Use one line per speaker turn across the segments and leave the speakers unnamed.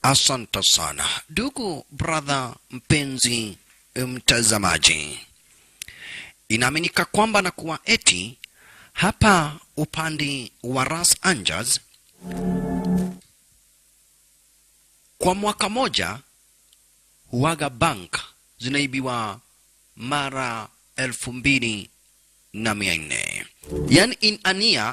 Asante sana ndugu brother, mpenzi mtazamaji, inaaminika kwamba na kuwa eti hapa upande wa Ras Angeles kwa mwaka moja huaga bank zinaibiwa mara elfu mbili na mia nne yani in ania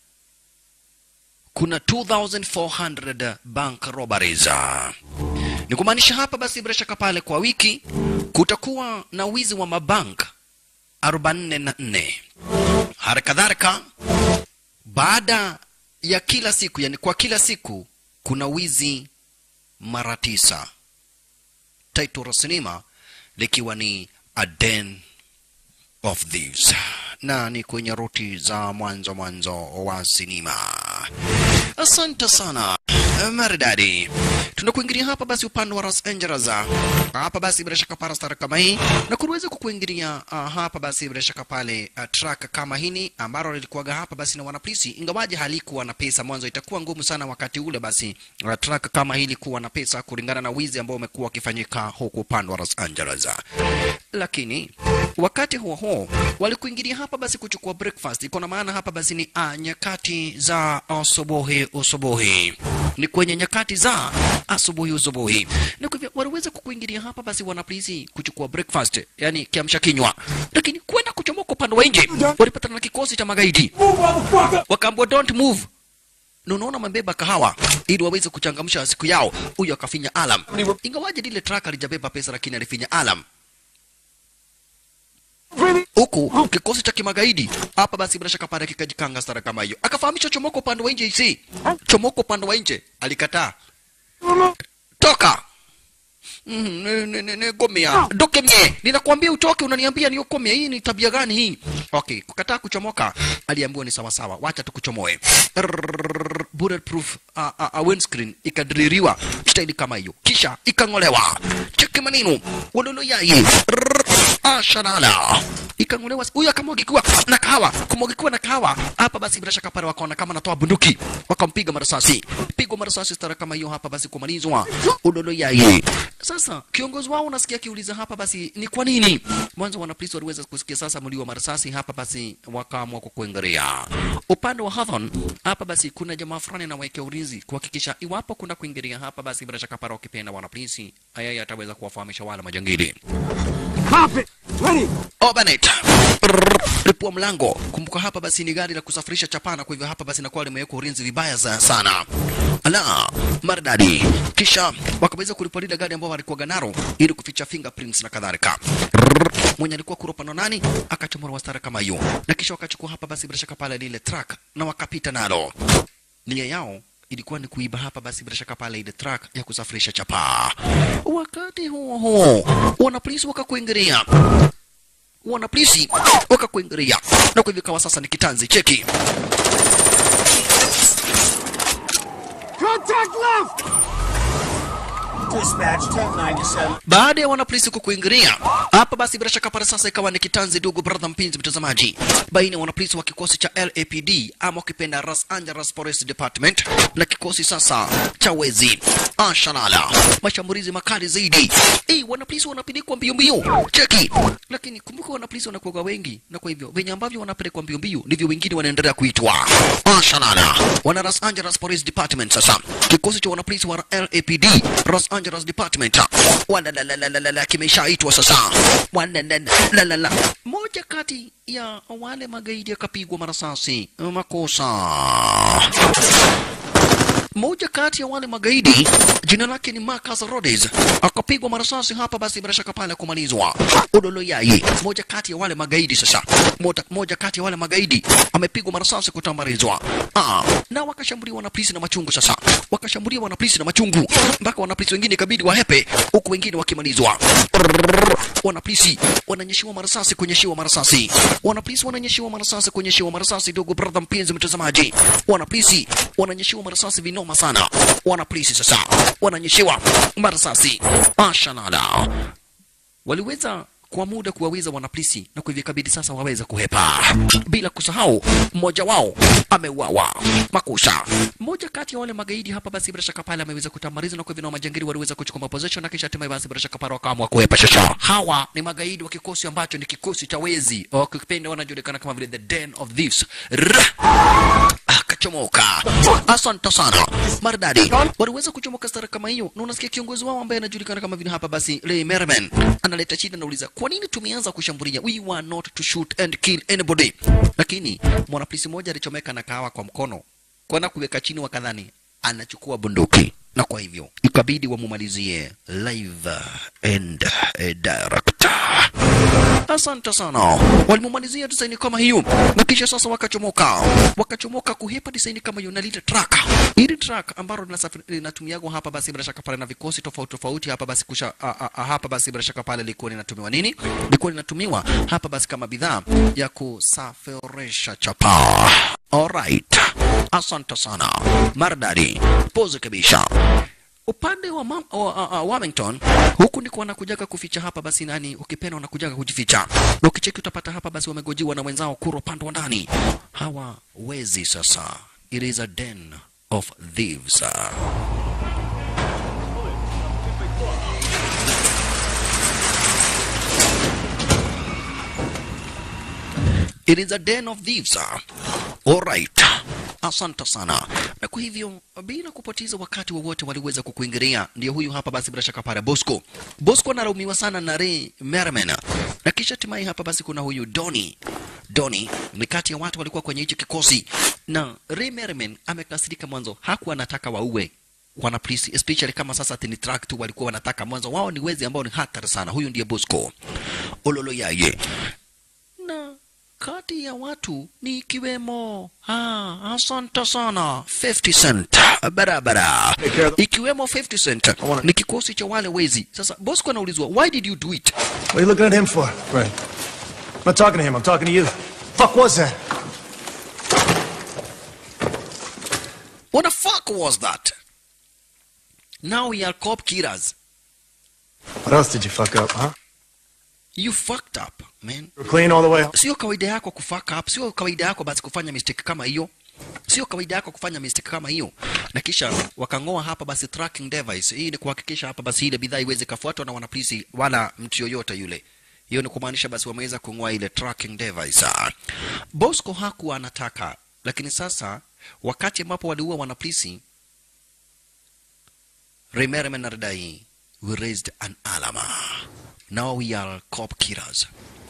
kuna 2400 bank robberies ni kumaanisha hapa basi bila shaka pale kwa wiki kutakuwa na wizi wa mabank 44 hali kadhalika baada ya kila siku yani kwa kila siku kuna wizi mara tisa title la sinema likiwa ni a den of these na ni kwenye ruti za mwanzo mwanzo wa sinema asante sana maridadi tunakuingilia hapa basi upande wa Los Angeles hapa basi bila shaka para stara kama hii na kuweza kukuingilia uh, hapa basi bila shaka pale uh, track kama hini ambalo lilikuwaga hapa basi na wanapolisi ingawaje halikuwa na pesa mwanzo itakuwa ngumu sana wakati ule basi uh, track kama hili kuwa na pesa kulingana na wizi ambao umekuwa ukifanyika huku upande wa Los Angeles lakini wakati huo huo walikuingilia hapa basi kuchukua breakfast iko na maana hapa basi ni uh, nyakati za asubuhi usubuhi ni kwenye nyakati za asubuhi usubuhi na kwa hivyo waliweza kukuingilia hapa basi wanapolisi kuchukua breakfast yani kiamsha kinywa lakini kwenda kuchomoka upande wa nje walipatana na kikosi cha magaidi wakaambwa don't move na unaona mabeba kahawa ili waweze kuchangamsha siku yao huyo akafinya alam ingawaje lile truck alijabeba pesa lakini alifinya alam huku kikosi cha kimagaidi hapa basi bila shaka pale kikajikanga stara kama hiyo akafahamisha chomoko upande wa nje isi chomoko upande wa nje alikataa toka gomea doke mie ninakwambia utoke unaniambia niokomea hii ni tabia gani hii okay kukataa kuchomoka aliambiwa ni sawasawa wacha tukuchomoe Rrrr, bulletproof uh, uh, uh, windscreen ikadririwa staili kama hiyo kisha ikang'olewa cheki manino walolo yai ashalala ikang'olewa huyu akamwagikiwa na kahawa kumwagikiwa na kahawa hapa basi bila shaka pale wakaona kama natoa bunduki wakampiga marasasi pigwa marasasi stara kama hiyo hapa basi kumalizwa udolo yai sasa kiongozi wao unasikia akiuliza hapa basi ni kwa nini mwanzo wanapolisi waliweza kusikia sasa mlio wa marasasi hapa basi wakaamua kukuingilia upande wa Hathon hapa basi kuna jamaa fulani anawekea ulinzi kuhakikisha iwapo kuna kuingilia hapa basi bila shaka para wakipenda wanapolisi ayaya ataweza kuwafahamisha wale majangili
Cop it! Ready!
Obanet. Ripua mlango. Kumbuka hapa basi ni gari la kusafirisha chapana, kwa hivyo hapa basi inakuwa limewekwa ulinzi vibaya za sana. Ala, maridadi. Kisha wakaweza kulipua lile gari ambao walikuwa nalo ili kuficha fingerprints na kadhalika. Mwenye alikuwa kuropana nani akachomora wastara kama hiyo, na kisha wakachukua hapa basi bila shaka pale lile truck na wakapita nalo. Nia yao ilikuwa ni kuiba hapa basi bila shaka pale ile truck ya kusafirisha chapaa. Wakati huo huo, wanapolisi wakakuingilia wanapolisi wakakuingilia na kwa hivyo ikawa sasa ni kitanzi cheki
Contact left! Dispatch 1097.
baada ya wanapolisi kukuingilia hapa basi bila shaka pale sasa ikawa ni kitanzi ndugu brother mpenzi mtazamaji baina ya wanapolisi wa kikosi cha LAPD ama ukipenda Los Angeles Police Department na kikosi sasa cha wezi ashalala mashambulizi makali zaidi eh wanapolisi wanapelekwa mbio mbio cheki lakini kumbuka wanapolisi wanakuwa wengi na kwa hivyo venye ambavyo wanapelekwa mbio mbio ndivyo wengine wanaendelea kuitwa ashalala wana Los Angeles Police Department sasa kikosi cha wanapolisi wa LAPD Los Angeles Department wanalalalala kimeshaitwa sasa wanalalala moja kati ya wale magaidi akapigwa marasasi makosa moja kati ya wale magaidi jina lake ni Marcus Rhodes akapigwa marasasi hapa, basi bila shaka pale kumalizwa. Udolo yai moja kati ya wale magaidi sasa, moja, moja kati ya wale magaidi amepigwa marasasi kutambarizwa. Ah, na wakashambuliwa na polisi na machungu sasa, wakashambuliwa na polisi na machungu mpaka wanapolisi wengine ikabidi wahepe, huku wengine wakimalizwa. Rrrr, Wanapolisi wananyeshiwa marasasi kunyeshiwa marasasi, wanapolisi wananyeshiwa marasasi kunyeshiwa marasasi. Ndugu brother mpenzi mtazamaji, wanapolisi wananyeshiwa marasasi vinoma sana. Wanapolisi sasa wananyeshiwa marasasi ashanala waliweza kwa muda kuwawiza wanapolisi na kwa hivyo ikabidi sasa waweze kuhepa, bila kusahau mmoja wao ameuawa makusha. Mmoja kati ya wale magaidi hapa basi bila shaka pale ameweza kutamariza, na kwa hivyo na majangili waliweza kuchukua position na kisha hatimaye basi bila shaka pale wakaamua kuhepa. Shasha hawa ni magaidi wa kikosi ambacho ni kikosi cha wezi, wakipenda wanajulikana kama vile the den of thieves. Ra! akachomoka. Asante sana maridadi, waliweza kuchomoka stara kama hiyo, na unasikia kiongozi wao ambaye anajulikana kama vile hapa basi Ray Merriman analeta shida, nauliza kwa nini tumeanza kushambulia, we were not to shoot and kill anybody. Lakini mwanapolisi mmoja alichomeka na kahawa kwa mkono, kwenda kuweka chini, wakadhani anachukua bunduki na kwa hivyo ikabidi wamumalizie live and eh, direct. Asante sana, walimumalizia desaini kama hiyo, na kisha sasa wakachomoka, wakachomoka kuhepa desaini kama hiyo na lile truck, ili truck ambalo linasafiri- linatumiagwa hapa basi bila shaka pale na vikosi tofauti tofauti hapa basi kusha, a, a, a, hapa basi bila shaka pale lilikuwa linatumiwa nini? Lilikuwa linatumiwa hapa basi kama bidhaa ya kusafirisha chapa. Alright, asante sana maridadi, pose kabisa upande wa, mam, wa, wa, wa Wilmington huku ndiko wanakujaga kuficha hapa basi nani ukipenda wanakujaga kujificha na ukicheki utapata hapa basi wamegojiwa na wenzao kura upande wa ndani hawa wezi sasa it is a den of thieves It is a den of thieves. Alright. Asante sana. Na kwa hivyo bila kupoteza wakati wowote waliweza kukuingilia. Ndio huyu hapa basi bila shaka pale Bosco. Bosco analaumiwa sana na Ray Merriman. Na kisha hatimaye hapa basi kuna huyu Donny. Donny ni kati ya watu walikuwa kwenye hicho kikosi na Ray Merriman amekasirika mwanzo, hakuwa anataka waue wana polisi especially kama sasa ati ni track tu walikuwa wanataka mwanzo, wao ni wezi ambao ni hatari sana. Huyu ndiye Bosco Ololo yaye na kati ya watu ni ikiwemo ah, asante sana 50 Cent barabara, ikiwemo 50 Cent ni kikosi cha wale wezi. Sasa Bosco anaulizwa why did you do it?
What are you looking at him for?
Right.
I'm not talking to him, I'm talking to you. Fuck was that?
What the fuck was that? Now we are cop killers.
What else did you fuck up, huh?
You fucked up man.
You were clean all the way home?
Sio kawaida yako kufuck up, sio kawaida yako basi kufanya mistake kama hiyo. Sio kawaida yako kufanya mistake kama hiyo. Na kisha wakang'oa hapa basi tracking device. Hii ni kuhakikisha hapa basi ile bidhaa iweze kafuatwa na wanapolisi wala mtu yoyote yule. Hiyo ni kumaanisha basi wameweza kung'oa ile tracking device. Ah. Bosco hakuwa anataka, lakini sasa wakati ambapo waliua wanapolisi Remerman Ardai, we raised an alarm. Now we are cop killers.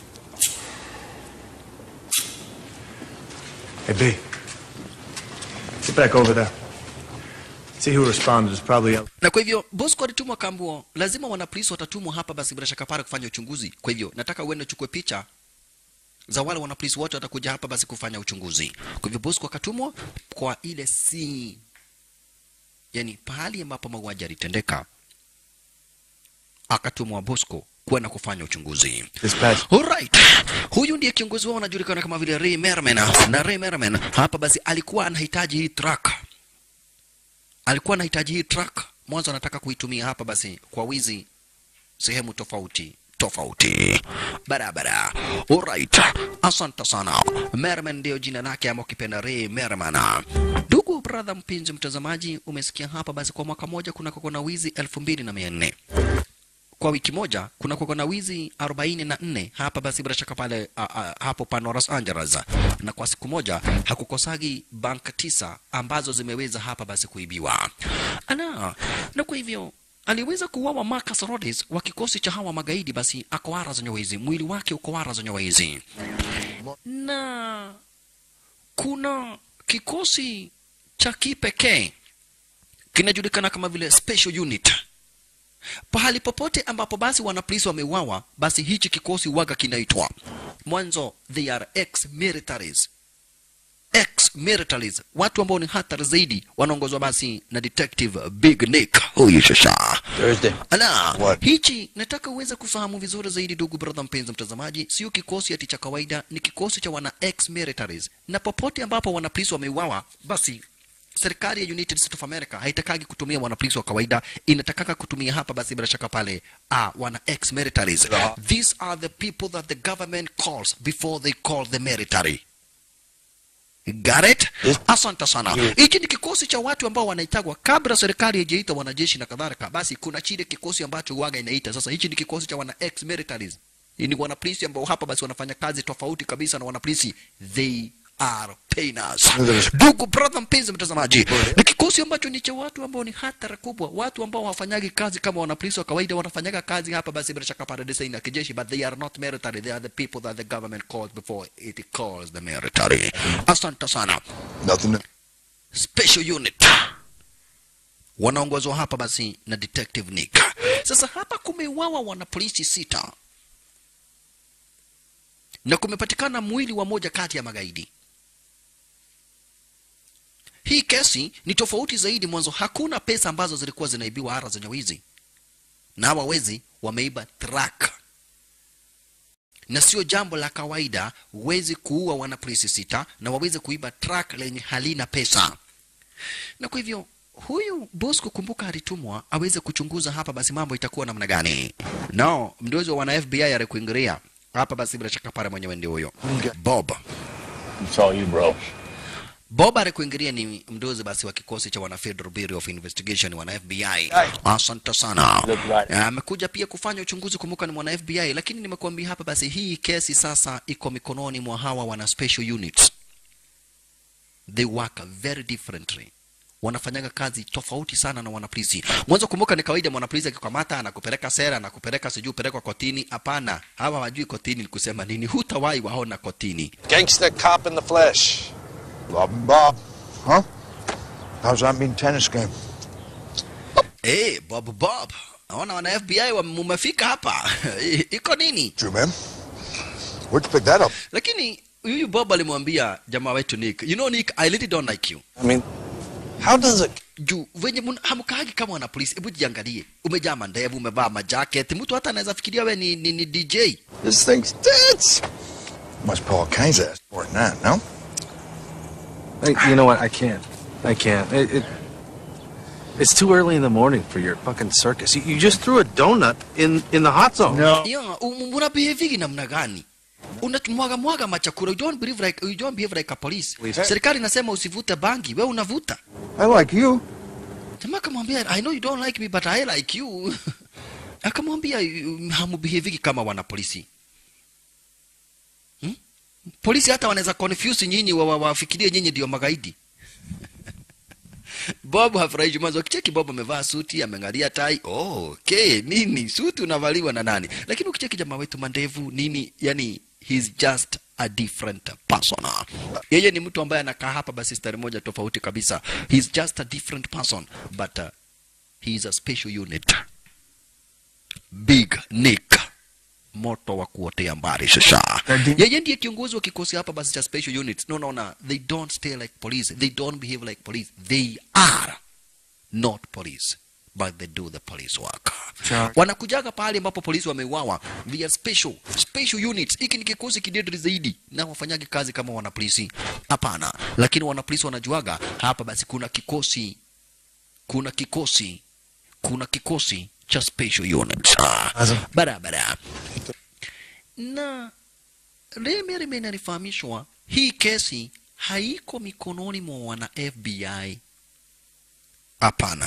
Hey, B. Get back over there. See who responded is probably out.
na kwa hivyo Bosco alitumwa kambuo, lazima wanapolisi watatumwa hapa basi bila shaka pale kufanya uchunguzi. Kwa hivyo nataka uende uchukue picha za wale wanapolisi wote watakuja hapa basi kufanya uchunguzi. Kwa hivyo Bosco akatumwa kwa ile si yani pahali ambapo mauaji yalitendeka, akatumwa Bosco kwenda kufanya uchunguzi.
Dispatch.
Alright. Huyu ndiye kiongozi wao anajulikana kama vile Ray Merriman. Na Ray Merriman hapa basi alikuwa anahitaji hii truck. Alikuwa anahitaji hii truck. Mwanzo anataka kuitumia hapa basi kwa wizi sehemu tofauti tofauti barabara. Alright. Asante sana. Merriman ndio jina lake ama ukipenda Ray Merriman. Ndugu brother mpenzi mtazamaji, umesikia hapa basi kwa mwaka moja kuna kuna wizi elfu mbili na mia nne kwa wiki moja kuna kuwa na wizi 44 hapa basi bila shaka pale a, a, hapo pano Los Angeles, na kwa siku moja hakukosagi bank tisa ambazo zimeweza hapa basi kuibiwa ana na kwa hivyo aliweza kuuawa Marcus Rhodes wa kikosi cha hawa magaidi, basi akawara za nyawezi, mwili wake ukawara za nyawezi, na kuna kikosi cha kipekee kinajulikana kama vile special unit pahali popote ambapo basi wanapolisi wameuawa, basi hichi kikosi waga kinaitwa mwanzo, they are ex militaries ex militaries, watu ambao ni hatari zaidi, wanaongozwa basi na detective Big Nick huyu shasha
Thursday.
Ala,
What?
hichi nataka uweze kufahamu vizuri zaidi, ndugu brother, mpenzi mtazamaji, sio kikosi ati cha kawaida, ni kikosi cha wana ex militaries, na popote ambapo wanapolisi wameuawa, basi serikali ya United States of America haitakagi kutumia wanapolisi wa kawaida, inatakaka kutumia hapa basi bila shaka pale ah, wana ex militaries. These are the people that the government calls before they call the military. Got it? Asante sana. Hiki ni kikosi cha watu ambao wanaitagwa kabla serikali haijaita wanajeshi na kadhalika. Basi kuna chile kikosi ambacho waga inaita. Sasa hichi ni kikosi cha wana ex militaries. Ni wanapolisi ambao hapa basi wanafanya kazi tofauti kabisa na wanapolisi. They are painters. Ndugu brother mpenzi mtazamaji, ni kikosi ambacho ni cha watu ambao ni hatari kubwa, watu ambao hawafanyagi kazi kama wanapolisi wa kawaida, wanafanyaga kazi hapa basi bila shaka pale desaini ya kijeshi, but they are not military, they are the people that the government calls before it calls the military. Asante sana.
Nothing.
Special unit wanaongozwa hapa basi na detective Nick. Sasa hapa kumeuawa wanapolisi sita na kumepatikana mwili wa moja kati ya magaidi. Hii kesi ni tofauti zaidi. Mwanzo hakuna pesa ambazo zilikuwa zinaibiwa ara zenye wizi, na hawa wezi wameiba truck, na sio jambo la kawaida wezi kuua wanapolisi sita na waweze kuiba truck lenye halina pesa. Na kwa hivyo huyu Bosco, kumbuka, alitumwa aweze kuchunguza hapa, basi mambo itakuwa namna gani? No, mdozi wa wana FBI alikuingilia hapa, basi bila shaka pale mwenyewe ndio huyo Bob.
It's all you, bro.
Bob alikuingilia ni mdozi basi wa kikosi cha wana Federal Bureau of Investigation wana FBI. Asante sana.
Look right.
Amekuja pia kufanya uchunguzi, kumbuka ni mwana FBI, lakini nimekuambia hapa basi hii kesi sasa iko mikononi mwa hawa wana special units. They work very differently. Wanafanyaga kazi tofauti sana na wanapolisi. Mwanzo kumbuka, ni kawaida mwanapolisi akikamata anakupeleka sera, anakupeleka sijui upelekwa kotini. Hapana, hawa hawajui kotini ni kusema nini, hutawahi waona kotini.
Gangster cop in the flesh. Bob and Bob. Huh? How's that mean tennis game?
Hey, Bob Bob, naona wana FBI wamefika hapa. Iko nini?
True, man. Where'd you pick that up?
Lakini huyu Bob alimwambia jamaa wetu Nick, you know Nick, I really don't like you.
I mean, how does it?
Juu venye mun- hamkaagi kama wana polisi, hebu jiangalie. Umejaa mandevu, umevaa majacket, mtu hata anaweza fikiria we ni, ni, ni DJ.
This thing's dense. Must pull all kinds of ass more than that, no?
Hey, you know what? I can't. I can't. It, it, it's too early in the morning for your fucking circus. You, you just threw a donut in, in the hot zone.
No.
Yeah, um- una behaving namna gani? Unamwaga mwaga machakura. You don't believe like you don't behave like a police.
Please.
Serikali inasema usivute bangi, we unavuta.
I like you.
Jamaa akamwambia I know you don't like me but I like you. Akamwambia "You- hamubehaving kama wana polisi. Hmm? Polisi hata wanaweza confuse nyinyi wa- wa- wafikirie nyinyi ndio magaidi. Bob hafurahishi mwanzo. Ukicheki Bob amevaa suti, ameangalia tai. Oh, okay, nini? Suti unavaliwa na nani? Lakini ukicheki jamaa wetu mandevu nini, yani he's just a different person. Yeye ni mtu ambaye anakaa hapa basi stari moja tofauti kabisa. He's just a different person but uh, he is a special unit. Big Nick moto wa kuotea mbali sasa. Yeye ndiye kiongozi wa kikosi hapa basi cha special units. No, no, no. They don't stay like police. They don't behave like police. They are not police but they do the police work.
Sure.
Wanakujaga pale ambapo polisi wameuawa. They are special special units. Hiki ni kikosi kidedri zaidi na wafanyagi kazi kama wanapolisi. Hapana, lakini wanapolisi wanajuaga hapa basi kuna kikosi kuna kikosi kuna kikosi cha special units Ah, barabara na Remere inanifahamishwa hii kesi haiko mikononi mwa wana FBI. Hapana,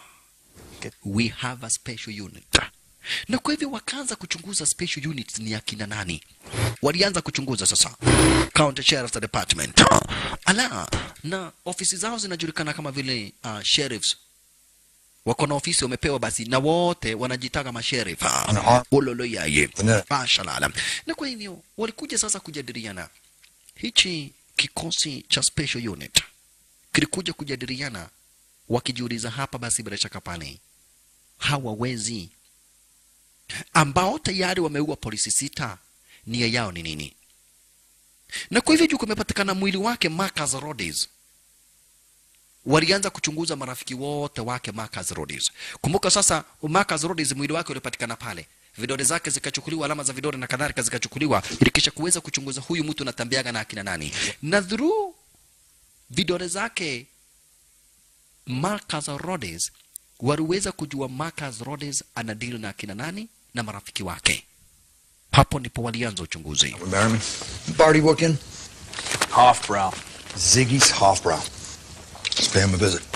we have a special unit. Na kwa hivyo wakaanza kuchunguza special units ni akina nani. Walianza kuchunguza sasa County Sheriff's Department. Ala, na ofisi zao zinajulikana kama vile uh, sheriffs wako na ofisi wamepewa basi na wote wanajitaka masheriff
Ana-
ulolo yaye
Ne.
mashalala na kwa hivyo walikuja sasa kujadiliana hichi kikosi cha special unit kilikuja kujadiliana wakijiuliza hapa basi bila shaka pale hawa wezi ambao tayari wameua polisi sita nia yao ni nini na kwa hivyo juu kumepatikana mwili wake Marcus Rhodes walianza kuchunguza marafiki wote wake Marcus Rhodes. Kumbuka sasa Marcus Rhodes mwili wake ulipatikana pale, vidole zake zikachukuliwa, alama za vidole na kadhalika zikachukuliwa, ili kisha kuweza kuchunguza huyu mtu anatambiaga na akina nani, na through vidole zake Marcus Rhodes waliweza kujua Marcus Rhodes ana deal na akina nani na marafiki wake. Hapo ndipo walianza uchunguzi.
Merriman. Barty working?
Hofbrow.
Ziggy's Hofbrow. Let's pay him a visit.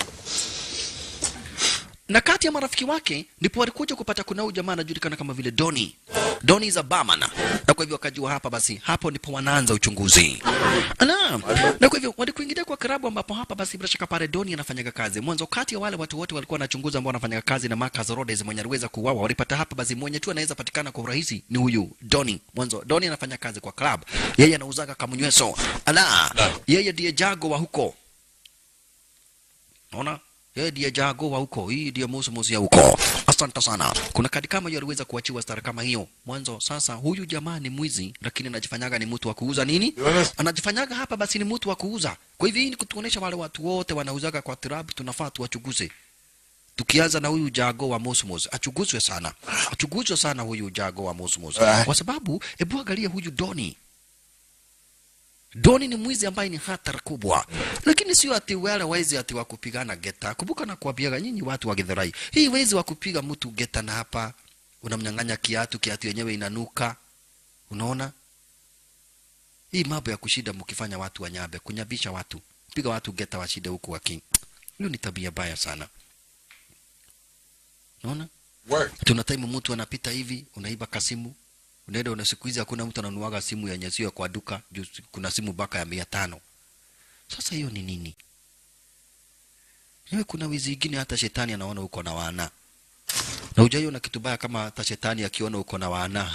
na kati ya marafiki wake ndipo walikuja kupata kuna huyu jamaa anajulikana kama vile Doni. Doni is a barman. Na kwa hivyo wakajua hapa basi hapo ndipo wanaanza uchunguzi. Na, na kwa hivyo walikuingilia kwa klabu ambapo hapa basi bila shaka pale Doni anafanyaga kazi. Mwanzo kati ya wale watu wote walikuwa wanachunguza ambao wanafanyaga kazi na Marcus Rhodes mwenye aliweza kuuawa walipata hapa basi mwenye tu anaweza patikana kwa urahisi ni huyu Doni. Mwanzo Doni anafanya kazi kwa club. Yeye anauzaga kamunyweso. Ala, yeye ndiye jago wa huko. Unaona? Yeye ndiye jago wa huko, hii ndiye musu musu ya huko. Asante sana. Kuna kadi kama hiyo aliweza kuachiwa stara kama hiyo mwanzo. Sasa huyu jamaa ni mwizi, lakini anajifanyaga ni mtu wa kuuza nini? Anajifanyaga hapa basi ni mtu wa kuuza. Kwa hivyo hii ni kutuonesha wale watu wote wanauzaga kwa club, tunafaa tuwachunguze. Tukianza na huyu jago wa Mosmos, achunguzwe sana, achunguzwe sana huyu jago wa Mosmos, kwa sababu hebu angalia huyu Doni Doni ni mwizi ambaye ni hatari kubwa, lakini sio ati wale wezi ati wa kupigana geta. Kumbuka na kuambiaga nyinyi watu wa Githurai, hii wezi wa kupiga mtu geta na hapa unamnyang'anya kiatu, kiatu yenyewe inanuka. Unaona hii mambo ya kushida mkifanya watu wanyabe, kunyabisha watu, piga watu geta washide huku waki, hiyo ni tabia baya sana. Unaona tuna time mtu anapita hivi, unaiba kasimu unaenda una siku hizi hakuna mtu ananuaga simu yenye sio kwa duka juu kuna simu baka ya mia tano sasa hiyo ni nini Yewe kuna wizi ingine hata shetani anaona uko na wana na ujaiona kitu baya kama hata shetani akiona uko na wana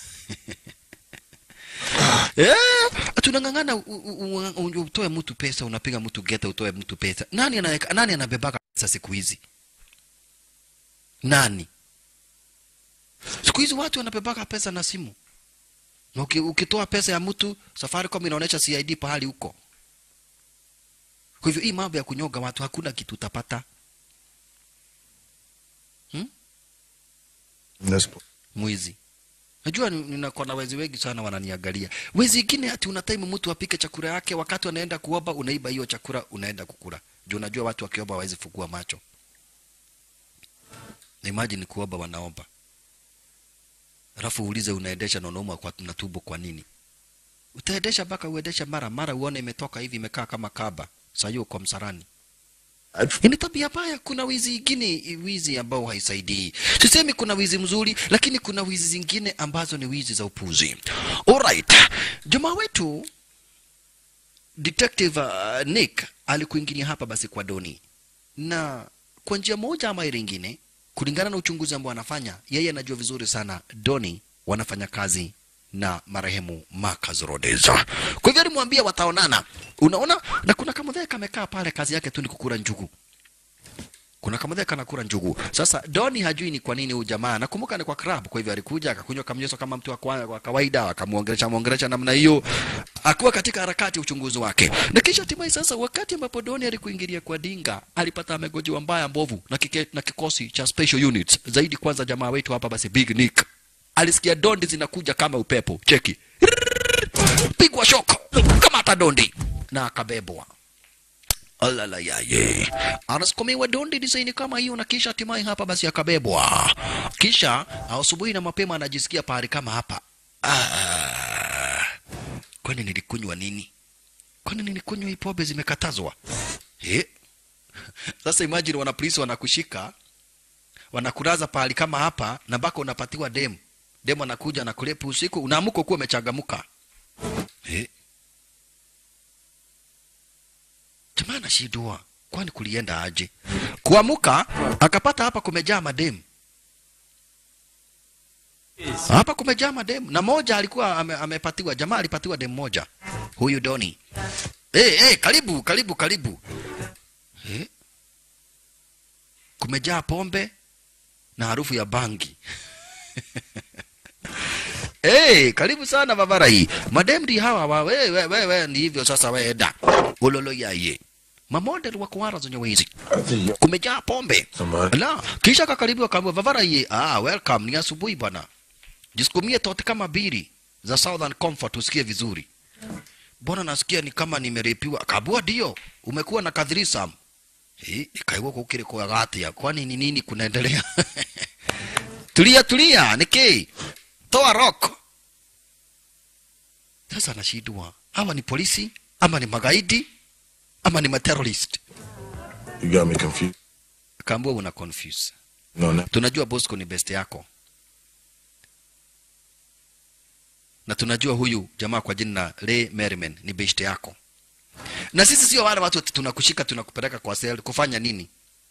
Eh, tunang'ang'ana u- u- u- u- utoe mtu pesa unapiga mtu geta utoe mtu pesa nani anaweka nani anabebaka pesa siku hizi nani Siku hizi watu wanabebaka pesa na simu. Na uki, ukitoa pesa ya mtu, Safaricom inaonyesha CID pahali huko. Kwa hivyo hii mambo ya kunyoga watu hakuna kitu utapata.
This
Mwizi. Najua ni- ninakuwa na wezi wengi sana wananiangalia. Wezi ingine ati una time mtu apike chakula yake wakati anaenda kuomba unaiba hiyo chakula unaenda kukula. Juu unajua watu wakiomba hawawezi fungua macho. Na imagine kuomba wanaomba. Alafu uulize unaendesha na unaumwa kwa na tumbo kwa nini? Utaendesha mpaka uendesha mara mara uone imetoka hivi imekaa kama kaba. Sasa hiyo kwa msarani. Hii ni tabia mbaya. Kuna wizi ingine, wizi ambao haisaidii. Sisemi kuna wizi mzuri, lakini kuna wizi zingine ambazo ni wizi za upuzi. Alright, jamaa wetu Detective uh, Nick alikuingilia hapa basi kwa Doni, na kwa njia moja ama ile ingine, kulingana na uchunguzi ambao anafanya yeye, anajua vizuri sana Doni wanafanya kazi na marehemu Marcus Rhodes. Kwa hivyo alimwambia wataonana, unaona, na kuna kamudhee kamekaa pale, kazi yake tu ni kukula njugu kuna kamudhee kanakula njugu. Sasa Doni hajui ni kwa nini huyu jamaa, nakumbuka ni kwa club, kwa hivyo alikuja akakunywa kamnyeso kama mtu wa kwa wa kawaida, akamuongelesha muongelesha namna hiyo, akuwa katika harakati ya uchunguzi wake, na kisha hatimaye sasa, wakati ambapo Doni alikuingilia kwa Dinga, alipata amegojiwa mbaya mbovu na, kike, na kikosi cha special units zaidi. Kwanza jamaa wetu hapa basi Big Nick alisikia dondi zinakuja kama upepo, cheki, pigwa shoko kama hata dondi na akabebwa Alala yaye. Anasukumiwa dondi design kama hiyo na kisha hatimaye hapa basi akabebwa. Kisha asubuhi na mapema anajisikia pahali kama hapa. Ah. Kwani nilikunywa nini? Kwani nilikunywa hii pombe zimekatazwa? Eh? Sasa imagine wana polisi wanakushika wanakulaza pahali kama hapa na mpaka unapatiwa demu. Demu anakuja anakulepa usiku unaamuka kuwa umechangamuka. Eh? jamaa anashindwa kwani kulienda aje kuamuka akapata hapa kumejaa mademu hapa kumejaa mademu na moja alikuwa ame, amepatiwa jamaa alipatiwa demu moja huyu doni hey, hey, karibu karibu karibu hey. kumejaa pombe na harufu ya bangi Hey, karibu sana babara hii. Madem ndi hawa wa we we we, we ni hivyo sasa we eda. Ulolo yaye. Mamodel wa kuwara zenye wizi. Kumejaa pombe. La, kisha kakaribu akaambiwa babara hii. Ah, welcome ni asubuhi bwana. Jisukumie tote kama biri za Southern Comfort usikie vizuri. Mbona nasikia ni kama nimerepiwa? Kabua dio. Umekuwa na kadhirisam. Eh, ikaigua kukiri kwa gatia kwani ni nini kunaendelea tulia tulia niki toa rock sasa anashindwa hawa ni polisi ama ni magaidi ama ni materrorist
You got me confused.
kaambua una confuse
No, no.
tunajua bosco ni best yako na tunajua huyu jamaa kwa jina Ray Merriman ni best yako na sisi sio wale watu ati tunakushika tunakupeleka kwa sel kufanya nini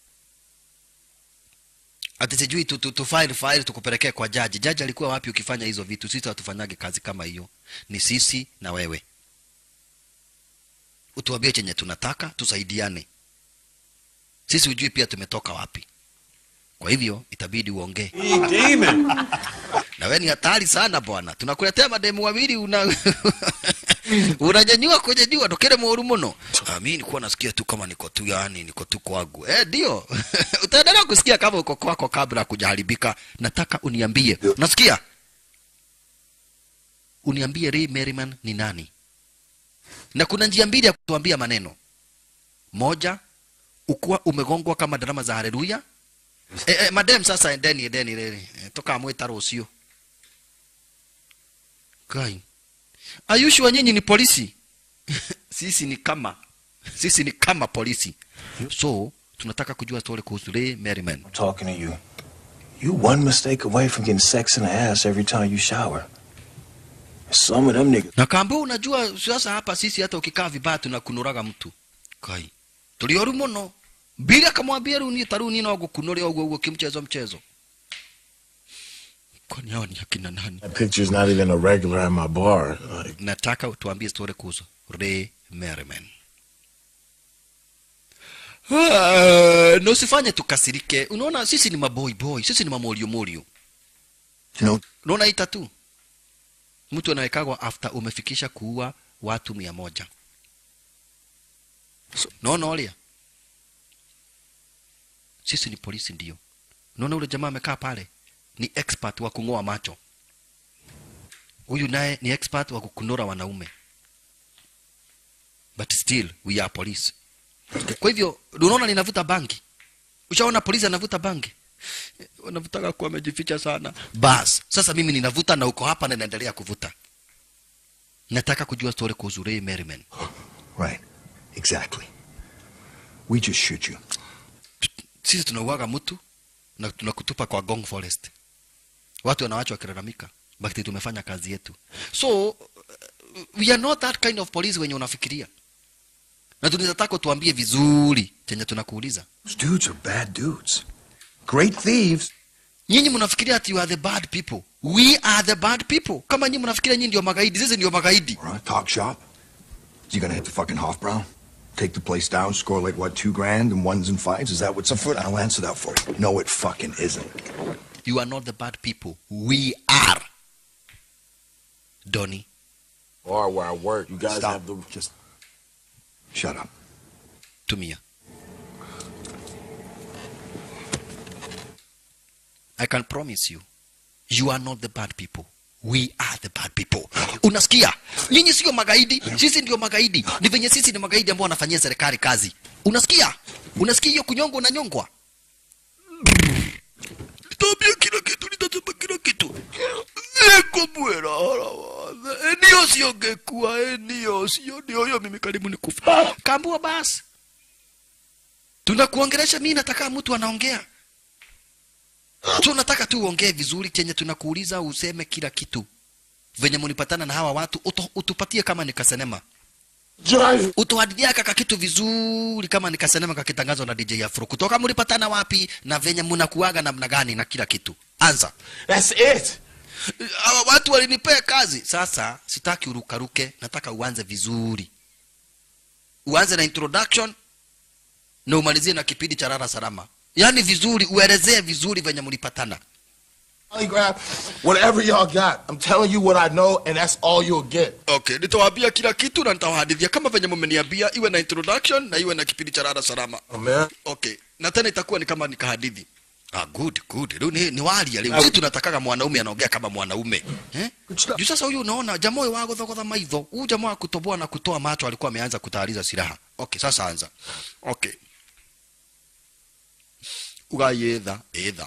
ati sijui tu, tu, tu file file tukupelekee kwa jaji jaji alikuwa wapi ukifanya hizo vitu sisi hatufanyage kazi kama hiyo ni sisi na wewe utuambie chenye tunataka tusaidiane sisi hujui pia tumetoka wapi kwa hivyo itabidi uongee na wewe ni hatari sana bwana tunakuletea mademu wawili una unanyanyua kwenye jua tokele moru muno ah, mimi nilikuwa nasikia tu kama niko tu yani niko tu kwangu eh ndio utaendelea kusikia kama uko kwako kabla ya kujaharibika nataka uniambie nasikia uniambie Ray Merriman ni nani na kuna njia mbili ya kutuambia maneno moja ukuwa umegongwa kama drama za haleluya eh, eh, madem sasa endeni endeni endeni eh, toka mwita rucio kai ayushi wa nyinyi ni polisi sisi ni kama sisi ni kama polisi so tunataka kujua story kuhusu Ray Merriman
I'm talking to you. You one mistake away from getting sex in the ass every time you shower. Some of them niggas.
na kaambia unajua sasa hapa sisi hata ukikaa vibaya tunakunuraga mtu kai tulioru muno bila akamwambia runi taruni no gukunuria uguo uguo kimchezo mchezo kwani hao ni akina nani
That picture's not even a regular at my bar. Like,
nataka tuambie story kuhusu Ray Merriman. Ah, na usifanye tukasirike. Unaona sisi ni maboy boy, sisi ni mamorio morio.
You know,
Unaona hii tatu? Mtu anawekagwa after umefikisha kuua watu mia moja. So, naona olia. Sisi ni polisi ndio. Unaona ule jamaa amekaa pale ni expert wa kung'oa macho. Huyu naye ni expert wa kukunura wanaume. But still we are police. Kwa hivyo unaona ninavuta bangi. Ushaona polisi anavuta bangi? Wanavutaka kuwa amejificha sana. Bas, sasa mimi ninavuta na uko hapa na naendelea kuvuta. Nataka kujua story kuhusu Ray Merriman.
right. Exactly. We just shoot you.
Sisi tunauaga mtu na tunakutupa kwa Gong Forest. Watu wanawachwa wakilalamika, bakti tumefanya kazi yetu. So uh, we are not that kind of police wenye unafikiria. Na tunataka tuambie vizuri chenye tunakuuliza.
Those dudes are bad dudes. Great thieves.
Nyinyi mnafikiria ati you are the bad people. We are the bad people. Kama nyinyi mnafikiria nyinyi ndio magaidi, sisi ndio magaidi.
We're on a talk shop. You gonna hit the fucking Hofbrow? Take the place down, score like what, two grand and ones and fives? Is that what's afoot? I'll answer that for you. No, it fucking isn't.
You are not the bad people. We are. Donny.
or where I work, you guys
Stop.
have the.
Just shut up.
tumia i can promise you you are not the bad people we are the bad people unasikia nyinyi sio magaidi sisi ndio magaidi ni venye sisi ni magaidi ambao wanafanyia serikali kazi unasikia unasikia hiyo kunyongwa unanyongwa nitabia kila kitu nitasema kila kitu eko mwera hara wathe enio siongekuwa enio sio ndio hiyo mimi karibu nikufa kambua basi tunakuongelesha mimi nataka mtu anaongea tunataka tu uongee vizuri chenye tunakuuliza useme kila kitu venye mulipatana na hawa watu uto, utupatie kama nikasenema utuhadithia kaka kitu vizuri kama nikasenema kakitangazwa na DJ Afro kutoka mulipatana wapi na venye munakuaga namna gani na kila kitu anza
That's it.
hawa watu walinipea kazi sasa sitaki urukaruke nataka uanze vizuri uanze na introduction na umalizie na kipindi cha rara salama yaani vizuri uelezee vizuri venye mlipatana
Polygraph, whatever y'all got. I'm telling you what I know, and that's all you'll get.
okay nitawaambia kila kitu na nitawahadithia kama venye mmeniambia iwe na introduction na iwe na kipindi cha rara salama
Oh, man.
okay na tena itakuwa ni kama nikahadithi Ah, good good Leo ni, ni walia leo sisi tunatakaga mwanaume anaongea kama mwanaume eh juu sasa huyu unaona jamaa huyu wa gothogodha maitho huyu jamaa wa kutoboa na kutoa macho alikuwa ameanza kutayariza silaha okay sasa anza okay ugayetha etha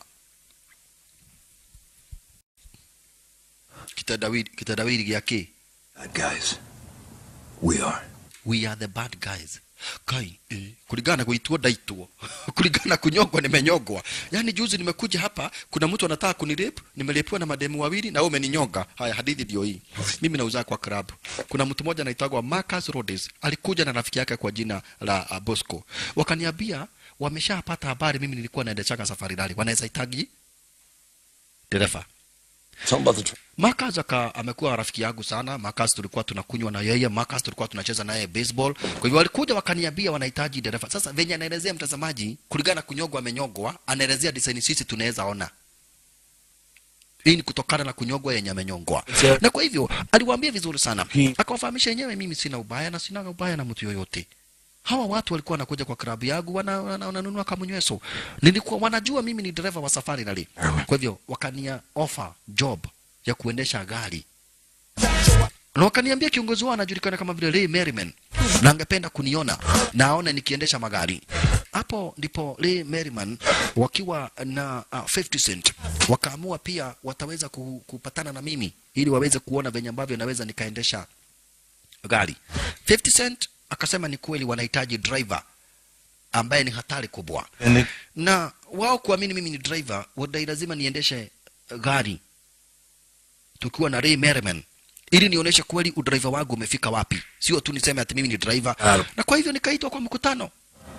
kitendawili kitendawili gĩa kĩ
Bad guys. We are.
we are the bad guys kai eh, kulingana na kuitwa ndaitwo kulingana na kunyongwa nimenyongwa yaani juzi nimekuja hapa kuna mtu anataka kunirep nimelepiwa na mademu wawili na wewe umeninyonga haya hadithi ndio hii mimi nauza kwa club kuna mtu mmoja anaitwa Marcus Rhodes alikuja na rafiki yake kwa jina la uh, Bosco wakaniambia wameshapata habari mimi nilikuwa naendeshaga safari rally wanaweza hitaji dereva
Something about the. Tr-
Marcus aka amekuwa rafiki yangu sana. Marcus tulikuwa tunakunywa na yeye, Marcus tulikuwa tunacheza naye baseball. Kwa hivyo walikuja wakaniambia wanahitaji dereva. Sasa venye anaelezea mtazamaji, kulingana na kunyogwa amenyogwa, anaelezea design sisi tunaweza ona. Hii ni kutokana na kunyogwa yenye amenyongwa. Na kwa hivyo aliwaambia vizuri sana. Akawafahamisha yenyewe mimi sina ubaya na sina ubaya na mtu yoyote. Hawa watu walikuwa wanakuja kwa klabu yangu wana- wana- wananunua kamunyweso. Nilikuwa wanajua mimi ni dereva wa safari rally. Kwa hivyo wakania offer job ya kuendesha gari na wakaniambia kiongozi wao anajulikana kama vile Ray Merriman na angependa kuniona na aone nikiendesha magari. Hapo ndipo Ray Merriman wakiwa na uh, 50 Cent wakaamua pia wataweza ku, kupatana na mimi ili waweze kuona venye ambavyo naweza nikaendesha gari. 50 Cent akasema ni kweli wanahitaji driver ambaye ni hatari kubwa
And it,
na wao kuamini mimi ni driver wadai lazima niendeshe gari tukiwa na Ray Merriman ili nionyeshe kweli udriver wangu umefika wapi, sio tu niseme ati mimi ni driver.
Ah.
Na kwa hivyo nikaitwa kwa mkutano.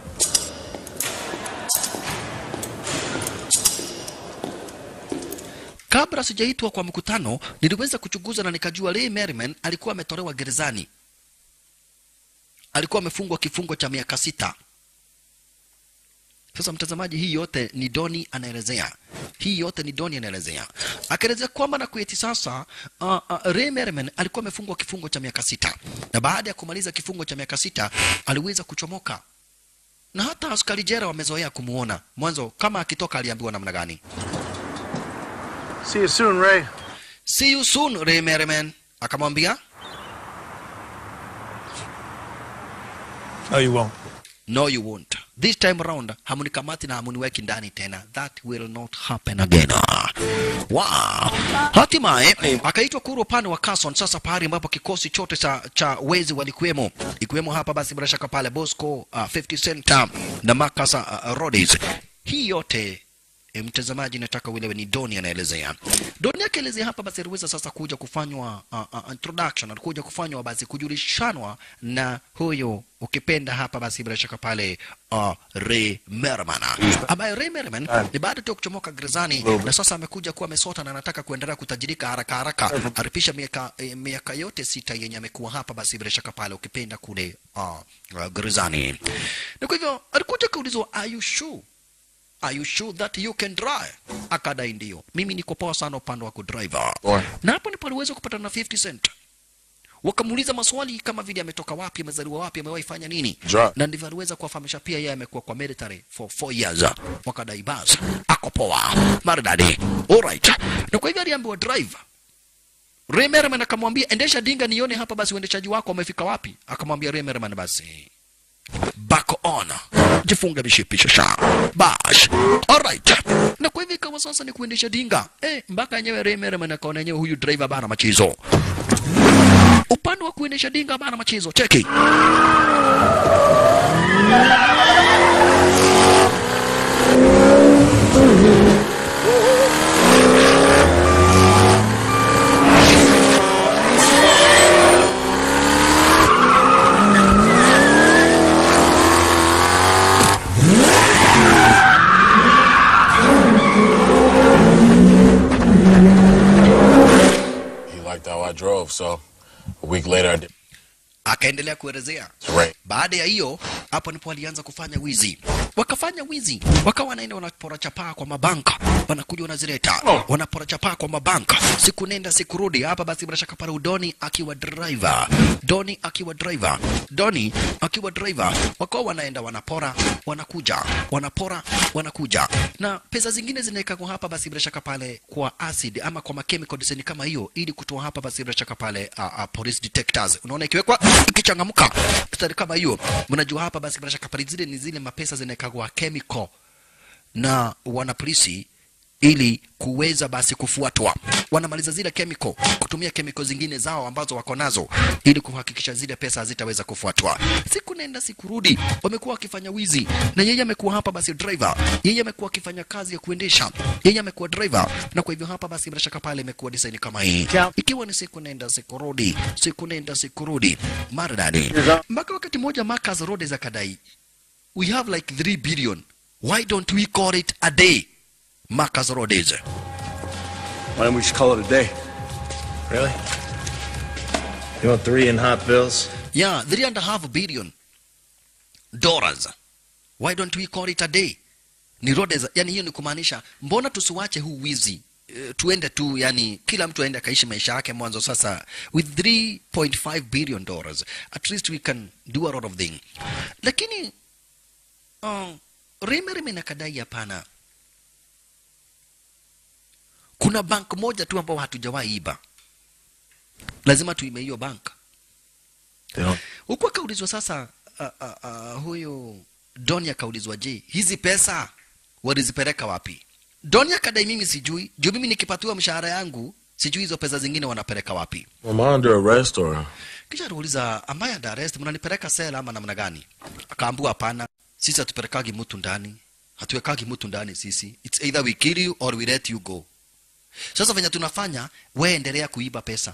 Kabla sijaitwa kwa mkutano, niliweza kuchunguza na nikajua Ray Merriman alikuwa ametolewa gerezani, alikuwa amefungwa kifungo cha miaka sita. Sasa mtazamaji, hii yote ni Doni anaelezea, hii yote ni Doni anaelezea, akaelezea kwamba na kueti sasa, uh, uh, Ray Merriman alikuwa amefungwa kifungo cha miaka sita, na baada ya kumaliza kifungo cha miaka sita aliweza kuchomoka, na hata askari jela wamezoea kumuona. Mwanzo kama akitoka aliambiwa namna gani?
see you soon, Ray.
See you soon Ray Merriman, akamwambia
No, you won't.
No, you won't. This time around, hamunikamati na hamuniweki ndani tena. That will not happen again. Wow. Hatimaye akaitwa kuru upande wa Carson, sasa pahali ambapo kikosi chote cha, cha wezi walikuwemo, ikiwemo hapa basi bila shaka pale Bosco, uh, 50 Cent uh, na Marcus uh, Rhodes. Hii yote E, mtazamaji nataka uelewe ni Doni anaelezea. Doni akielezea hapa basi aliweza sasa kuja kufanywa uh, uh, introduction, alikuja kufanywa basi kujulishanwa na huyo ukipenda hapa basi bila shaka pale uh, Ray Merriman ambaye Ray Merriman ni baada tu ya kuchomoka gerezani na sasa amekuja kuwa amesota na anataka kuendelea kutajirika haraka haraka, aripisha miaka eh, miaka yote sita yenye amekuwa hapa basi bila shaka pale ukipenda kule uh, uh, gerezani, na kwa hivyo alikuja kaulizwa are you sure Are you sure that you can drive? Akadai ndio. Mimi niko poa sana upande wa kudrive. Na hapo ndipo aliweza kupata na 50 cent. Wakamuuliza maswali kama vile ametoka wapi, amezaliwa wapi, amewahi fanya nini.
Drive.
Na ndivyo aliweza kuwafahamisha pia yeye amekuwa kwa military for 4 years. Wakadai basi ako poa. Maridadi. Alright. Na kwa hivyo aliambiwa drive. Ray Merriman akamwambia endesha dinga nione hapa basi uendeshaji wako umefika wapi. Akamwambia Ray Merriman basi back on jifunge mishipisho sha bash alright na kwa hivyo ikawa sasa ni kuendesha dinga eh, mpaka yenyewe Ray Merriman akaona yenyewe huyu driver bana machizo upande wa kuendesha dinga bana machizo cheki
He liked how I drove, so a week later I did
akaendelea kuelezea
right.
baada ya hiyo hapo ndipo walianza kufanya wizi wakafanya wizi wakawa wanaenda wanapora chapaa kwa mabanka wanakuja wanazileta wanapora chapaa kwa mabanka siku nenda siku rudi hapa basi bila shaka pale udoni akiwa driver doni akiwa driver doni akiwa driver wakawa wanaenda wanapora wanakuja wanapora wanakuja na pesa zingine zinawekwa hapa basi bila shaka pale kwa acid ama kwa machemical design kama hiyo ili kutoa hapa basi bila shaka pale uh, uh, police detectors unaona ikiwekwa ikichangamka mstari kama hiyo mnajua hapa basi bila shaka pale zile ni zile mapesa zinawekwa chemical na wanapolisi ili kuweza basi kufuatwa. Wanamaliza zile chemical kutumia chemical zingine zao ambazo wako nazo ili kuhakikisha zile pesa hazitaweza kufuatwa. Siku nenda siku rudi, wamekuwa wakifanya wizi, na yeye amekuwa hapa basi driver, yeye amekuwa akifanya kazi ya kuendesha, yeye amekuwa driver, na kwa hivyo hapa basi bila shaka pale imekuwa design kama hii, ikiwa ni siku nenda siku rudi, siku nenda siku rudi, maridadi mpaka wakati mmoja Marcus Rhodes akadai we have like 3 billion why don't we call it a day Marcus Rhodes
Why don't we just call it a day? Really? You want three in hot bills?
yeah three and a half billion dollars why don't we call it a day ni Rhodes yani hiyo ni kumaanisha mbona tusiwache huu wizi Eh, tuende tu yani kila mtu aende akaishi maisha yake mwanzo sasa with 3.5 billion dollars at least we can do a lot of thing lakini uh, Remerime na kadai hapana kuna bank moja tu ambao hatujawahi iba lazima tuime hiyo bank huku akaulizwa sasa uh, uh, uh, huyu Doni akaulizwa je hizi pesa walizipeleka wapi Doni akadai mimi sijui juu mimi nikipatiwa mshahara yangu sijui hizo pesa zingine wanapeleka wapi
Am I under arrest or?
kisha aliuliza ambaye under arrest mnanipeleka sela ama namna gani akaambiwa hapana sisi hatupelekagi mtu ndani hatuwekagi mtu ndani sisi it's either we kill you or we let you go sasa venye tunafanya we endelea kuiba pesa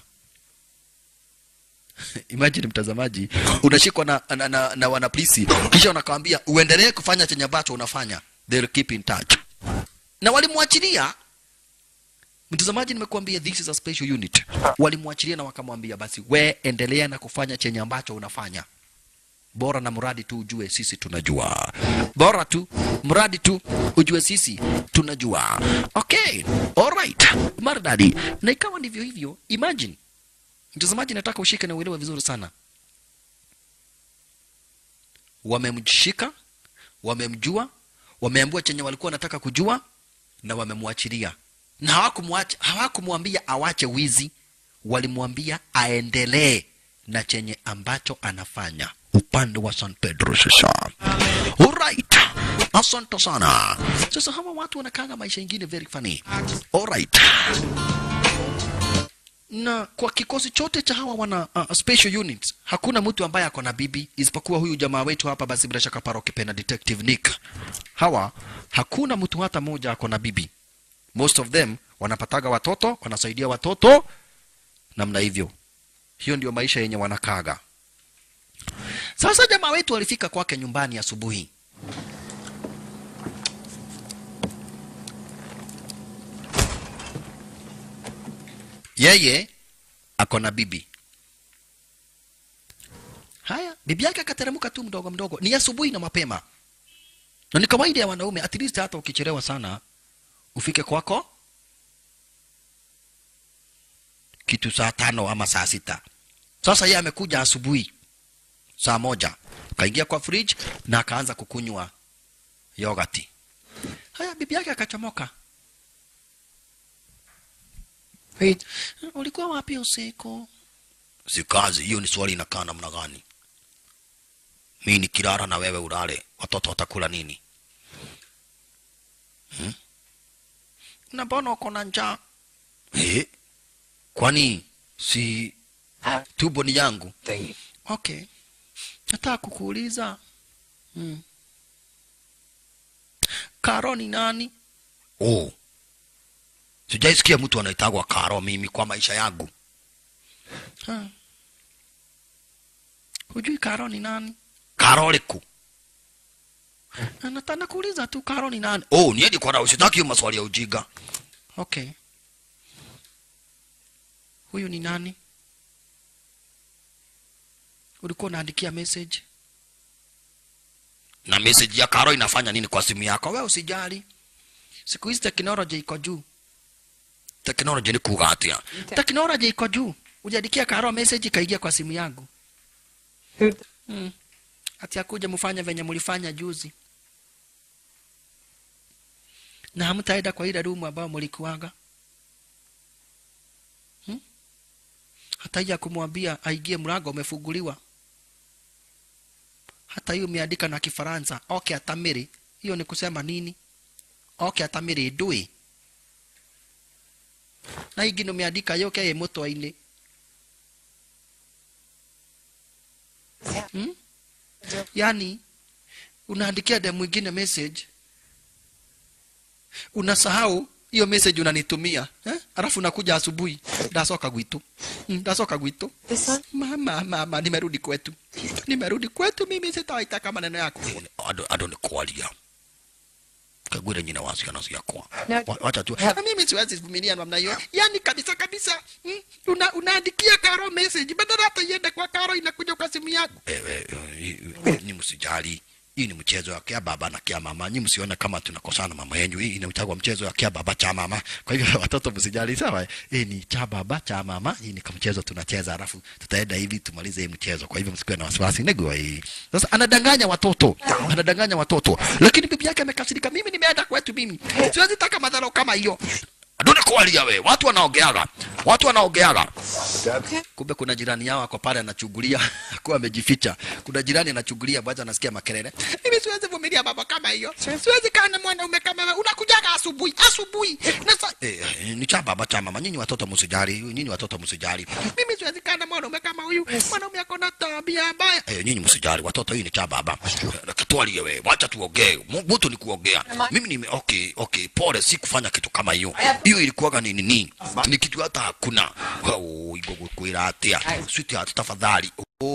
imagine mtazamaji unashikwa na, na, na, na wanapolisi kisha wanakwambia uendelee kufanya chenye ambacho unafanya they'll keep in touch na walimwachilia mtazamaji nimekuambia this is a special unit walimwachilia na wakamwambia basi we endelea na kufanya chenye ambacho unafanya bora na mradi tu ujue sisi tunajua bora tu mradi tu ujue sisi tunajua okay alright maridadi na ikawa ndivyo hivyo imagine mtazamaji nataka ushike na uelewe vizuri sana wamemshika wamemjua wameambua chenye walikuwa wanataka kujua na wamemwachilia na hawakumwacha hawakumwambia awache wizi walimwambia aendelee na chenye ambacho anafanya upande wa San Pedro sasa. Alright. Asante sana. Sasa hawa watu wanakanga maisha ingine very funny. Alright. Na kwa kikosi chote cha hawa wana uh, special units hakuna mtu ambaye ako na bibi isipokuwa huyu jamaa wetu hapa, basi bila shaka Paro Kipena Detective Nick. Hawa hakuna mtu hata mmoja ako na bibi. Most of them wanapataga watoto, wanasaidia watoto namna hivyo. Hiyo ndio maisha yenye wanakaga. Sasa jamaa wetu alifika kwake nyumbani asubuhi. Yeye ako na bibi. Haya, bibi yake akateremka tu mdogo mdogo. Ni asubuhi na mapema, na ni kawaida ya wanaume, at least hata ukichelewa sana ufike kwako kitu saa tano ama saa sita. Sasa yeye amekuja asubuhi saa moja, kaingia kwa fridge na akaanza kukunywa yogati. Haya, bibi yake akachomoka. Hey, ulikuwa wapi usiku? Si kazi hiyo, ni swali inakaa namna gani? Mi nikilala na wewe ulale, watoto watakula nini? Hmm? Na mbona uko na njaa? Eh, kwani si tumbo ni yangu? Okay, nataka kukuuliza hmm. Karo ni nani? Oh, sijaisikia mtu anaitagwa Karo mimi kwa maisha yangu. Ha. Hujui Karo ni nani? Karo liku nataka kuuliza tu Karo ni nani? Oh, niende kwa rausi, sitaki hiyo maswali ya ujiga. Okay, huyu ni nani? Ulikuwa unaandikia message na message ya Karo inafanya nini kwa simu yako? Wewe usijali, siku hizi teknolojia iko juu. Teknolojia ni kuga atia? Teknolojia iko juu. Ujiandikia Karo message ikaingia kwa simu yangu hmm. Ati akuja mfanya venye mlifanya juzi, na hamtaenda kwa ile rumu ambayo mlikuwaga hmm? Hata hiyo kumwambia aingie, mlango umefunguliwa. Hata hiyo umeandika na Kifaransa okay, atamiri hiyo ni kusema nini? oke atamiri ndui na ingĩ nũmeandika yoke ĩ mũtwa-inĩ hmm? yani unaandikia dem mwingine message unasahau hiyo message unanitumia eh? alafu nakuja asubuhi ndasoka gwitu mm, ndasoka gwitu mama mama nimerudi kwetu nimerudi kwetu mimi sitawaitaka maneno yako ado, ado ni kwalia kagwire nyina wa ciana ciakwa Wa- wacha tu Na mimi siwezi vumilia namna hiyo yani kabisa kabisa mm, una, unaandikia karo message badala hata iende kwa karo inakuja kwa simu yako ewe ni msijali hii ni mchezo ya kia baba na kia mama nyi msione kama tunakosana mama yenyu hii inaitagwa mchezo ya kia baba cha mama kwa hivyo watoto msijali sawa hii ni cha baba cha mama hii ni kama mchezo tunacheza alafu tutaenda hivi tumalize hii mchezo kwa hivyo msikuwe na wasiwasi negwa hii sasa anadanganya watoto anadanganya watoto lakini bibi yake amekasirika mimi nimeenda kwetu mimi siwezi taka madhara kama hiyo Aduna kualia we, watu wanaogeaga, watu wanaogeaga. Kumbe kuna jirani yao ako pale anachungulia, akuwa amejificha. Kuna jirani anachungulia, bwaza anasikia makelele. Mimi siwezi vumilia baba kama hiyo, siwezi kaa na mwanaume kama wewe. Unakujaga asubuhi asubuhi na sa... eh, eh, ni cha baba cha mama. Nyinyi watoto msijali, nyinyi watoto msijali. Mimi siwezi kaa na mwanaume kama huyu, mwanaume ako na tabia mbaya. Eh, nyinyi msijali, watoto, hii ni cha baba. Katwalie wewe, wacha tuongee. Mu- Mtu ni kuongea. Mimi nime okay, okay, pole, si kufanya kitu kama hiyo. Hiyo ilikuwaga ni nini? Ni kitu hata hakuna. Oh, igogo kwira atia. Sweetheart, tafadhali.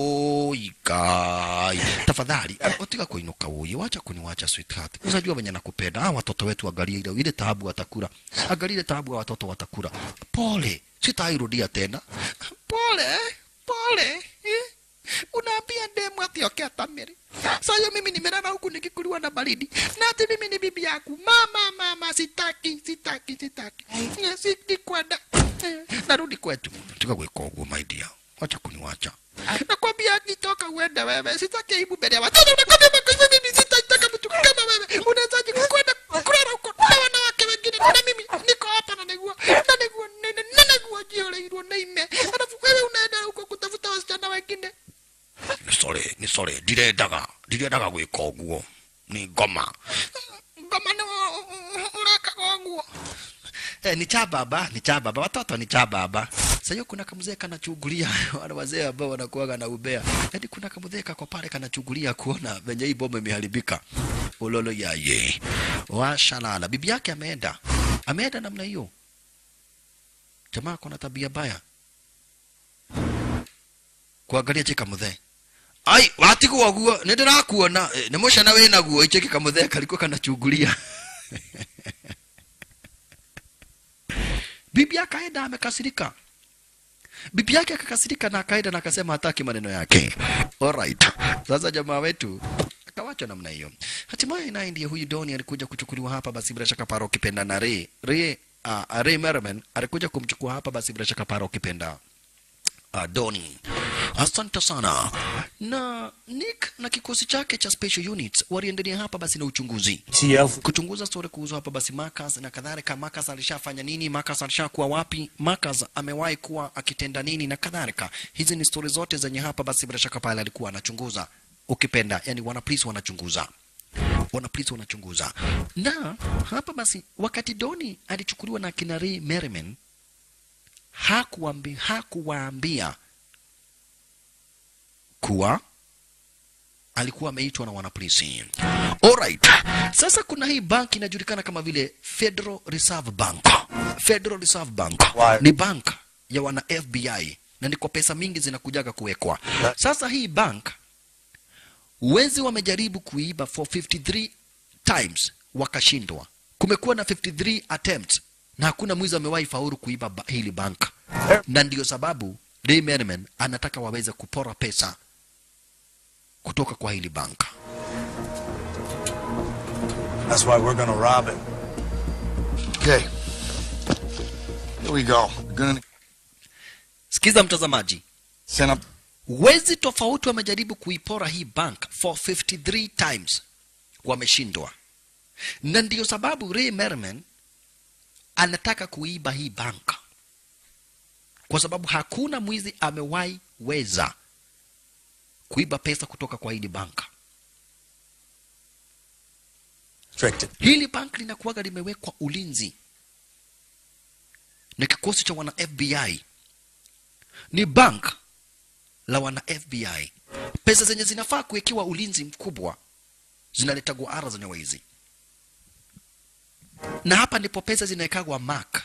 Oi kai, tafadhali utiga kuinuka uye, wacha kuniwacha sweetheart. Unajua venye nakupenda. Ah, watoto wetu angalia ile ile taabu watakula, angalia ile taabu ya watoto watakula. Pole, sitairudia tena. Pole, pole. Eh? Unaambia demu ati okay atamiri. Sasa mimi nimelala huku nikikuliwa na baridi. Na ati mimi ni bibi yako. Mama, mama, sitaki, sitaki, sitaki. Eh, Sitaki kwenda. Eh, Narudi kwetu. Tuka gwika uguo my dear. Wacha kuniwacha. Nakwambia nitoka uende wewe. Sitaki aibu mbele ya watoto. Nakwambia kwa mimi sitaitaka mtu kama wewe. Unawezaje kwenda kulala huko na wanawake wengine? Na mimi niko hapa na negua. Na negua nene, na negua jiole ilo na ime. Alafu wewe unaenda huko kutafuta wasichana wengine. Ni sorry, ni sorry. Ndirendaga, ndirendaga gwika uguo. Ni ngoma. Ngoma ni urakaga uguo. Eh, ni cha baba, ni cha baba. Watoto ni cha baba. Sasa hiyo kuna kamzee kanachungulia wale wazee ambao wanakuwaga na ubea. Yaani kuna kamzee kako pale kanachungulia kuona venye hii bomba imeharibika. Ulolo yaye. Washalala. Bibi yake ameenda. Ameenda namna hiyo. Jamaa kuna tabia baya. Kuangalia cheka mzee. Ai, watigwo guo, nĩ ndĩrakuona nĩ mũcana wĩ naguo icheki kamũthee kariko kanachungulia bibi akaenda amekasirika bibi yake akakasirika na akaenda na akasema hataki maneno yake alright sasa jamaa wetu akawachwa namna hiyo hatimaye naye ndiye huyu doni alikuja kuchukuliwa hapa basi bila shaka paro ukipenda na Ray Ray uh, Ray Merriman alikuja kumchukua hapa basi bila shaka paro ukipenda uh, Doni. Asante sana. Na Nick na kikosi chake cha special units waliendelea hapa basi na uchunguzi. Kuchunguza story kuhusu hapa basi Marcus na kadhalika. Marcus alishafanya nini? Marcus alishakuwa wapi? Marcus amewahi kuwa akitenda nini na kadhalika. Hizi ni story zote zenye hapa basi bila shaka pale alikuwa anachunguza. Ukipenda, yani wana police wanachunguza wana polisi wanachunguza na hapa basi wakati doni alichukuliwa na kina Ray Merriman hakuwaambia hakuwaambia kuwa alikuwa ameitwa na wanapolisi. Alright. Sasa kuna hii bank inajulikana kama vile Federal Reserve Bank. Federal Reserve Bank ni bank ya wana FBI na ndiko pesa mingi zinakujaga kuwekwa. Sasa hii bank wezi wamejaribu kuiba for 53 times wakashindwa. Kumekuwa na 53 attempts na hakuna mwizi amewahi faulu kuiba ba hili bank, na ndio sababu Ray Merriman anataka waweze kupora pesa kutoka kwa hili bank.
That's why we're gonna rob it.
Okay. Here we go. We're gonna
Sikiza mtazamaji,
send up.
wezi tofauti wamejaribu kuipora hii bank for 53 times, wameshindwa, na ndio sababu Ray Merriman anataka kuiba hii bank kwa sababu hakuna mwizi amewahi weza kuiba pesa kutoka kwa hili banka.
Restricted.
hili bank linakuwaga limewekwa ulinzi na kikosi cha wana FBI. Ni bank la wana FBI. Pesa zenye zinafaa kuwekewa ulinzi mkubwa zinaletagwa ara zenye waizi, na hapa ndipo pesa zinawekagwa mark.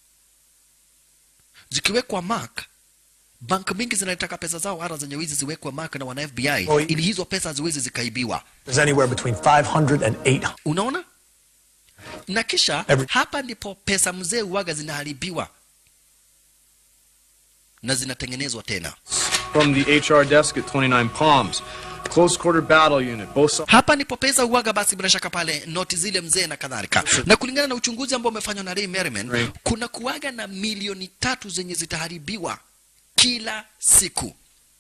Zikiwekwa mark, bank mingi zinalitaka pesa zao ara zenye wizi ziwekwe mark na wana FBI
Oi.
ili hizo pesa haziwezi zikaibiwa.
There's anywhere between 500 and 800.
Unaona? Na kisha
Every-
hapa ndipo pesa mzee uwaga zinaharibiwa na zinatengenezwa tena.
From the HR desk at 29 Palms. Close quarter battle unit. Both sides.
Hapa ndipo pesa uwaga basi bila shaka pale noti zile mzee na kadhalika. Na kulingana na uchunguzi ambao umefanywa na Ray Merriman,
Right.
kuna kuwaga na milioni tatu zenye zitaharibiwa kila siku.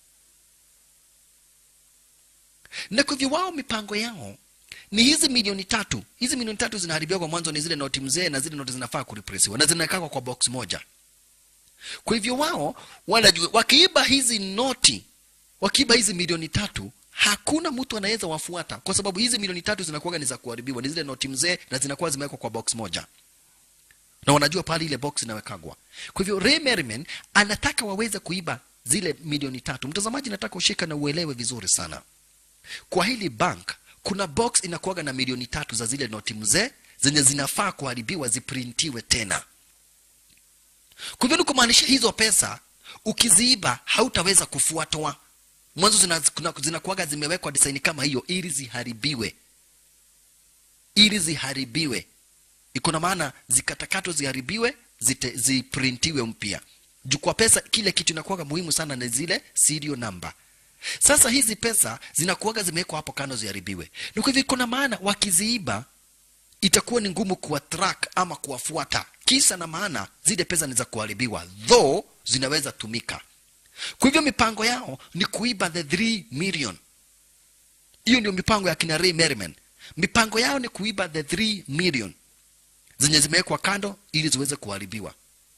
Na kwa hivyo wao mipango yao ni hizi milioni tatu. Hizi milioni tatu zinaharibiwa kwa mwanzo ni zile noti mzee na zile noti zinafaa kurepressiwa na zinawekwa kwa box moja. Kwa hivyo wao wanajua wakiiba hizi noti, wakiiba hizi milioni tatu, hakuna mtu anaweza wafuata, kwa sababu hizi milioni tatu zinakuwa ni za kuharibiwa, ni zile noti mzee na zinakuwa zimewekwa kwa box moja, na wanajua pale ile box inawekagwa. Kwa hivyo Ray Merriman anataka waweze kuiba zile milioni tatu. Mtazamaji, nataka ushika na uelewe vizuri sana, kwa hili bank kuna box inakuwaga na milioni tatu za zile noti mzee zenye zinafaa kuharibiwa ziprintiwe tena. Kwa hivyo ni kumaanisha hizo pesa ukiziiba hautaweza kufuatwa. Mwanzo zina- kuna- zinakuwaga zimewekwa design kama hiyo ili ziharibiwe, ili ziharibiwe. Iko na maana zikatakatwe, ziharibiwe, zite, ziprintiwe mpya. Juu kwa pesa, kile kitu inakuwaga muhimu sana ni zile serial number. Sasa hizi pesa zinakuwaga zimewekwa hapo kando ziharibiwe, na kwa hivyo iko na maana wakiziiba itakuwa ni ngumu kuwa track ama kuwafuata. Kisa na maana zile pesa ni za kuharibiwa, though zinaweza tumika. Kwa hivyo mipango yao ni kuiba the 3 million. Hiyo ndio mipango ya kina Ray Merriman. Mipango yao ni kuiba the 3 million zenye zimewekwa kando ili ziweze kuharibiwa,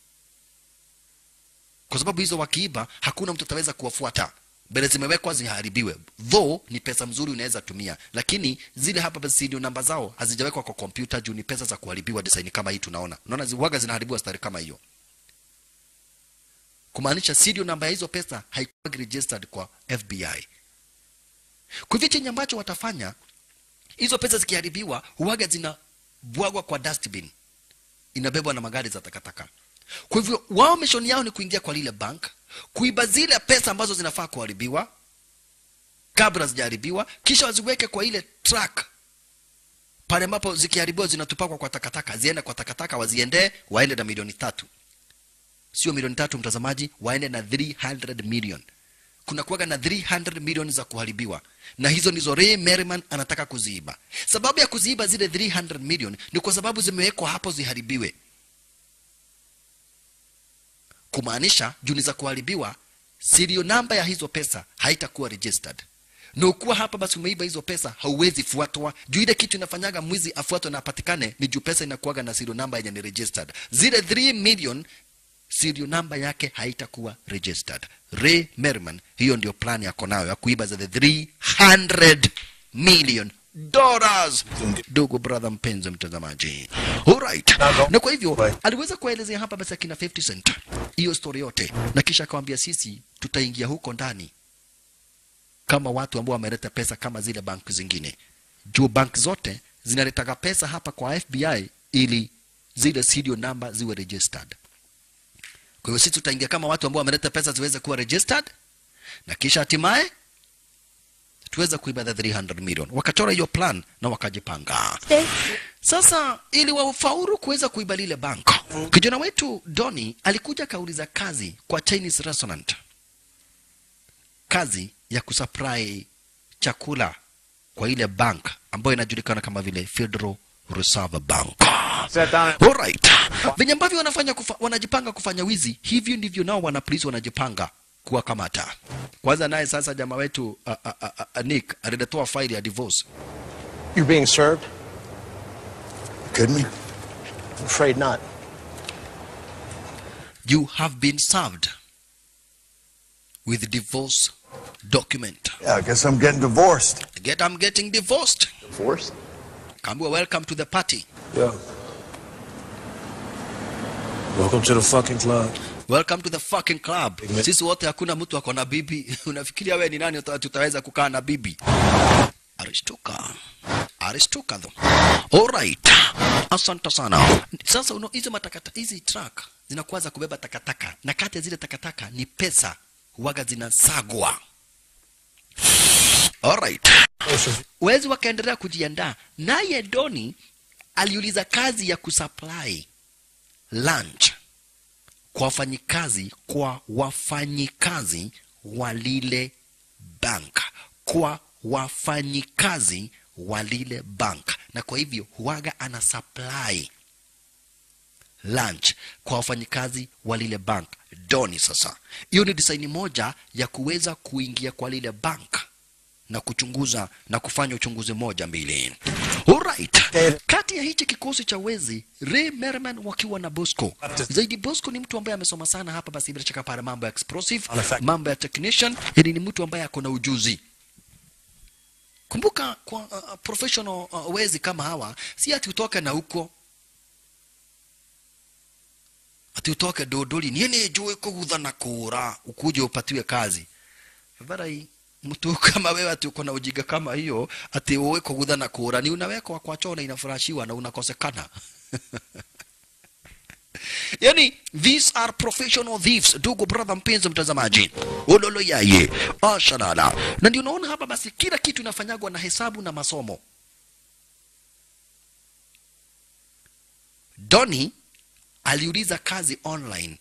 kwa sababu hizo wakiiba, hakuna mtu ataweza kuwafuata mbele zimewekwa ziharibiwe, though ni pesa mzuri unaweza tumia, lakini zile hapa basi ndio namba zao hazijawekwa kwa kompyuta juu ni pesa za kuharibiwa, design kama hii tunaona. Unaona ziwaga zinaharibiwa stari kama hiyo, kumaanisha serial namba ya hizo pesa haikuwa registered kwa FBI. Kwa hivyo chenye ambacho watafanya, hizo pesa zikiharibiwa, huwaga zinabwagwa kwa dustbin, inabebwa na magari za takataka. Kwa hivyo wao mishoni yao ni kuingia kwa lile bank, kuiba zile pesa ambazo zinafaa kuharibiwa kabla zijaharibiwa, kisha waziweke kwa ile truck pale ambapo zikiharibiwa zinatupakwa kwa takataka, ziende kwa takataka, waziendee, waende na milioni tatu, sio milioni tatu mtazamaji, waende na 300 million. Kuna kuwaga na 300 million za kuharibiwa, na hizo ndizo Ray Merriman anataka kuziiba. Sababu ya kuziiba zile 300 million ni kwa sababu zimewekwa hapo ziharibiwe kumaanisha juni za kuharibiwa, serial namba ya hizo pesa haitakuwa registered. Na ukuwa hapa basi umeiba hizo pesa, hauwezi fuatwa juu ile kitu inafanyaga mwizi afuatwe na apatikane ni juu pesa inakuwaga na serial namba yenye ni registered. Zile 3 million serial namba yake haitakuwa registered. Ray Merriman, hiyo ndio plan yako nayo ya kuiba za the 300 million dollars. Ndugu brother mpenzi mtazamaji, alright. Na kwa hivyo aliweza kuelezea hapa basi akina 50 Cent hiyo story yote, na kisha akawambia sisi tutaingia huko ndani kama watu ambao wameleta pesa kama zile bank zingine, juu bank zote zinaletaga pesa hapa kwa FBI ili zile serial number ziwe registered. Kwa hiyo sisi tutaingia kama watu ambao wameleta pesa ziweze kuwa registered, na kisha hatimaye tuweza kuiba the 300 million. Wakachora hiyo plan na wakajipanga. Sasa ili wafaulu kuweza kuiba lile bank, kijana wetu Doni alikuja akauliza kazi kwa Chinese restaurant, kazi ya kusupply chakula kwa ile bank ambayo inajulikana kama vile Federal Reserve Bank. Alright. Venye ambavyo wanafanya kufa, wanajipanga kufanya wizi, hivyo ndivyo nao wana polisi wanajipanga kuwakamata. Kwanza naye sasa jamaa wetu uh, uh, uh, uh, Nick aliletoa faili ya divorce.
You're being served?
Kidding me?
I'm afraid not.
You have been served with divorce document.
Yeah, I guess I'm getting divorced.
Get I'm getting divorced.
Divorce?
kaambiwa welcome to the party
Yo. Welcome to the fucking club.
welcome to the fucking club sisi wote hakuna mtu ako na bibi unafikiria we ni nani uta- tutaweza kukaa na bibi arishtuka arishtuka tho alright asante sana sasa uno hizi matakata hizi truck zinakuwa za kubeba takataka na kati ya zile takataka ni pesa huwaga zinasagwa alright wezi wakaendelea kujiandaa naye doni aliuliza kazi ya kusupply lunch kwa wafanyikazi kwa wafanyikazi wa lile bank kwa wafanyikazi wa lile bank na kwa hivyo huwaga ana supply lunch kwa wafanyikazi wa lile bank doni sasa hiyo ni design moja ya kuweza kuingia kwa lile bank na kuchunguza na kufanya uchunguzi moja mbili Alright. kati ya hichi kikosi cha wezi Ray Merriman wakiwa na Bosco zaidi Bosco ni mtu ambaye amesoma sana hapa basi bila shaka pale mambo ya explosive mambo ya technician yani ni mtu ambaye ako na ujuzi kumbuka kwa uh, professional uh, wezi kama hawa si ati utoke na huko ati utoke dodoli niene jue kugutha na kura ukuje upatiwe kazi varai mtu kama wewe ati uko na ujinga kama hiyo ati uwe kugutha na kura ni unawekwa kwa choo na inafurashiwa na unakosekana yani these are professional thieves ndugu brother mpenzi mtazamaji ulolo yaye ashalala na ndio unaona hapa basi kila kitu inafanyagwa na hesabu na masomo doni aliuliza kazi online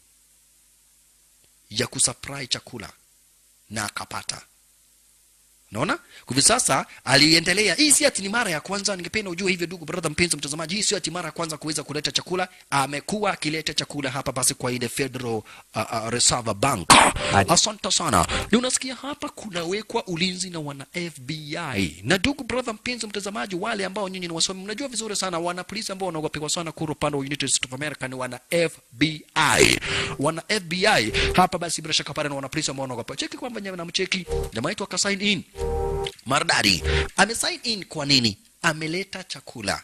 ya kusupply chakula na akapata naona hivi sasa aliendelea hii si ati ni mara ya kwanza ningependa ujue hivyo ndugu brother mpenzi mtazamaji hii sio ati mara ya kwanza kuweza kuleta chakula amekuwa akileta chakula hapa basi kwa ile federal uh, uh, reserve bank asante sana ni unasikia hapa kunawekwa ulinzi na wana fbi na ndugu brother mpenzi mtazamaji wale ambao nyinyi ni wasomi mnajua vizuri sana wana polisi ambao wanaogopewa sana kura upande wa united states of america ni wana fbi wana fbi hapa basi bila shaka pale na wana polisi ambao wanaogopewa cheki kwamba nyama na mcheki jamaa wetu akasign in maridadi amesign in kwa nini ameleta chakula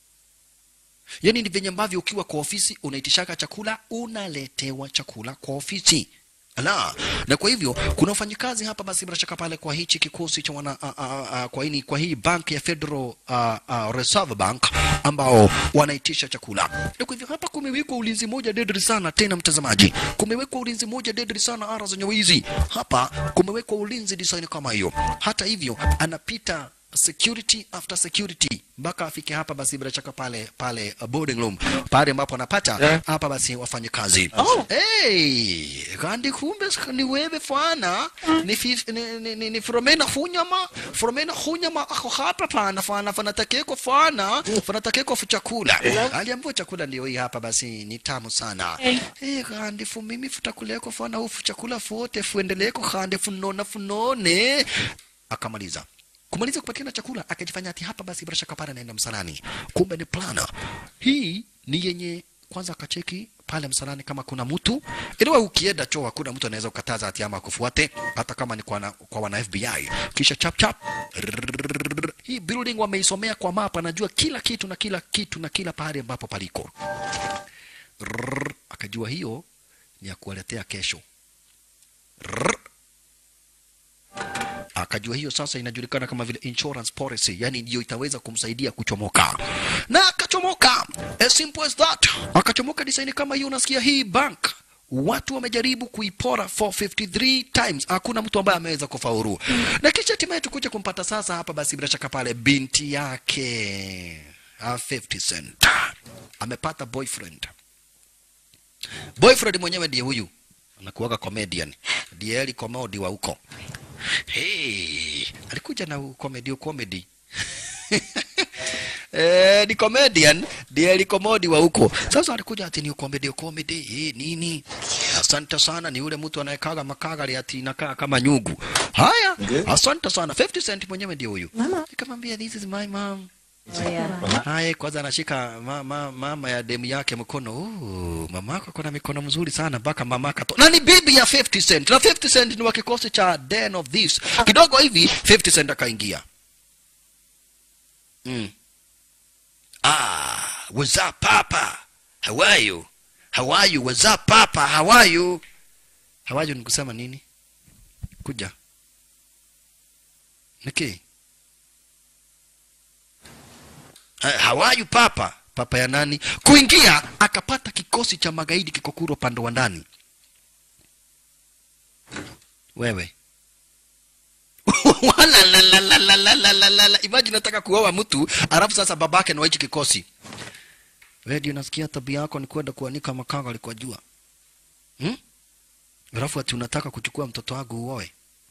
yaani ni venye ambavyo ukiwa kwa ofisi unaitishaka chakula unaletewa chakula kwa ofisi la na kwa hivyo kuna wafanyikazi hapa basi bila shaka pale kwa hichi kikosi cha wana a, a, a, kwa hini kwa hii bank ya Federal a, a, Reserve Bank ambao wanaitisha chakula na kwa hivyo hapa kumewekwa ulinzi moja deadly sana tena mtazamaji kumewekwa ulinzi moja deadly sana ara zenye wizi hapa kumewekwa ulinzi design kama hiyo hata hivyo anapita security after security mpaka afike hapa basi bila shaka pale pale uh, boarding room pale ambapo anapata hapa basi wafanye kazi oh. hey, kandi kumbe sk- ni wewe fana ni, fif, ni, ni, ni, ni fromena hunyama fromena hunyama ako hapa pana fana fanatakeko fana fanatakeko fu chakula aliambiwa chakula ndio hii hapa basi ni tamu sana
Hey.
hey, kandi fu mimi futakuleko fana ufu chakula fote fuendeleko kandi funona funone akamaliza kumaliza kupatikana chakula akajifanya ati hapa basi bila shaka pale anaenda msalani kumbe ni plana hii ni yenye kwanza akacheki pale msalani kama kuna mtu iliwa ukienda choo hakuna mtu anaweza kukataza ati ama akufuate hata kama ni kwa, na, kwa wana FBI kisha chap chap rrrr, hii building wameisomea kwa mapa anajua kila kitu na kila kitu na kila pahali ambapo paliko Rrrr, akajua hiyo ni ya kuwaletea kesho Rrrr, akajua hiyo sasa inajulikana kama vile insurance policy, yani ndio itaweza kumsaidia kuchomoka, na akachomoka. As simple as that, akachomoka design kama hiyo. Unasikia hii bank watu wamejaribu kuipora 453 times, hakuna mtu ambaye ameweza kufaulu, na kisha hatimaye tukuja kumpata sasa hapa. Basi bila shaka pale binti yake ah, 50 Cent amepata boyfriend. Boyfriend mwenyewe ndiye huyu anakuwaga comedian, ndiye eli comedy wa huko Hey, alikuja na comedy comedy Eh, ni comedian ndiye alikomodi wa huko. Sasa alikuja ati ni comedy comedy eh, nini? Asante sana, ni yule mtu anayekaga makagari ati inakaa kama nyugu. Haya, asante sana. 50 Cent mwenyewe ndio huyu. Nikamwambia this is my mom. Haya, kwanza anashika ma, ma, mama ya demu yake mkono. Oh, mamako kuna mikono mzuri sana mpaka mamaka to. Na ni bibi ya 50 Cent. Na 50 Cent ni wa kikosi cha Den of Thieves. Kidogo hivi 50 Cent akaingia. Mm. ah what's up papa how are you how are you what's up papa how are you how are you ni kusema nini kuja niki Eh, how are you papa papa ya nani kuingia akapata kikosi cha magaidi kikokuro upande wa ndani wewe Wala la la la la la la la la la. Imagine nataka kuoa mtu alafu sasa babake na hichi kikosi. Wewe ndio unasikia tabia yako ni kwenda kuanika makanga alikuwa jua. Hmm? Alafu ati unataka kuchukua mtoto wangu uoe.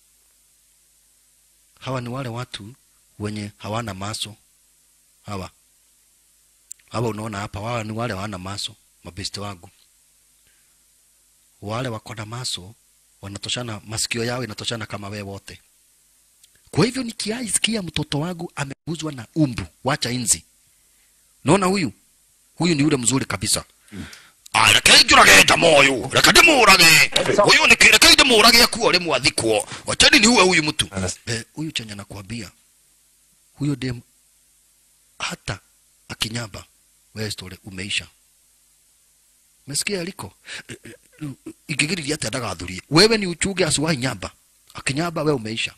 Hawa ni wale watu wenye hawana maso. Hawa. Hawa unaona hapa, hawa ni wale hawana maso, mabeste wangu. Wale wako na maso wanatoshana, masikio yao inatoshana kama we wote. Kwa hivyo nikiaisikia mtoto wangu ameguzwa na umbu, wacha inzi. Naona huyu huyu ni yule mzuri kabisa. Ah, rekei njurage moyo reka ndimurage uyu niki rekei ndimurage akuo ri mwathikwo wachani ni uwe huyu mtu eh, huyu chenye nakwambia huyo dem hata akinyamba wewe story umeisha mesikia aliko Eh, eh, ingigiriria ati ndagathurie wewe ni uchuge asuwahi nyamba akinyamba wewe umeisha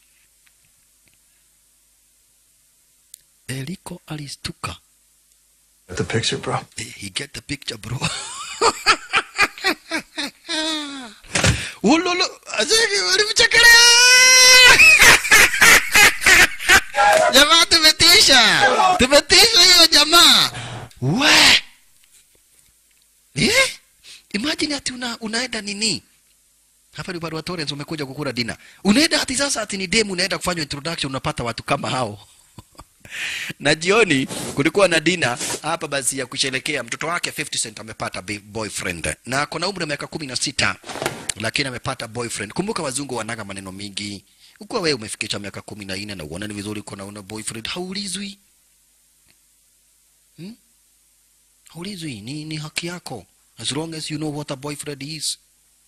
Eliko alistuka.
Get the picture, bro?
He get the picture, bro. Ulolo, azeki ulimchekelea. Jamaa tumetisha. Tumetisha hiyo jamaa. We. Eh? Imagine ati una, unaenda nini? Hapa ni barua Torrens umekuja kukula dina. Unaenda ati sasa ati ni demu unaenda kufanya introduction unapata watu kama hao. na jioni kulikuwa na dina hapa basi ya kusherekea mtoto wake 50 Cent amepata bi- boyfriend na ako na umri wa miaka kumi na sita lakini amepata boyfriend. Kumbuka wazungu wanaga maneno mingi. Ukiwa wewe umefikisha miaka kumi na nne na uona ni vizuri uko na una boyfriend, haulizwi hmm? Haulizwi, ni, ni haki yako as long as you know what a boyfriend is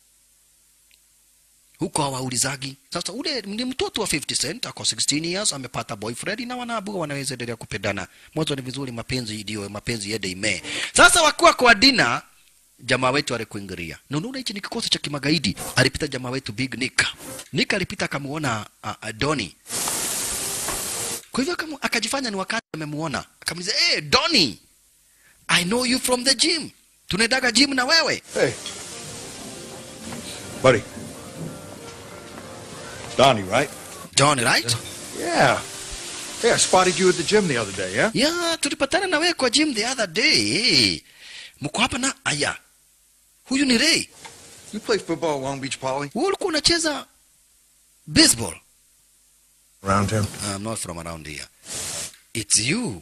huko hawaulizagi. Sasa ule ni mtoto wa 50 Cent ako 16 years amepata boyfriend na wanaabua wanaweza endelea kupendana. Mwanzo ni vizuri, mapenzi ndio mapenzi yende ime. Sasa wakiwa kwa dina, jamaa wetu alikuingilia na unaona hichi ni kikosi cha kimagaidi. Alipita jamaa wetu Big Nick. Nick alipita akamuona uh, uh, Donny. Kwa hivyo akamu, akajifanya ni wakati amemuona, akamuliza hey, Donny, I know you from the gym. Tunaendaga gym na wewe.
Hey. Buddy. Donnie, right?
Donny, right?
Yeah. Hey, I spotted you at the gym the other day, yeah?
Yeah, tulipatana na wewe kwa gym the other day. Mko hapa na aya. Huyu ni Ray.
You play football at Long Beach Poly?
Wewe ulikuwa unacheza baseball.
Around him?
I'm not from around here. It's you.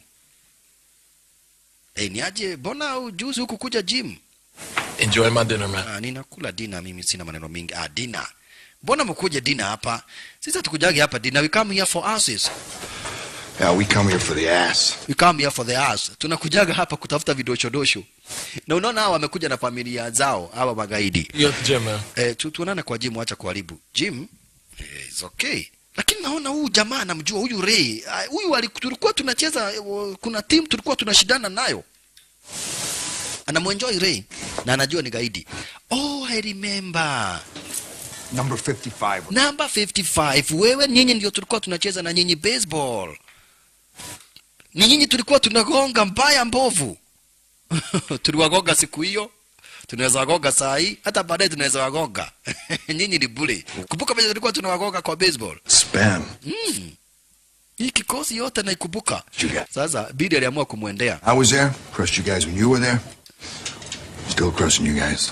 Hey, niaje mbona ujuzi huku kuja gym?
Enjoy my dinner, man.
Ah, ninakula dina mimi sina maneno mingi. Ah, dina. Mbona mkuje dina hapa? Sisi hatukujagi hapa dina. We come here for asses.
Yeah, we come here for the ass.
We come here for the ass. Tunakujaga hapa kutafuta vidoshodosho. Na unaona hawa wamekuja na familia zao, hawa magaidi.
You at the gym, man.
Eh, tu, tuonane kwa gym, acha kuharibu. Gym? Eh, it's okay. Lakini naona huyu jamaa namjua huyu Ray. Ah, Huyu ali- tulikuwa tunacheza eh, wa- kuna team tulikuwa tunashindana nayo. Anamuenjoy Ray na anajua ni gaidi. Oh, I remember.
Number 55.
Namba 55. Wewe nyinyi ndio tulikuwa tunacheza na nyinyi baseball. Ni nyinyi tulikuwa tunagonga mbaya mbovu. Tuliwagonga siku hiyo. Tunaweza wagonga saa hii, hata baadaye tunaweza wagonga. nyinyi ni bure. Kumbuka vile tulikuwa tunawagonga kwa baseball.
Spam.
Mm. Hii kikosi yote naikumbuka.
You got.
Sasa Bidi aliamua kumwendea.
I was there. Crushed you guys when you were there. Still crushing you guys.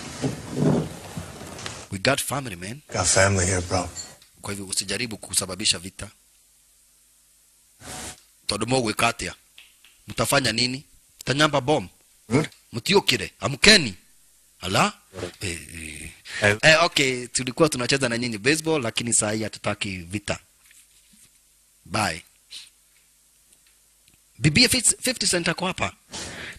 We got family man.
Got family here, bro.
Kwa hivyo usijaribu kusababisha vita. Tondu mogwika atia mtafanya nini? Tanyamba bom
Good.
mtiokire amkeni ala eh, eh.
Eh.
Eh, okay tulikuwa tunacheza na nyinyi baseball lakini saa hii hatutaki vita bye bibia 50 cent ako hapa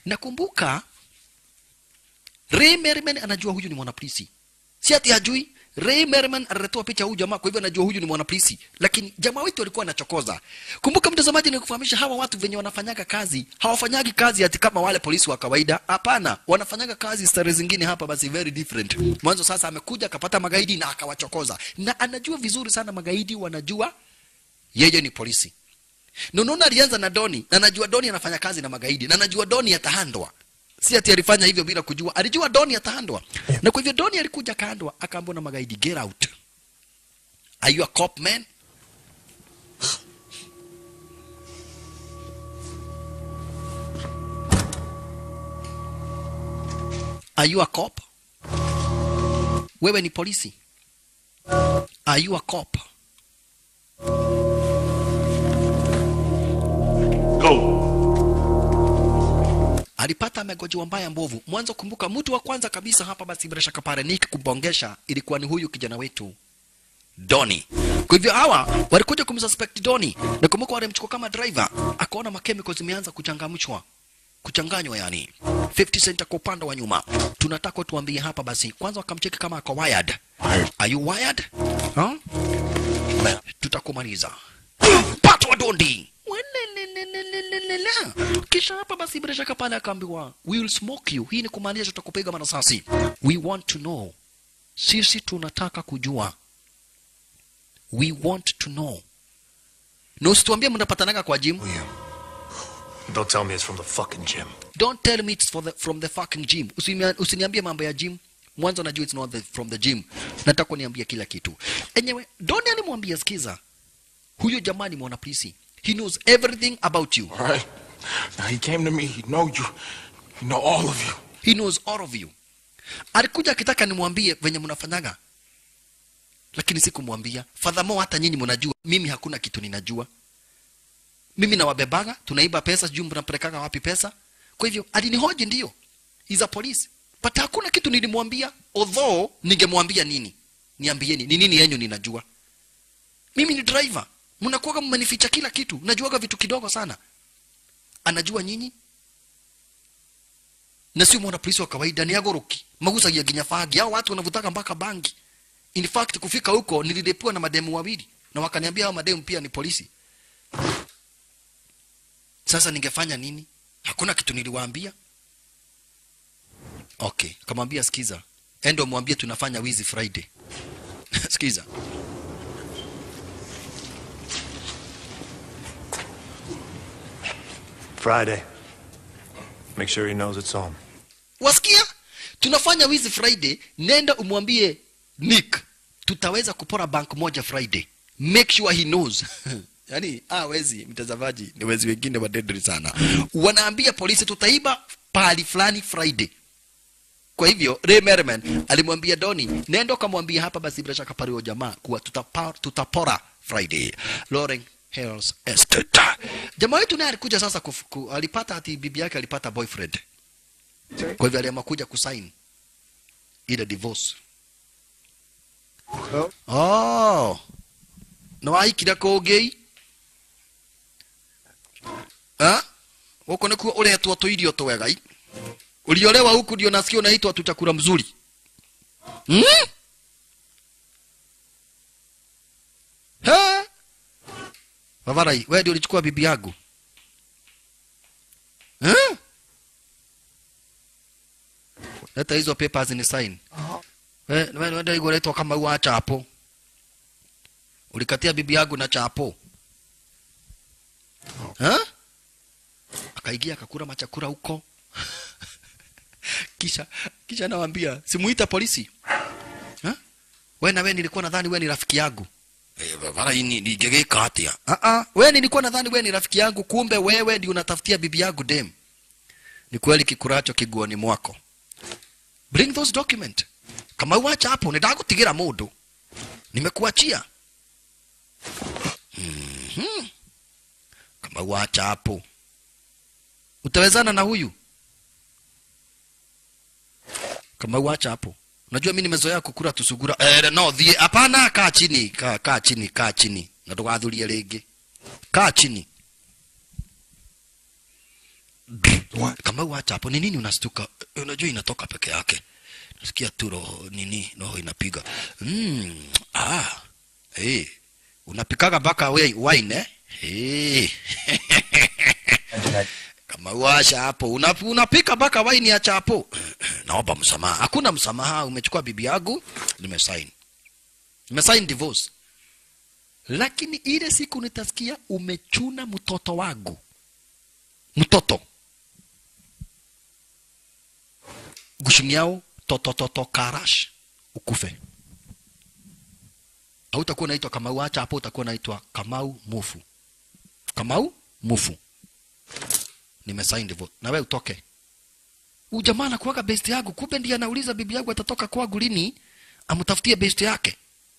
nakumbuka Ray Merriman anajua huyu ni mwanapolisi si ati hajui Ray Merriman alitoa picha huyu jamaa, kwa hivyo anajua huyu ni mwanapolisi, lakini jamaa wetu alikuwa anachokoza. Kumbuka mtazamaji, ni kufahamisha hawa watu venye wanafanyaga kazi, hawafanyagi kazi ati kama wale polisi wa kawaida. Hapana, wanafanyaga kazi stare zingine hapa, basi very different. Mwanzo sasa amekuja akapata magaidi na akawachokoza, na anajua vizuri sana magaidi wanajua yeye ni polisi. Na unaona alianza na Doni, na najua Doni anafanya kazi na magaidi, na najua Doni atahandwa si ati alifanya hivyo bila kujua, alijua Doni atahandwa. Na kwa hivyo Doni alikuja akahandwa, akaambiwa na magaidi, get out. Are you a cop man? Are you a cop? Wewe ni polisi? Are you a cop? alipata amegojewa mbaya mbovu. Mwanzo kumbuka, mtu wa kwanza kabisa hapa basi bila shaka pale Nick kumbongesha ilikuwa ni huyu kijana wetu Doni. Kwa hivyo hawa walikuja kumsuspect Doni, na kumbuka walimchukua kama driver, akaona makemiko zimeanza kuchangamshwa kuchanganywa yani 50 cent kwa upande wa nyuma. Tunataka tuambie hapa basi, kwanza wakamcheki kama ako wired. Are you wired? Huh? Tutakumaliza. Patwa Dondi. Welelelelelelelele. Kisha hapa basi bila shaka pale akaambiwa we will smoke you. Hii ni kumaanisha tutakupiga marasasi. We want to know. Sisi tunataka kujua. We want to know. Na usituambie mnapatanaga kwa gym.
Don't tell me it's from the fucking gym.
Don't tell me it's for the, from the fucking gym. Usimia- Usiniambie mambo ya gym. Mwanzo najua it's not the, from the gym. Nataka kuniambia kila kitu. Enyewe, Doni alimwambia sikiza. Huyo jamaa ni mwanapolisi. He knows everything about you.
All right. Now he came to me. He know you. He know all of you.
He knows all of you. Alikuja akitaka nimwambie venye mnafanyaga, lakini sikumwambia. Furthermore, hata nyinyi mnajua mimi hakuna kitu ninajua. Mimi nawabebaga, tunaiba pesa, sijui mnapelekaga wapi pesa. Kwa hivyo alinihoji, ndio, he's a police, but hakuna kitu nilimwambia. Although ningemwambia nini, niambieni ni nini yenyu ninajua. Mimi ni driver, mnakuwaga mmenificha kila kitu, najuaga vitu kidogo sana. Anajua nyinyi na sio mwana polisi wa kawaida, ni agoroki magusagia ginya fagi. Hao watu wanavutaka mpaka bangi. In fact kufika huko nilidepiwa na mademu wawili na wakaniambia hao mademu pia ni polisi. Sasa ningefanya nini? Hakuna kitu niliwaambia. Okay, kamwambia sikiza, endo mwambie tunafanya wizi Friday. sikiza,
Friday. Make sure he knows it's on.
wasikia? Tunafanya wizi Friday, nenda umwambie Nick tutaweza kupora bank moja Friday. Make sure he knows. Yaani, ah, wezi mtazamaji, ni wezi wengine wadedri sana. Wanaambia polisi tutaiba pahali fulani Friday. Kwa hivyo Ray Merriman alimwambia Doni, nenda ukamwambia hapa basi bila shaka pale huyo jamaa kuwa tutapa, tutapora Friday. Lauren Hills Estate. Jamaa wetu naye alikuja sasa kufu, ku, alipata ati bibi yake alipata boyfriend. Kwa hivyo aliamua kuja kusign ile divorce. Oh. Na waikira kũngĩ ha huko nikuo uretwo tuirio twega i uliolewa huku ndio nasikia unaitwa tu chakula mzuri hmm? ha Wavarai, wewe ndio ulichukua bibi yangu ha? Leta hizo papers ni sign. Wewe wewe ndio unaitwa kama wa chapo. Ulikatia bibi yangu na chapo. Ha? Akaingia akakula machakura huko. kisha kisha nawaambia simuita polisi. Ha? Wewe na wewe nilikuwa nadhani wewe ni rafiki yangu. Eh, baba hii ni nigegeka atia. Ah ah, wewe nilikuwa nadhani wewe ni rafiki yangu kumbe wewe ndio unatafutia bibi yangu dem. Ni kweli kikuracho kiguoni mwako. Bring those document. Kama uacha hapo nitakutigera mundu. Nimekuachia. Mhm. Kama uacha hapo. Utawezana na huyu? Kama uacha hapo. Unajua mimi nimezoea kukula tusugura. Eh, no, thie hapana, kaa chini, kaa kaa chini, kaa chini. Na ndũgathurie rĩngĩ. Kaa chini. Kama uacha hapo, ni nini unastuka? Eh, Unajua inatoka peke yake. nasikia tu roho nini roho inapiga mm, ah, hey, unapikaga mpaka we- wine eh? hey. kama washa hapo una, unapika mpaka waini ya chapo naomba msamaha hakuna msamaha umechukua bibi yangu nimesaini nimesaini divorce lakini ile siku nitasikia umechuna mtoto wangu mtoto gushiniao totototo karash ukufe hautakuwa unaitwa kamau acha hapo utakuwa unaitwa kamau mufu kamau mufu nimesaini divorce na wewe utoke huyu jamaa anakuwaga best yangu kumbe ndiye anauliza bibi yangu atatoka kwangu lini amtafutie best yake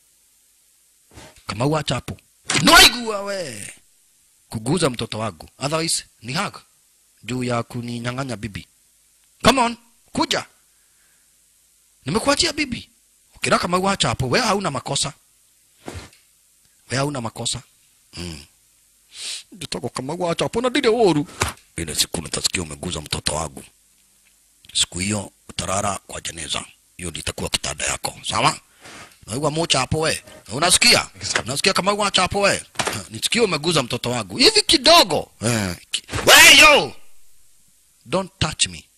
kama uacha hapo noigua we kuguza mtoto wangu otherwise ni hag juu ya kuninyang'anya bibi come on kuja nimekuachia bibi ukira kama uacha hapo we hauna makosa we hauna makosa mm. Nitaka kama uacha hapo na dide woru ile siku nitasikia umeguza mtoto wangu siku hiyo utarara kwa jeneza hiyo litakuwa kitanda yako sawa naigwa mocha hapo we unasikia unasikia kama uacha hapo we nisikie umeguza mtoto wangu hivi kidogo eh, ki- we yo don't touch me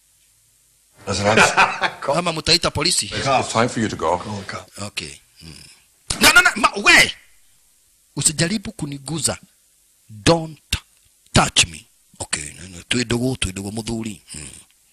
kama mtaita polisi
It's time for you to go.
okay mm. no, no, no, ma, we usijaribu kuniguza don't touch me okay nene, twidogo twidogo muthuri mm.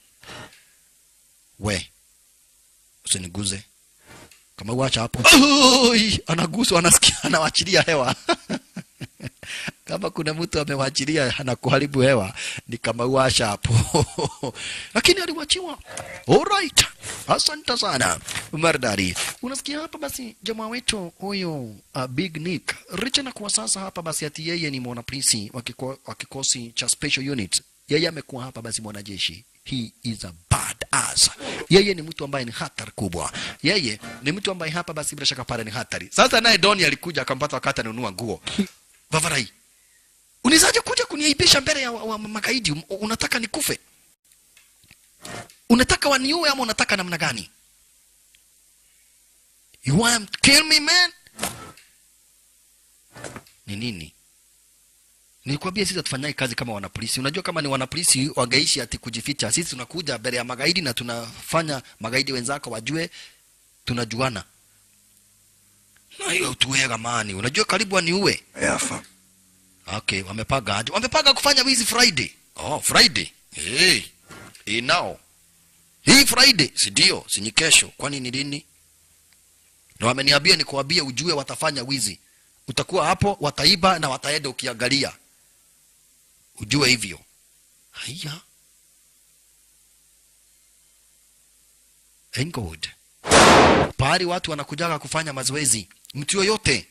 we usiniguze kama uacha hapo Oi, anaguswa anasikia anawachilia hewa kama kuna mtu amewachilia na kuharibu hewa ni kama uasha hapo lakini aliwachiwa alright asante sana mardari unasikia hapa basi jamaa wetu huyo uh, big nick richa na kuwa sasa hapa basi ati yeye ni mwanapolisi wa kiko- wa kikosi cha special unit yeye amekuwa hapa basi mwanajeshi he is a bad ass yeye ni mtu ambaye ni hatari kubwa yeye ni mtu ambaye hapa basi bila shaka pale ni hatari sasa naye doni alikuja akampata wakati ananunua nguo vavarai unawezaje kuja kuniaibisha mbele ya wa, wa magaidi Um- unataka nikufe unataka waniue ama unataka namna gani you want to kill me man ni nini nilikwambia sisi hatufanyai kazi kama wanapolisi unajua kama ni wanapolisi wangeishi ati kujificha sisi tunakuja mbele ya magaidi na tunafanya magaidi wenzako wajue tunajuana na hiyo tuwega mani unajua karibu waniue
Yafa.
okay wamepaga aje wamepaga kufanya wizi friday oh friday hey. hii nao hii friday si ndio si ni kesho kwani ni lini na wameniambia nikuambie ujue watafanya wizi utakuwa hapo wataiba na wataenda ukiangalia ujue hivyo haya England pahali watu wanakujaga kufanya mazoezi mtu yoyote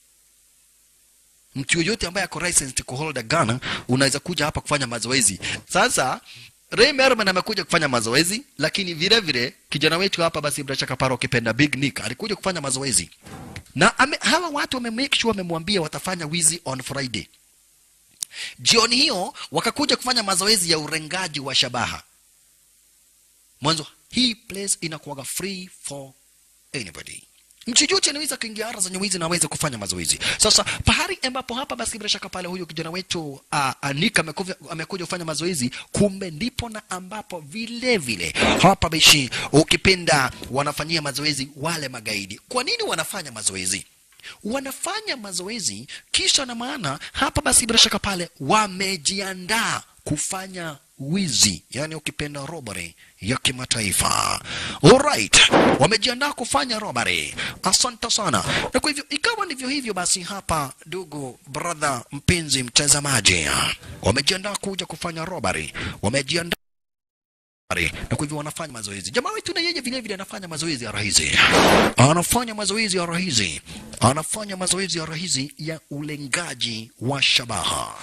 mtu yoyote ambaye ako licensed ku hold a gun unaweza kuja hapa kufanya mazoezi sasa Ray Merman amekuja kufanya mazoezi lakini vile vile kijana wetu hapa basi bila shaka paro kipenda Big Nick alikuja kufanya mazoezi na ame, hawa watu wame make sure wamemwambia watafanya wizi on Friday jioni hiyo wakakuja kufanya mazoezi ya urengaji wa shabaha mwanzo hii place inakuwaga free for anybody mchujuchi anaweza kuingia ara zenye wizi na aweze kufanya mazoezi sasa pahali ambapo hapa basi bila shaka pale huyu kijana wetu uh, anika amekuja amekuja kufanya mazoezi kumbe ndipo na ambapo vile vile hapa bishi ukipenda wanafanyia mazoezi wale magaidi kwa nini wanafanya mazoezi wanafanya mazoezi kisha na maana hapa basi bila shaka pale wamejiandaa kufanya wizi yani ukipenda robbery ya kimataifa alright wamejiandaa kufanya robbery asante sana na kwa hivyo ikawa ndivyo hivyo basi hapa ndugu brother mpenzi mtazamaji wamejiandaa kuja kufanya robbery wamejiandaa na kwa hivyo wanafanya mazoezi jamaa wetu na yeye vile vile anafanya mazoezi ya rahisi anafanya mazoezi ya rahisi anafanya mazoezi ya rahisi ya ulengaji wa shabaha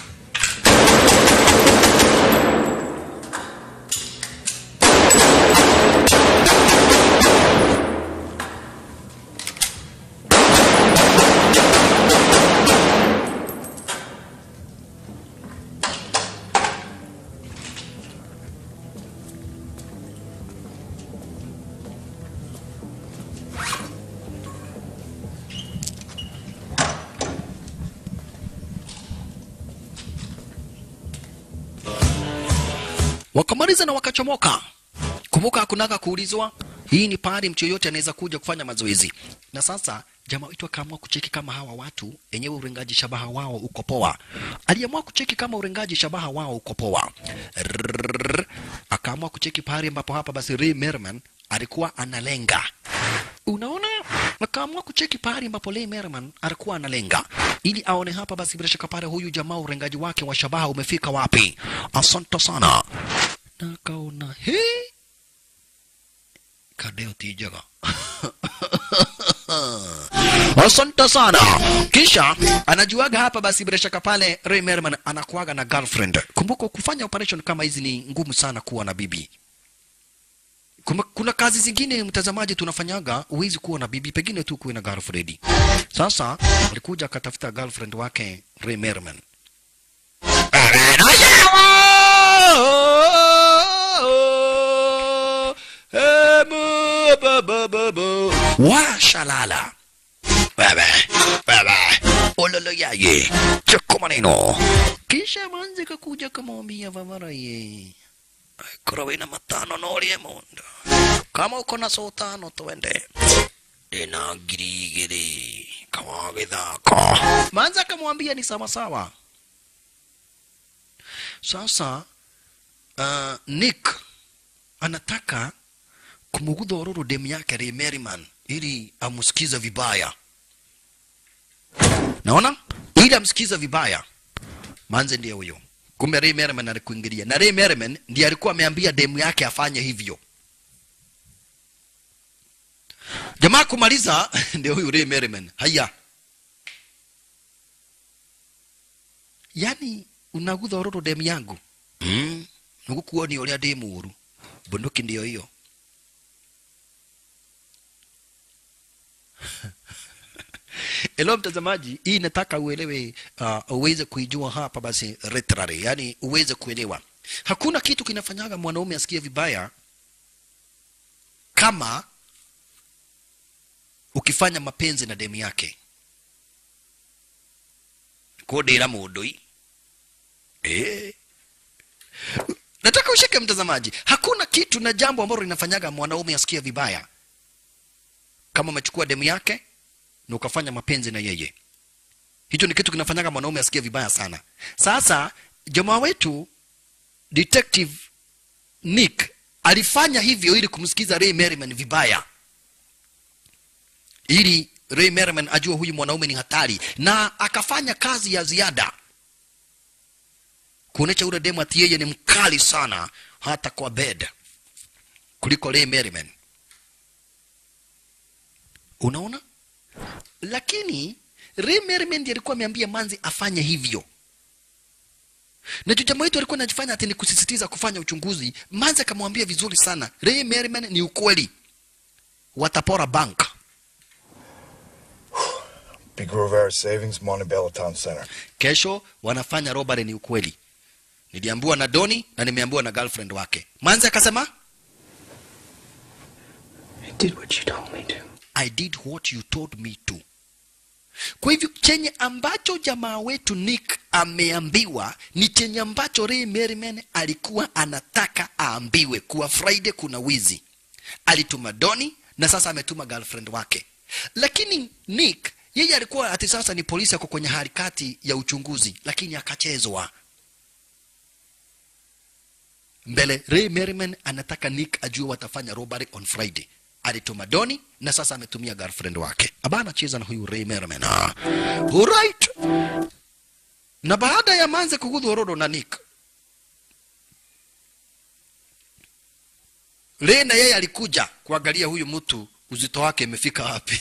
wakamaliza na wakachomoka. Kumbuka hakunaga kuulizwa, hii ni pahali mtu yoyote anaweza kuja kufanya mazoezi. Na sasa jamaa wetu akaamua kucheki kama hawa watu enyewe urengaji shabaha wao uko poa. Aliamua kucheki kama urengaji shabaha wao uko poa. Rrrr. Akaamua kucheki pahali ambapo hapa basi Ray Merman alikuwa analenga. Unaona, akaamua kucheki pahali ambapo Ray Merman alikuwa analenga ili aone hapa basi bila shaka pale huyu jamaa urengaji wake wa shabaha umefika wapi. Asante sana. Na akaona he kadeo tijaga asante sana kisha anajuaga hapa basi bila shaka pale Ray Merman anakuaga na girlfriend kumbuka kufanya operation kama hizi ni ngumu sana kuwa na bibi kuna, kuna kazi zingine mtazamaji tunafanyaga huwezi kuwa na bibi pengine tu kuwe na girlfriend sasa alikuja akatafuta girlfriend wake Ray Merman washalala baba baba ololo yaye choko maneno kisha manzi kakuja kamwambia vavaraye kurawina matano norie mundu kama uko na so tano twende ina girigiri kama githako manzi akamwambia ni sawasawa sasa uh, nick anataka kumugudha ororo demu yake Ray Merriman ili amusikiza vibaya. Naona ili amsikiza vibaya. Manze ndiye huyo. Kumbe Ray Merriman alikuingilia na Ray Merriman ndiye alikuwa ameambia demu yake afanye hivyo. Jamaa kumaliza ndio huyu Ray Merriman. Haya. Yaani unagudha ororo demu yangu. Mm. Nugukuoni uria demu uru. Bunduki ndio hiyo. Elo mtazamaji, hii nataka uelewe, uh, uweze kuijua hapa basi literally, yani uweze kuelewa. Hakuna kitu kinafanyaga mwanaume asikie vibaya kama ukifanya mapenzi na demu yake kodera mudoi eh. Nataka ushike mtazamaji, hakuna kitu na jambo ambalo linafanyaga mwanaume asikie vibaya kama umechukua demu yake na ukafanya mapenzi na yeye. Hicho ni kitu kinafanyaga mwanaume asikie vibaya sana. Sasa jamaa wetu detective Nick alifanya hivyo ili kumsikiza Ray Merriman vibaya, ili Ray Merriman ajue huyu mwanaume ni hatari, na akafanya kazi ya ziada kuonesha ule demu ati yeye ni mkali sana hata kwa bed kuliko Ray Merriman. Unaona? lakini Ray Merriman ndiye alikuwa ameambia Manzi afanye hivyo, na juu jamaa wetu alikuwa anajifanya ati ni kusisitiza kufanya uchunguzi. Manzi akamwambia vizuri sana, Ray Merriman, ni ukweli watapora bank.
Big Rivera Savings, Montebello Town Center.
Kesho wanafanya robbery, ni ukweli. Niliambiwa na Doni na nimeambiwa na girlfriend wake. Manzi akasema
I did what you told me to.
I did what you told me to. Kwa hivyo chenye ambacho jamaa wetu Nick ameambiwa ni chenye ambacho Ray Merriman alikuwa anataka aambiwe, kuwa Friday kuna wizi. Alituma Doni na sasa ametuma girlfriend wake, lakini Nick yeye alikuwa ati sasa ni polisi, ako kwenye harakati ya uchunguzi, lakini akachezwa mbele. Ray Merriman anataka Nick ajue watafanya robbery on Friday alituma Doni na sasa ametumia girlfriend wake. Aba anacheza na huyu Ray Merriman. Ah. Alright. Na baada ya Manze kugudhu orodo na Nick. Ray na yeye alikuja kuangalia huyu mtu uzito wake imefika wapi.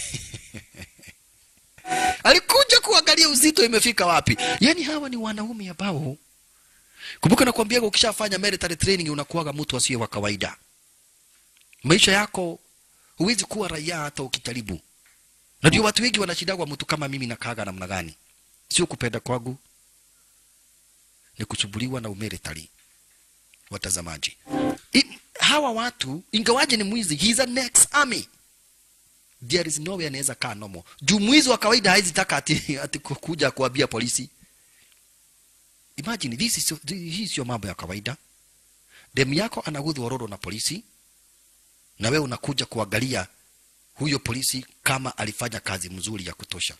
alikuja kuangalia uzito imefika wapi. Yaani hawa ni wanaume ambao kumbuka nakwambia ukishafanya military training unakuwaga mtu asiye wa kawaida. Maisha yako huwezi kuwa raia hata ukijaribu. Na ndio watu wengi wanashindagwa mtu kama mimi na kaga namna gani? Sio kupenda kwangu, ni kuchubuliwa na umeretari. Watazamaji, I, hawa watu ingawaje ni mwizi, he is a next army. There is no way anaweza kaa nomo. Juu mwizi wa kawaida haizi taka ati, ati kuja kuambia polisi. Imagine this is hii sio mambo ya kawaida. demu yako anagudhwa rodo na polisi na wewe unakuja kuangalia huyo polisi kama alifanya kazi mzuri ya kutosha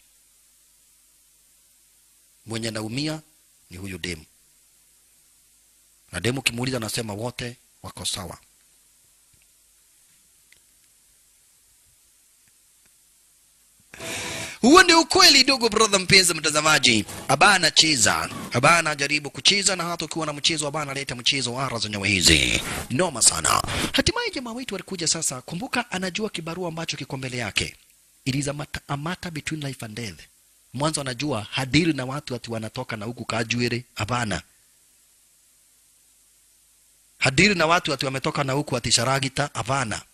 mwenye naumia ni huyo demu na demu ukimuuliza anasema wote wako sawa huo ndio ukweli ndugu brother mpenzi mtazamaji aba anacheza aba anajaribu kucheza na hata ukiwa na mchezo aba analeta mchezo ara za nyawa hizi noma sana hatimaye jamaa wetu alikuja sasa kumbuka anajua kibarua ambacho kiko mbele yake it is a matter, a matter between life and death mwanzo anajua hadiri na watu ati wanatoka na huku kajuere hapana hadiri na watu ati wametoka na huku ati sharagita hapana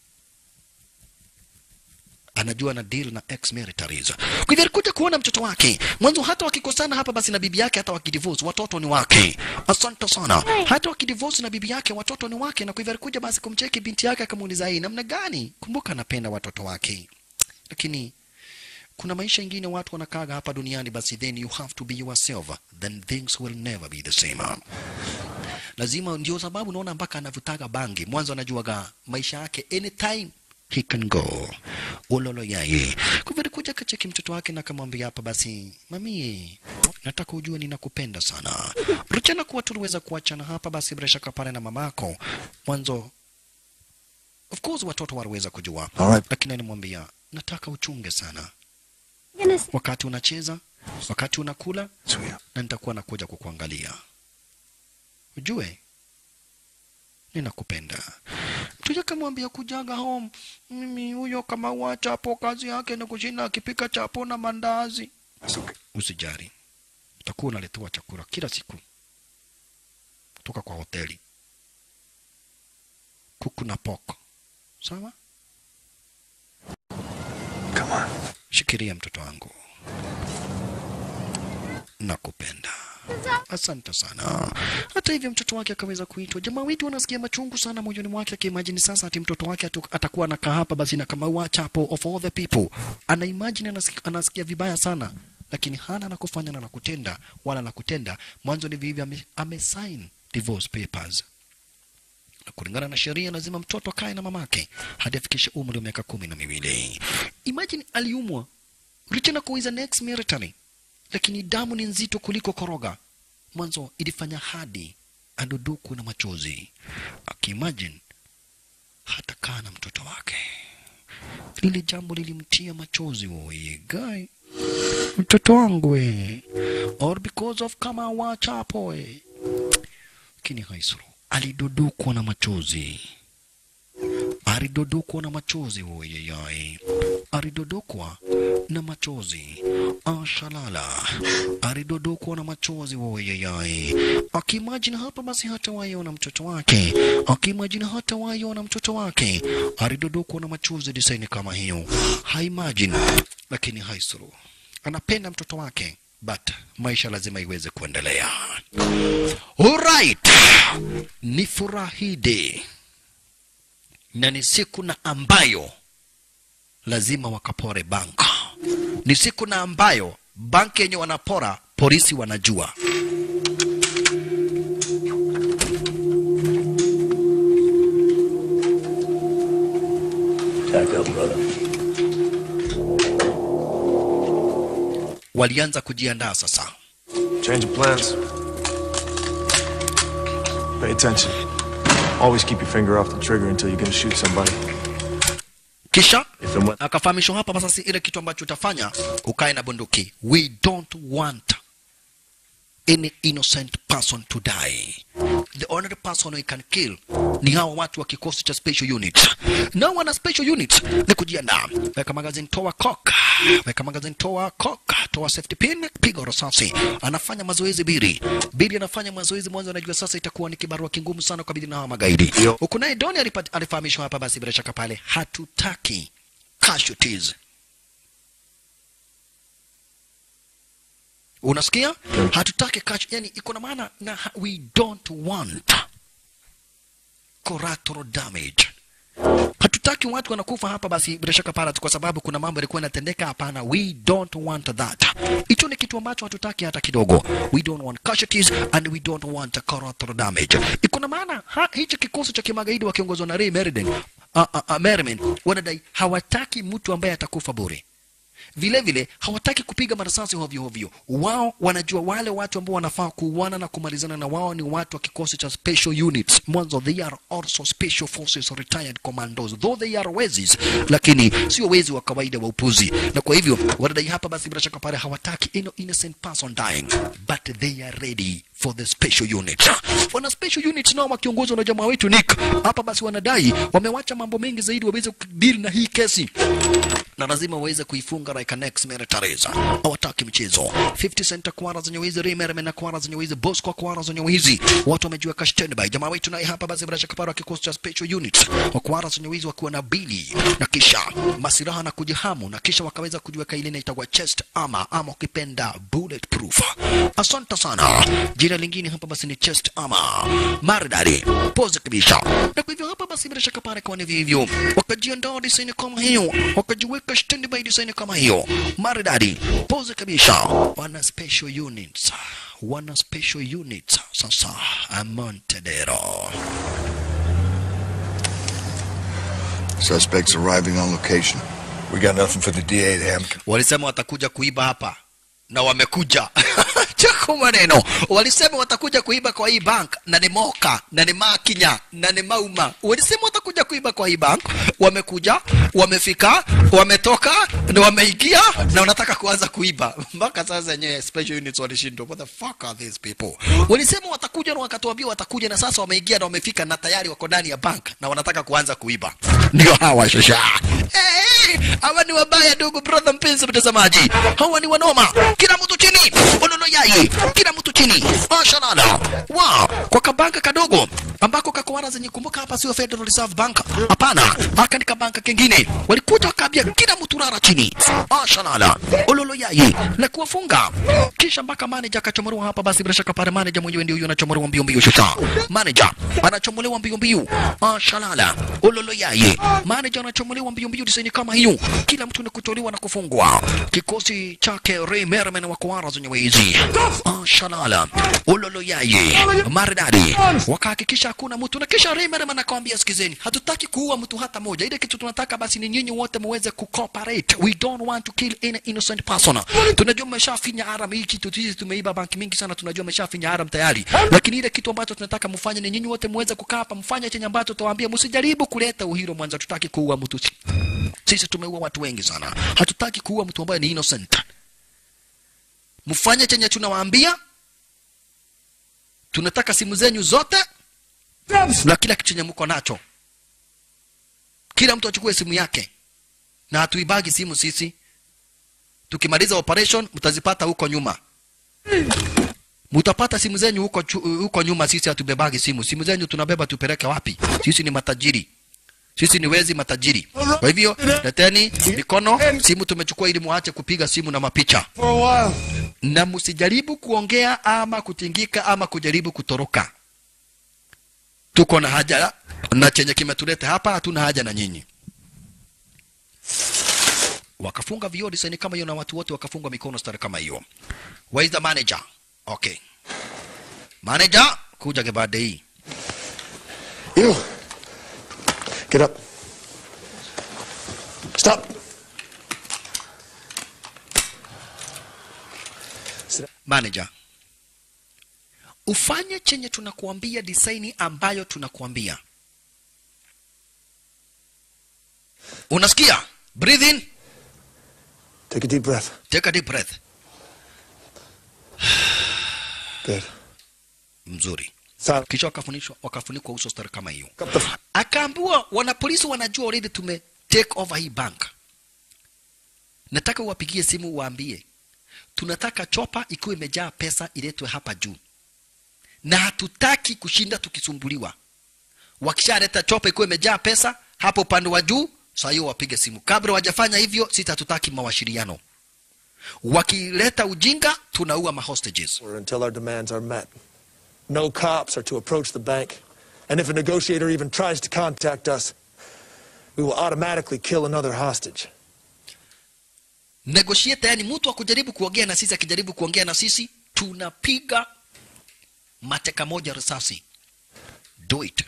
anajua na deal na ex militaries. Kwa hivyo alikuja kuona mtoto wake mwanzo, hata wakikosana hapa basi na bibi yake, hata wakidivorce watoto ni wake. Asante sana. Hata wakidivorce na bibi yake, watoto ni wake, na kwa hivyo alikuja basi kumcheki binti yake, akamuuliza hii namna gani. Kumbuka anapenda watoto wake, lakini kuna maisha ingine watu wanakaga hapa duniani, basi then you have to be yourself, then things will never be the same. Lazima, ndio sababu naona mpaka anavutaga bangi. Mwanzo anajuaga maisha yake anytime he can go ulolo yaye. Kwa hivyo alikuja kacheki mtoto wake na akamwambia hapa basi, mami, nataka ujue ninakupenda sana. Ruchana kuwa tuliweza kuachana hapa basi, bila shaka pale na mamako mwanzo, of course watoto waliweza kujua,
Alright.
lakini alimwambia nataka uchunge sana wakati unacheza, wakati unakula, na nitakuwa nakuja kukuangalia, ujue ninakupenda. Mtuja kamwambia kujaga home, mimi huyo kama wa chapo kazi yake ni kushinda akipika chapo na mandazi. Usijari, utakuwa unaletewa chakula kila siku kutoka kwa hoteli, kuku na poko, sawa?
Come on.
Shikiria mtoto wangu, nakupenda. Asante sana. Hata hivyo mtoto wake akaweza kuitwa. Jamaa wetu anasikia machungu sana moyoni mwake, akiimagine sasa ati mtoto wake atu, atakuwa anakaa hapa basi na kama wa chapo of all the people. Ana imagine anasikia, anasikia vibaya sana, lakini hana la kufanya na la kutenda wala la kutenda. Mwanzo ni vivi ame, ame sign divorce papers na kulingana na sheria lazima mtoto akae na mamake hadi afikishe umri wa miaka kumi na miwili. Imagine aliumwa Richard kuiza next military, lakini damu ni nzito kuliko koroga. Mwanzo ilifanya hadi aduduku na machozi, akiimagine hata kaa na mtoto wake. Lile jambo lilimtia machozi, oye guy, mtoto wangu we, or because of kama wachapo we. Lakini haisuru alidodokwa na machozi, alidodokwa na machozi oyeyai, alidodokwa na machozi ashalala, alidodokwa na machozi oyeyai, akimajini hapa basi hata waiona mtoto wake, akimajini hata waiona mtoto wake, alidodokwa na machozi disaini kama hiyo, haimajini, lakini haisuru anapenda mtoto wake but maisha lazima iweze kuendelea. Alright, ni furahide na ni siku na ambayo lazima wakapore banka. Ni siku na ambayo banki yenye wanapora polisi wanajua.
Tack up, brother.
Walianza kujiandaa sasa.
Change of plans. Pay attention. Always keep your finger off the trigger until you're gonna shoot somebody.
Kisha
If and when
akafahamishwa hapa basi, ile kitu ambacho utafanya ukae na bunduki. We don't want any innocent person to die. The only person we can kill ni hawa watu wa kikosi cha special unit. Na wana special unit ni kujiandaa. Weka magazine, toa cock. Weka magazine, toa cock. Toa safety pin, piga risasi. Anafanya mazoezi Biri. Biri anafanya mazoezi mwanzo, anajua sasa itakuwa ni kibarua kingumu sana kwa Biri na hawa magaidi. Huku naye Doni alipat- alifahamishwa hapa basi, bila shaka pale hatutaki casualties. Unasikia? Hatutaki catch, yani iko na maana na ha- we don't want collateral damage. hatutaki watu wanakufa hapa basi bila shaka pala kwa sababu kuna mambo yalikuwa yanatendeka hapana we don't want that hicho ni kitu ambacho hatutaki hata kidogo we don't want casualties and we don't want collateral damage iko na maana ha- hichi kikosi cha kimagaidi wakiongozwa na Ray Meriden uh, uh, uh, Merriman wanadai hawataki mtu ambaye atakufa bure vile vile hawataki kupiga marasasi hovyo hovyo. Wao wanajua wale watu ambao wanafaa kuuana na kumalizana na wao ni watu wa kikosi cha special units. Mwanzo they are also special forces retired commandos, though they are wezis, lakini sio wezi wa kawaida wa upuzi. Na kwa hivyo wanadai hapa, basi bila shaka pale hawataki ino innocent person dying, but they are ready for the special unit. Wana special unit nao wakiongozwa na jamaa wetu Nick hapa, basi wanadai wamewacha mambo mengi zaidi waweze kudeal na hii kesi na lazima waweze kuifunga like an ex militaries. Hawataki mchezo. 50 cent kwara zenye wizi, Rimerman na kwara zenye wizi, Bosco kwa zenye wizi. Watu wamejiweka standby. Jamaa wetu naye hapa basi bila shaka para kikosi cha special units. Wa kwara zenye wizi wakiwa na bili na kisha masiraha na kujihamu na kisha wakaweza kujiweka ile inaitwa chest armor ama ukipenda bulletproof. Asante sana. Jina lingine hapa basi ni chest armor. Maridadi. Pose kabisa. Na kwa hivyo hapa basi bila shaka para kwa ni hivyo. Wakajiandaa design kama hiyo. Wakajiweka standby design kama hiyo. Maridadi. Pose kabisa. Wana special units. Wana special units. Sasa Montedero.
Suspects arriving on location. We got nothing for the DA to have.
Walisema watakuja kuiba hapa na wamekuja. Chako maneno. Walisema watakuja kuiba kwa hii bank na ni Moka na ni Makinya na ni Mauma. Walisema watakuja kuiba kwa hii bank, wamekuja, wamefika, wametoka na wameingia na wanataka kuanza kuiba. Mpaka sasa yenyewe special units walishindwa. What the fuck are these people? Walisema watakuja na wakatuambia watakuja na sasa wameingia na wamefika na tayari wako ndani ya bank na wanataka kuanza kuiba. Ndio hawa shosha. Eh, hawa ni wabaya ndugu brother mpenzi mtazamaji. Hawa ni wanoma. Kila mtu chini. Ololo yai. Kila mtu chini. Mashallah. Wow. Kwa kabanka kadogo ambako kakwara zenye kumbuka hapa sio Federal Reserve Bank. Hapana. Haka ni kabanka kingine. Walikuja wakaambia kila mtu rara chini. Mashallah. Ololo yai. Na kuwafunga. Kisha mpaka manager akachomolewa hapa basi bila shaka pale manager mwenyewe ndio huyo anachomolewa mbio mbio shusha. Manager anachomolewa mbio mbio. Mashallah. Ololo yai. Manager anachomolewa mbio mbio design kama hiyo. Kila mtu ni kutolewa na kufungwa. Kikosi chake Ray Merriman wa Kwara zenye wizi. Mashallah. Ololo yai. Maridadi. Wakahakikisha hakuna mtu na kisha Ray Merriman akamwambia sikizeni, hatutaki kuua mtu hata moja. Ile kitu tunataka basi ni nyinyi wote muweze kucooperate. We don't want to kill any innocent person. Tunajua mmeshafinya haram hii kitu sisi tumeiba banki mingi sana, tunajua mmeshafinya haram tayari. Lakini ile kitu ambacho tunataka mfanye ni nyinyi wote muweze kukaa hapa, mfanye chenye ambacho tuwaambia, msijaribu kuleta uhiro mwanzo, tutaki kuua mtu. Sisi tumeua watu wengi sana, hatutaki kuua mtu ambaye ni innocent. Mfanye chenye tunawaambia, tunataka simu zenyu zote na kila kitu chenye mko nacho. Kila mtu achukue simu yake, na hatuibagi simu sisi. Tukimaliza operation, mtazipata huko nyuma. Mutapata simu zenyu huko, chu- huko nyuma. Sisi hatubebagi simu. Simu zenyu tunabeba tupeleke wapi? Sisi ni matajiri, sisi ni wezi matajiri. Kwa hivyo leteni mikono, simu tumechukua ili muache kupiga simu na mapicha, na msijaribu kuongea ama kutingika ama kujaribu kutoroka. Tuko na haja na chenye kimetuleta hapa, hatuna haja na nyinyi. Wakafunga vioo design kama hiyo, na watu wote wakafungwa mikono stari kama hiyo. Where is the manager? Okay. Manager, kuja gebade hii.
You. Get up. Stop.
Manager, ufanye chenye tunakuambia, design ambayo tunakuambia. Unasikia? Breathe in,
Take a deep breath.
take a deep breath.
Good.
Mzuri.
Silent.
Kisha wakafunishwa wakafunikwa uso stari kama hiyo.
Up the f-
Akaambiwa wanapolisi wanajua already tume take over hii bank. Nataka uwapigie simu uwaambie tunataka chopa ikiwa imejaa pesa iletwe hapa juu, na hatutaki kushinda tukisumbuliwa. Wakishaleta chopa ikiwa imejaa pesa hapo upande wa juu, saa hiyo wapige simu. Kabla wajafanya hivyo, sisi hatutaki mawasiliano. Wakileta ujinga, tunaua mahostages.
until our demands are met. No cops are to approach the bank. And if a negotiator even tries to contact us, we will automatically kill another hostage.
negotiate yani mtu akujaribu kuongea na sisi akijaribu kuongea na sisi tunapiga mateka moja risasi do it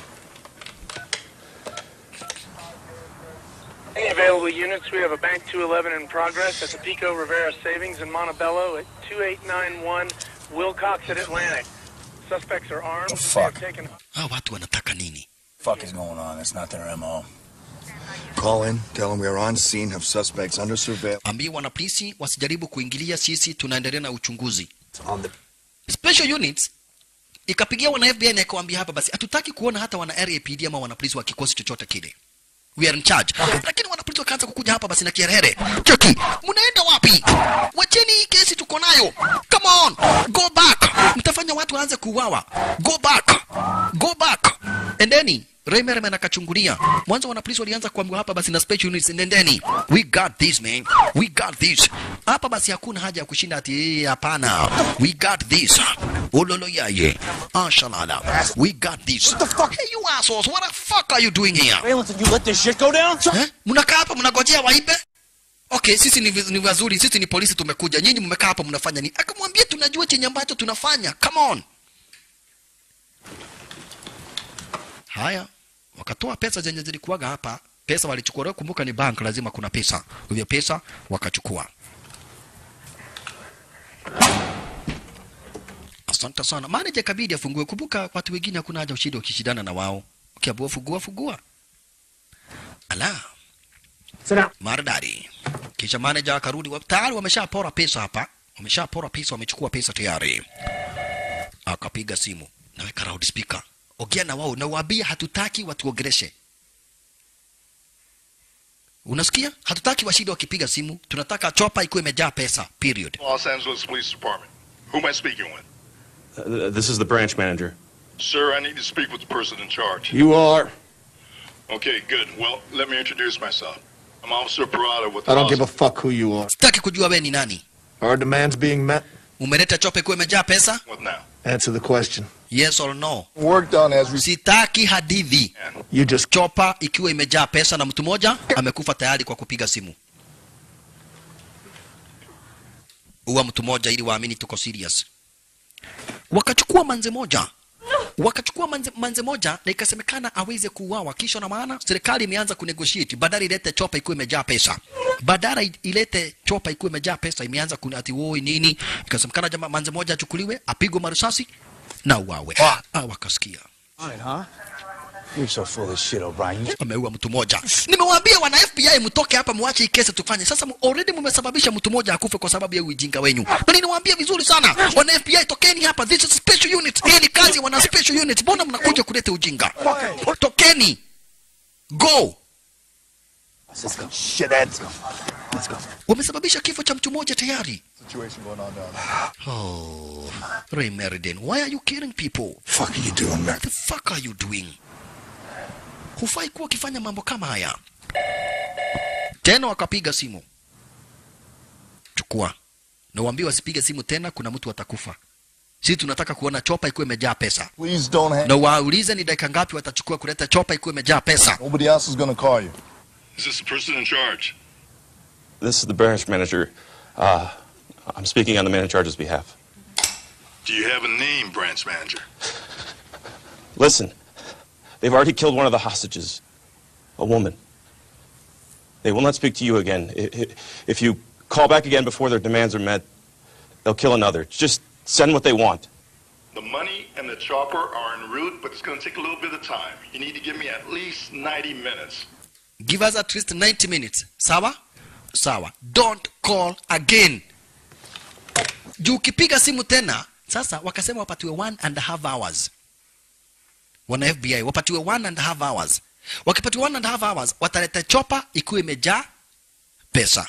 Any available units, we have a Bank 211 in progress at the Pico Rivera Savings in Montebello at 2891 Wilcox at Atlantic. Suspects are armed.
The
They have
fuck?
taken
hawa watu wanataka nini
Fuck is going on? That's not their MO. Call in, tell them we are on scene, have suspects under surveillance.
ambie wanapolisi wasijaribu kuingilia sisi tunaendelea na uchunguzi special units ikapigia wana FBI na ikawambia hapa basi hatutaki kuona hata wana RAPD ama wanapolisi wa kikosi chochote kile we are in charge lakini wanapolisi wakaanza kukuja hapa basi na kiherehere cheki mnaenda wapi wacheni hii kesi tuko nayo come on go back mtafanya watu waanze kuuawa go back go back endeni Raymerman akachungulia mwanzo wanapolisi walianza kuambiwa hapa basi na special units nendeni we got this man we got this hapa basi hakuna haja ya kushinda ati "Eh, hapana we got this ololo yaye ashalala we got this what the fuck hey you assholes what the fuck are you doing here
Valence, you let this shit go down?
eh? mnakaa hapa mnagojea waibe okay sisi ni, viz- ni wazuri sisi ni polisi tumekuja nyinyi mmekaa hapa mnafanya nini akamwambia tunajua chenye ambacho tunafanya come on haya wakatoa pesa zenye zilikuwaga hapa pesa walichukua leo kumbuka ni bank lazima kuna pesa hivyo pesa wakachukua asante sana manager kabidi afungue kumbuka watu wengine hakuna haja ushindi wakishindana na wao ukiabua fugua fugua ala maridadi kisha manager akarudi wa- tayari wameshapora pesa hapa wameshapora pesa wamechukua pesa tayari akapiga simu naweka loudspeaker ongea na wao na waambie hatutaki watuongeleshe unasikia hatutaki washinde wakipiga simu tunataka chopa ikuwe imejaa pesa period
Los Angeles Police Department. Who am I speaking with?
Uh, this is the branch manager.
Sir, I need to speak with the person in charge.
You are.
Okay, good. Well, let me introduce myself. I'm Officer Parada with the
I don't
Los-
give a fuck who you are.
sitaki kujua we ni nani
Our demands being met?
umeleta chopa ikuwe imejaa pesa
What now?
Answer the question.
yes or no
Work done as we...
sitaki hadithi
You just...
chopa ikiwa imejaa pesa na mtu mmoja amekufa tayari kwa kupiga simu uwa mtu mmoja ili waamini tuko serious wakachukua manze moja wakachukua manze, manze moja na ikasemekana aweze kuuawa kisha na maana serikali imeanza kunegotiate badala ilete chopa ikuwa imejaa pesa badala i- ilete chopa ikuwa imejaa pesa imeanza kuna ati woi nini ikasemekana jamaa manze moja achukuliwe apigwe marisasi na uawe ah, wakasikia
Fine, huh? You're so full of shit, O'Brien. You
ameua mtu moja nimewaambia wana fbi mtoke hapa mwache hii kesi tufanye sasa mu- already mmesababisha mtu moja akufe kwa sababu ya ujinga wenyu na ninawaambia vizuri sana wana fbi tokeni hapa this is special unit hii ni kazi ya wana special unit mbona mnakuja kuleta ujinga tokeni go
Let's go. Shit, let's go. Let's go.
wamesababisha kifo cha mtu mmoja tayari
Situation going on down there.
oh ray meriden why are you killing people
Fuck are you doing, man?
what the fuck are you doing hufai kuwa ukifanya mambo kama haya tena wakapiga simu chukua na uambie wasipige simu tena kuna mtu atakufa sisi tunataka kuona chopa ikuwa imejaa pesa
Please don't hang.
na waulize ni dakika ngapi watachukua kuleta chopa ikuwa imejaa pesa
Nobody else is gonna call you.
Is this the person in charge?
This is the branch manager. Uh, I'm speaking on the man in charge's behalf.
Do you have a name, branch manager?
Listen, they've already killed one of the hostages, a woman. They will not speak to you again. I- I- If you call back again before their demands are met, they'll kill another. Just send what they want.
The money and the chopper are en route, but it's going to take a little bit of time. You need to give me at least 90 minutes.
give us at least 90 minutes sawa sawa don't call again juu ukipiga simu tena sasa wakasema wapatiwe one and a half hours wana fbi wapatiwe one and a half hours wakipatiwa one and a half hours wataleta chopa ikiwa imejaa pesa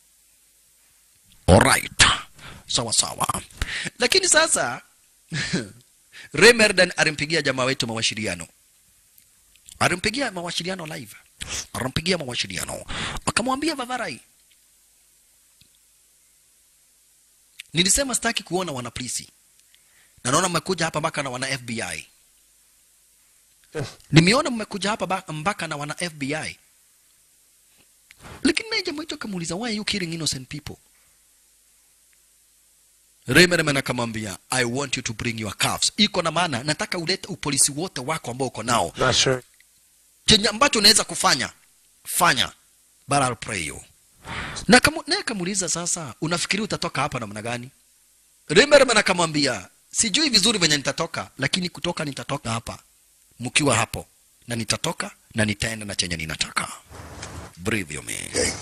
alright sawa sawa lakini sasa remerdan alimpigia jamaa wetu mawashiriano alimpigia mawasiliano live alimpigia mawasiliano akamwambia vavarai nilisema sitaki kuona wanapolisi na naona mmekuja hapa mpaka na wana fbi nimeona mmekuja hapa ba- mpaka na wana fbi lakini naye jamaa wetu akamuuliza why are you killing innocent people Remerman akamwambia I want you to bring your calves. Iko na maana nataka ulete upolisi wote wako ambao uko nao.
Not sure.
Chenye ambacho unaweza kufanya fanya, but I'll pray you. Na kamu, naye akamuuliza sasa, unafikiri utatoka hapa namna gani? Remerman akamwambia sijui vizuri venye nitatoka, lakini kutoka nitatoka hapa mkiwa hapo, na nitatoka na nitaenda na chenye ninataka. Breathe you me.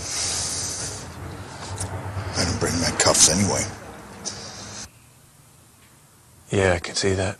I didn't bring my cuffs anyway.
Yeah, I can see that.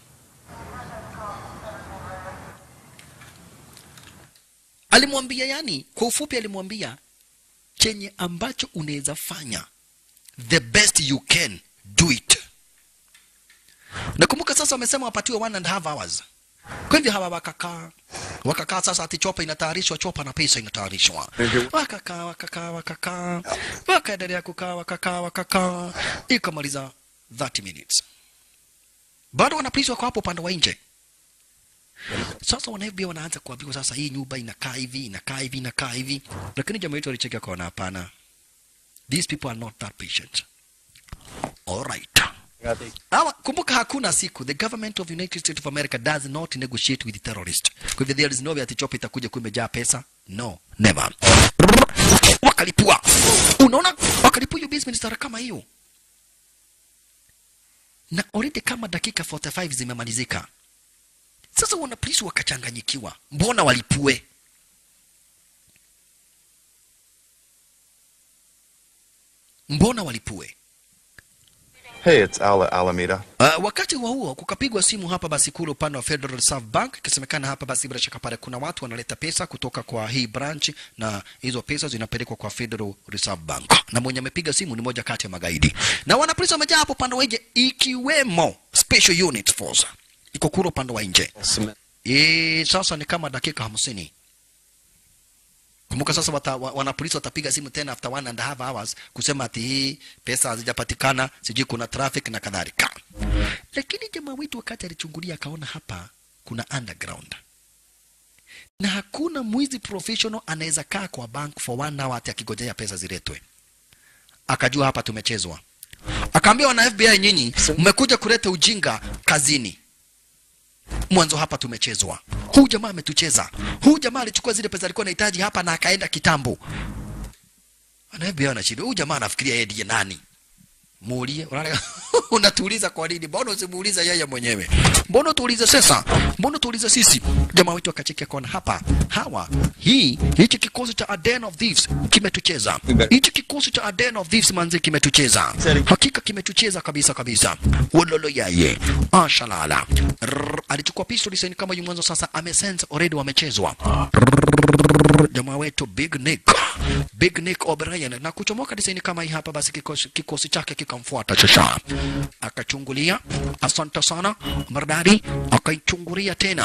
Alimwambia yani, kwa ufupi alimwambia chenye ambacho unaweza fanya, the best you can do it. Nakumbuka sasa wamesema wapatiwe one and a half hours. Kwa hivyo hawa wakakaa wakakaa, sasa ati chopa inatayarishwa, chopa na pesa inatayarishwa, wakakaa wakakaa wakakaa, wakaendelea kukaa wakakaa wakakaa, ikamaliza 30 minutes, bado wanapolisi wako hapo upande wa nje. Sasa wana FBI wanaanza kuambiwa sasa, hii nyumba inakaa hivi inakaa hivi inakaa hivi, lakini jamaa wetu alicheka akaona, hapana, these people are not that patient. All right. Hawa, kumbuka hakuna siku the government of United States of America does not negotiate with terrorists. Kwa hivyo there is no way ati chopa itakuja kuwa imejaa pesa. No, never. Wakalipua. Unaona wakalipua hiyo basement stara kama hiyo. Na already kama dakika 45 zimemalizika. Sasa wana polisi wakachanganyikiwa. Mbona walipue? Mbona walipue?
Hey, it's Ala Alameda.
Uh, wakati huo huo kukapigwa simu hapa basi kule upande wa Federal Reserve Bank, ikisemekana hapa basi bila shaka pale kuna watu wanaleta pesa kutoka kwa hii branch na hizo pesa zinapelekwa kwa Federal Reserve Bank, na mwenye amepiga simu ni moja kati ya magaidi, na wanapolisi wamejaa hapo upande wa nje, ikiwemo Special Unit Force iko kule upande wa nje. E, sasa ni kama dakika hamsini. Kumbuka sasa wata, wa- wanapolisi watapiga simu tena after one and a half hours kusema ati hii pesa hazijapatikana, sijui kuna traffic na kadhalika. Lakini jamaa wetu wakati alichungulia akaona hapa kuna underground na hakuna mwizi professional anaweza kaa kwa bank for one hour ati akigojea pesa ziletwe. Akajua hapa tumechezwa. Akaambia wana FBI, nyinyi mmekuja kuleta ujinga kazini mwanzo hapa tumechezwa. Huu jamaa ametucheza. Huu jamaa alichukua zile pesa alikuwa anahitaji hapa na akaenda kitambo. Anaambia anashindwa. Huyu jamaa anafikiria yeye ndiye nani? Muulie, unaona unatuuliza kwa nini? Mbona usimuuliza yeye mwenyewe? Mbona tuulize sasa? Mbona tuulize sisi? Jamaa wetu akachekia kona hapa. Hawa, hii hichi kikosi cha A Den of Thieves kimetucheza. Hichi kikosi cha A Den of Thieves manzi kimetucheza. Hakika kimetucheza kabisa kabisa. Wololo yaye. Ashalala. Rrrr, Alichukua pistol sasa kama yu mwanzo sasa amesense already wamechezwa. Rrrr, Jamaa wetu Big Nick. Big Nick O'Brien na kuchomoka design kama hii hapa basi kikosi, kikosi chake kikamfuata shasha. Akachungulia. Asante sana. Mardari akaichungulia tena.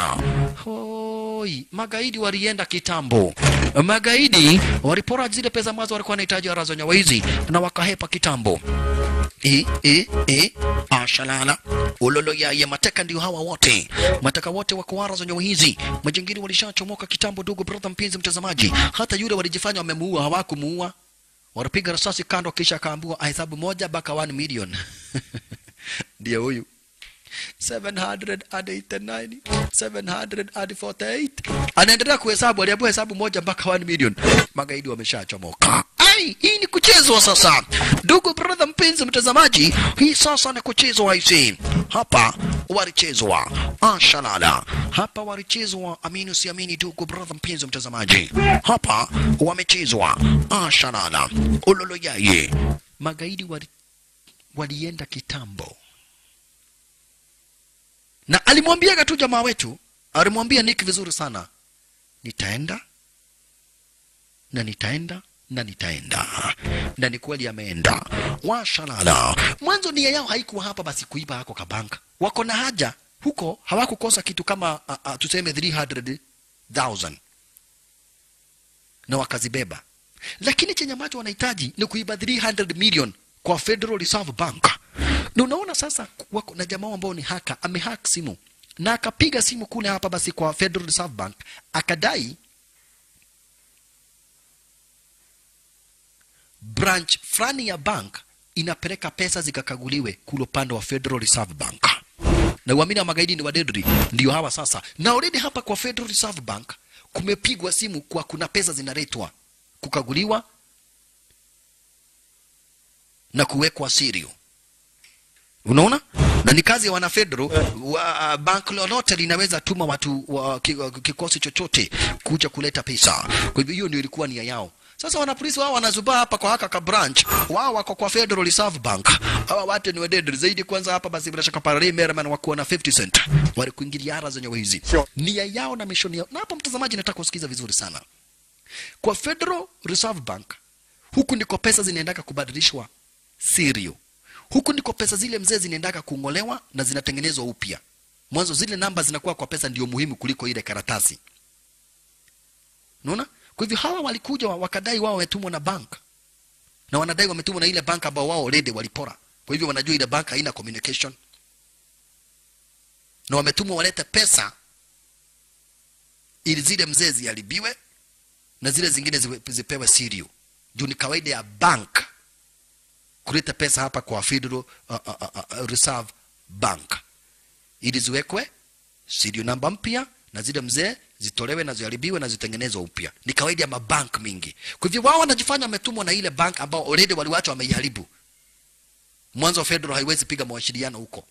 Hoi, magaidi walienda kitambo. Magaidi walipora zile pesa ambazo walikuwa wanahitaji warazonya waizi na wakahepa kitambo. E, e, e, ashalala ulolo yaye mateka ndio hawa wote mateka wote wako wara za nyawa hizi majingiri walishachomoka kitambo ndugu brother mpenzi mtazamaji hata yule walijifanya wamemuua hawakumuua walipiga risasi kando kisha akaambiwa ahesabu moja mpaka 1 million ndio huyu 789 748 anaendelea kuhesabu aliambiwa hesabu moja mpaka 1 million magaidi wameshachomoka ai hii ni kuchezwa sasa ndugu brother mpenzi mtazamaji hii sasa ni kuchezwa hizi hapa walichezwa ashalala hapa walichezwa amini usiamini ndugu brother mpenzi mtazamaji hapa wamechezwa ashalala ulolo yaye magaidi wali, walienda kitambo na alimwambia tu jamaa wetu alimwambia Nick vizuri sana nitaenda na nitaenda na nitaenda na ni kweli ameenda washalala mwanzo nia yao haikuwa hapa basi kuiba hako kabanka wako na haja huko hawakukosa kitu kama uh, uh, tuseme 300,000 na wakazibeba lakini chenye ambacho wanahitaji ni kuiba 300 million kwa Federal Reserve Bank na unaona sasa wako na jamaa ambao ni haka amehack simu na akapiga simu kule hapa basi kwa Federal Reserve Bank akadai branch fulani ya bank inapeleka pesa zikakaguliwe kule upande wa Federal Reserve Bank na uamini wa magaidi ni wadedri ndio hawa sasa na already hapa kwa Federal Reserve Bank kumepigwa simu kwa kuna pesa zinaletwa kukaguliwa na kuwekwa sirio unaona na ni kazi ya wana federal wa bank lolote linaweza tuma watu wa ki- kikosi chochote kuja kuleta pesa kwa hivyo hiyo ndio ilikuwa nia yao sasa wanapolisi wao wanazubaa hapa kwa haka ka branch wao wako kwa Federal Reserve Bank hawa watu ni wadedri zaidi kwanza hapa basi bila shaka pale Merman wakuwa na 50 cent wale kuingilia ara zenye hizi nia yao na mission yao na hapo mtazamaji nataka kusikiza vizuri sana kwa Federal Reserve Bank huku ndiko pesa zinaendaka kubadilishwa sirio huku ndiko pesa zile mzee zinaendaka kung'olewa na zinatengenezwa upya mwanzo zile namba zinakuwa kwa pesa ndio muhimu kuliko ile karatasi unaona kwa hivyo hawa walikuja wa- wakadai wao wametumwa na bank na wanadai wametumwa na ile bank ambao wao already walipora kwa hivyo wanajua ile bank haina communication na wametumwa walete pesa ili zile mzee ziharibiwe na zile zingine ziwe- zipewe sirio juu ni kawaida ya bank kuleta pesa hapa kwa Federal uh, uh, uh, uh, Reserve Bank ili ziwekwe serial namba mpya na zile mzee zitolewe na ziharibiwe na zitengenezwe upya. Ni kawaida ya mabank mingi. Kwa hivyo wao wanajifanya wametumwa na ile bank ambao already waliwacha wameiharibu. Mwanzo Federal haiwezi piga mawasiliano huko,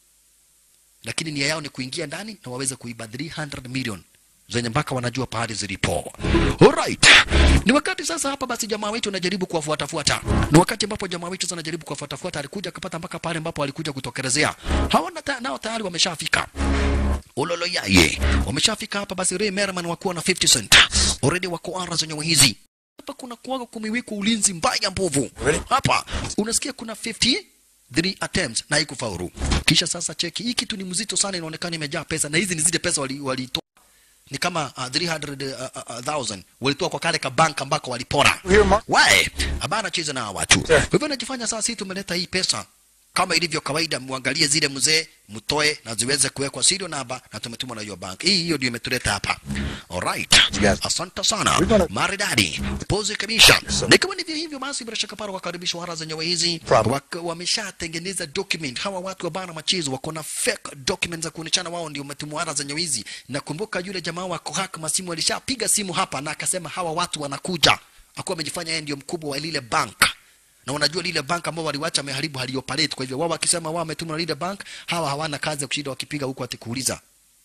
lakini nia yao ni kuingia ndani na waweze kuiba 300 million zenye mpaka wanajua pahali zilipo. Alright. Ni wakati sasa hapa basi jamaa wetu anajaribu kuwafuatafuata. Ni wakati ambapo jamaa wetu sasa anajaribu kuwafuatafuata, alikuja akapata mpaka pale ambapo alikuja kutokelezea. Hawana ta, nao tayari wameshafika. Ololo yaye. Wameshafika hapa basi Ray Merman wakuwa na 50 cent. Already wako ara zenye hizi. Hapa kuna kuwaga kumiwekwa ulinzi mbaya mbovu. Hapa unasikia kuna 50 three attempts na haikufaulu. Kisha sasa cheki, hii kitu ni mzito sana, inaonekana imejaa pesa, na hizi ni zile pesa walitoa wali walitoa. ni kama uh, 300,000 walitoa kwa kale ka bank ambako walipora. Wae, habana cheza na hawa watu. Kwa hivyo najifanya sasa, sisi tumeleta hii pesa kama ilivyo kawaida, muangalie zile mzee, mtoe na ziweze kuwekwa serial namba, na tumetumwa na hiyo bank. Hii hiyo ndio imetuleta hapa. Alright, asante sana, maridadi, pose kabisa. Na kama ndivyo hivyo basi, bila shaka pale wakaribishwa hara zenyewe hizi Wak- wameshatengeneza document. Hawa watu wa bana machezo wako na fake documents za kuoneshana wao ndio umetumwa hara zenyewe hizi. Nakumbuka yule jamaa wa Kohak Masimu alishapiga simu hapa na akasema hawa watu wanakuja, akuwa amejifanya yeye ndio mkubwa wa lile bank na unajua lile bank ambao waliwacha wameharibu halioperate. Kwa hivyo wao wakisema wao wametumwa na lile bank, hawa hawana kazi ya kushinda wakipiga huko atikuuliza,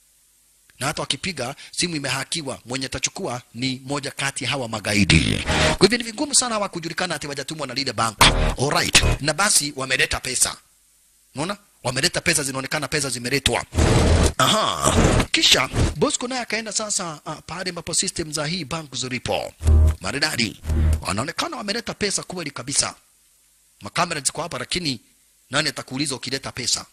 na hata wakipiga simu imehakiwa, mwenye atachukua ni moja kati ya hawa magaidi. Kwa hivyo ni vigumu sana hawa kujulikana ati wajatumwa na lile bank. Alright, na basi wameleta pesa, unaona wameleta pesa, zinaonekana pesa zimeletwa. Aha. Kisha Bosco naye akaenda sasa uh, pale ambapo system za hii bank zilipo. Maridadi. Wanaonekana wameleta pesa kweli kabisa. Makamera ziko hapa lakini nani atakuuliza ukileta pesa?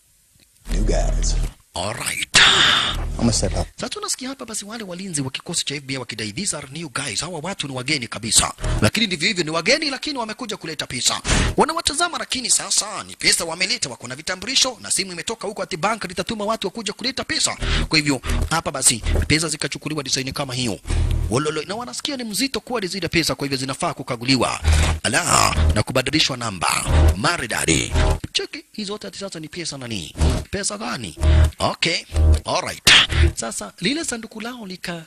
New guys.
Alright.
I'm gonna step up.
Sasa tunasikia hapa basi wale walinzi wa kikosi cha FBI wakidai these are new guys. Hawa watu ni wageni kabisa. Lakini ndivyo hivyo ni wageni lakini wamekuja kuleta pesa. Wanawatazama lakini sasa ni pesa wameleta, wako na vitambulisho na simu imetoka huko ati bank litatuma watu wakuja kuleta pesa. Kwa hivyo hapa basi pesa zikachukuliwa design kama hiyo. Wololo na wanasikia ni mzito kuwa zile pesa kwa hivyo zinafaa kukaguliwa. Ala na kubadilishwa namba. Maridadi. Cheki hizo zote ati sasa ni pesa nani? Pesa gani? Okay. Alright. Sasa lile sanduku lao lika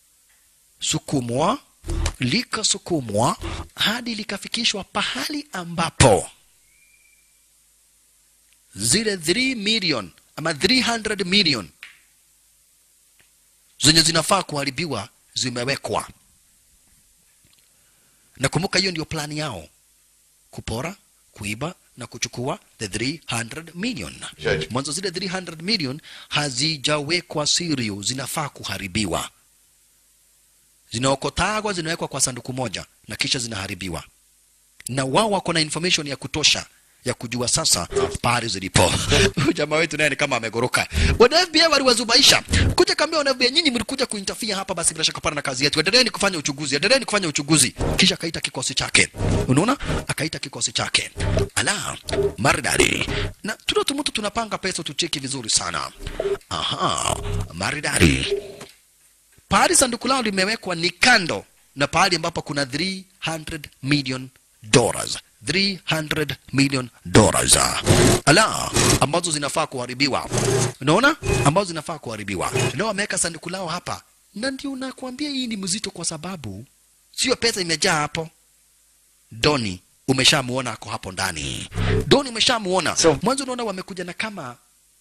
sukumwa likasukumwa hadi likafikishwa pahali ambapo zile 3 million ama 300 million zenye zinafaa kuharibiwa zimewekwa. Nakumbuka hiyo ndio plani yao, kupora, kuiba na kuchukua the 300 million.
Judge.
Mwanzo zile 300 million hazijawekwa sirio, zinafaa kuharibiwa. Zinaokotagwa, zinawekwa kwa sanduku moja na kisha zinaharibiwa, na wao wako na information ya kutosha ya kujua sasa pahali zilipo. Huyu jamaa wetu naye ni kama amegoroka. Wana FBI waliwazubaisha kuja kaambia wana FBI, nyinyi mlikuja kuintafia hapa, basi bila shaka pana na kazi yetu, endeleeni kufanya uchunguzi, endeleeni kufanya uchunguzi. Kisha akaita kikosi chake, unaona, akaita kikosi chake, ala maridadi. Na tuna tumutu tunapanga pesa, tucheki vizuri sana. Aha, maridadi. Pahali sanduku lao limewekwa ni kando na pahali ambapo kuna 300 million dollars 300 million dollars ala ambazo zinafaa kuharibiwa unaona ambazo zinafaa kuharibiwa leo wameweka sanduku lao hapa na ndio nakwambia hii ni mzito kwa sababu sio pesa imejaa hapo doni umeshamuona ako hapo ndani doni umeshamuona so, mwanzo unaona wamekuja na kama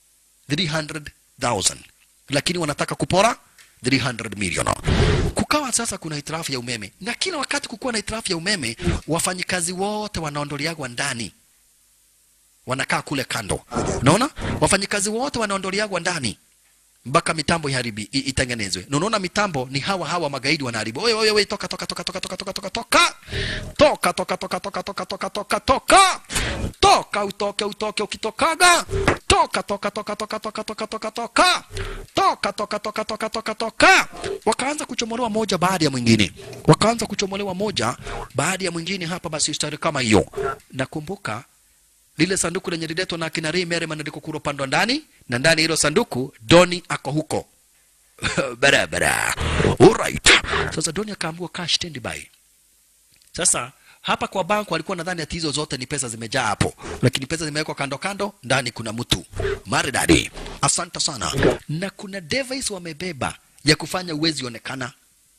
300,000 lakini wanataka kupora 300 million. Kukawa sasa kuna hitilafu ya umeme, na kila wakati kukuwa na hitilafu ya umeme, wafanyikazi wote wanaondoleagwa ndani, wanakaa kule kando. Unaona, wafanyikazi wote wanaondoleagwa ndani mpaka mitambo iharibi i- itengenezwe. Na unaona mitambo ni hawa hawa magaidi wanaharibu. Oye oye oye, toka toka toka toka toka toka toka toka toka toka toka toka toka toka toka toka toka utoke utoke ukitokaga toka toka toka toka toka toka toka toka toka toka toka toka toka toka wakaanza kuchomolewa moja baada ya mwingine wakaanza kuchomolewa moja baada ya mwingine hapa basi stari kama hiyo nakumbuka lile sanduku lenye liletwa na akina Ray Merriman liko kuro pando ndani na ndani ya hilo sanduku Doni ako huko barabara alright sasa Doni akaambiwa kaa standby sasa hapa kwa bank walikuwa nadhani ati hizo zote ni pesa zimejaa hapo, lakini pesa zimewekwa kando kando, ndani kuna mtu maridadi. Asante sana. Na kuna device wamebeba ya kufanya uwezi onekana.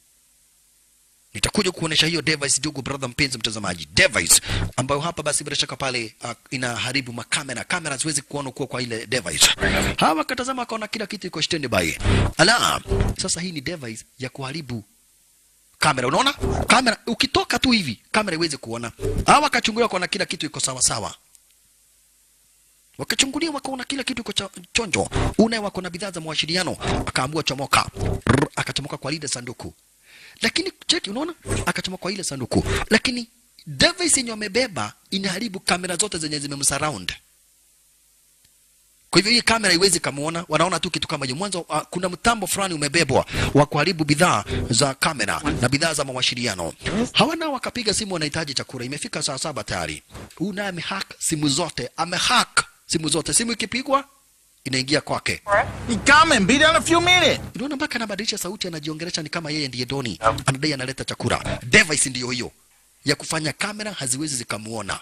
Nitakuja kuonesha hiyo device ndugu brother mpenzi mtazamaji, device ambayo hapa basi bila shaka pale uh, inaharibu makamera, kamera ziwezi kuona kuwa kwa ile device. Hawa wakatazama wakaona kila kitu iko standby. Ala, sasa hii ni device ya kuharibu kamera unaona kamera ukitoka tu hivi kamera iweze kuona hawa wakachungulia wakaona kila kitu iko sawa sawa wakachungulia wakaona kila kitu iko cha- chonjo une wako na bidhaa za mawasiliano akaambiwa chomoka Rrr, akachomoka kwa lile sanduku lakini cheki unaona akachomoka kwa ile sanduku lakini device yenye wamebeba inaharibu kamera zote zenye zimemsurround kwa hivyo hii kamera iwezi kamuona, wanaona tu kitu kama hiyo. Mwanzo uh, kuna mtambo fulani umebebwa wa kuharibu bidhaa za kamera na bidhaa za mawasiliano. Hawa nao wakapiga simu, wanahitaji chakula. Imefika saa saba tayari. Huyu naye amehack simu zote, amehack simu zote. Simu ikipigwa inaingia kwake.
He coming. Be there in a few minutes.
Unaona mpaka anabadilisha sauti, anajiongelesha ni kama yeye ndiye Doni, anadai analeta chakula. Device ndiyo hiyo ya kufanya kamera haziwezi zikamuona.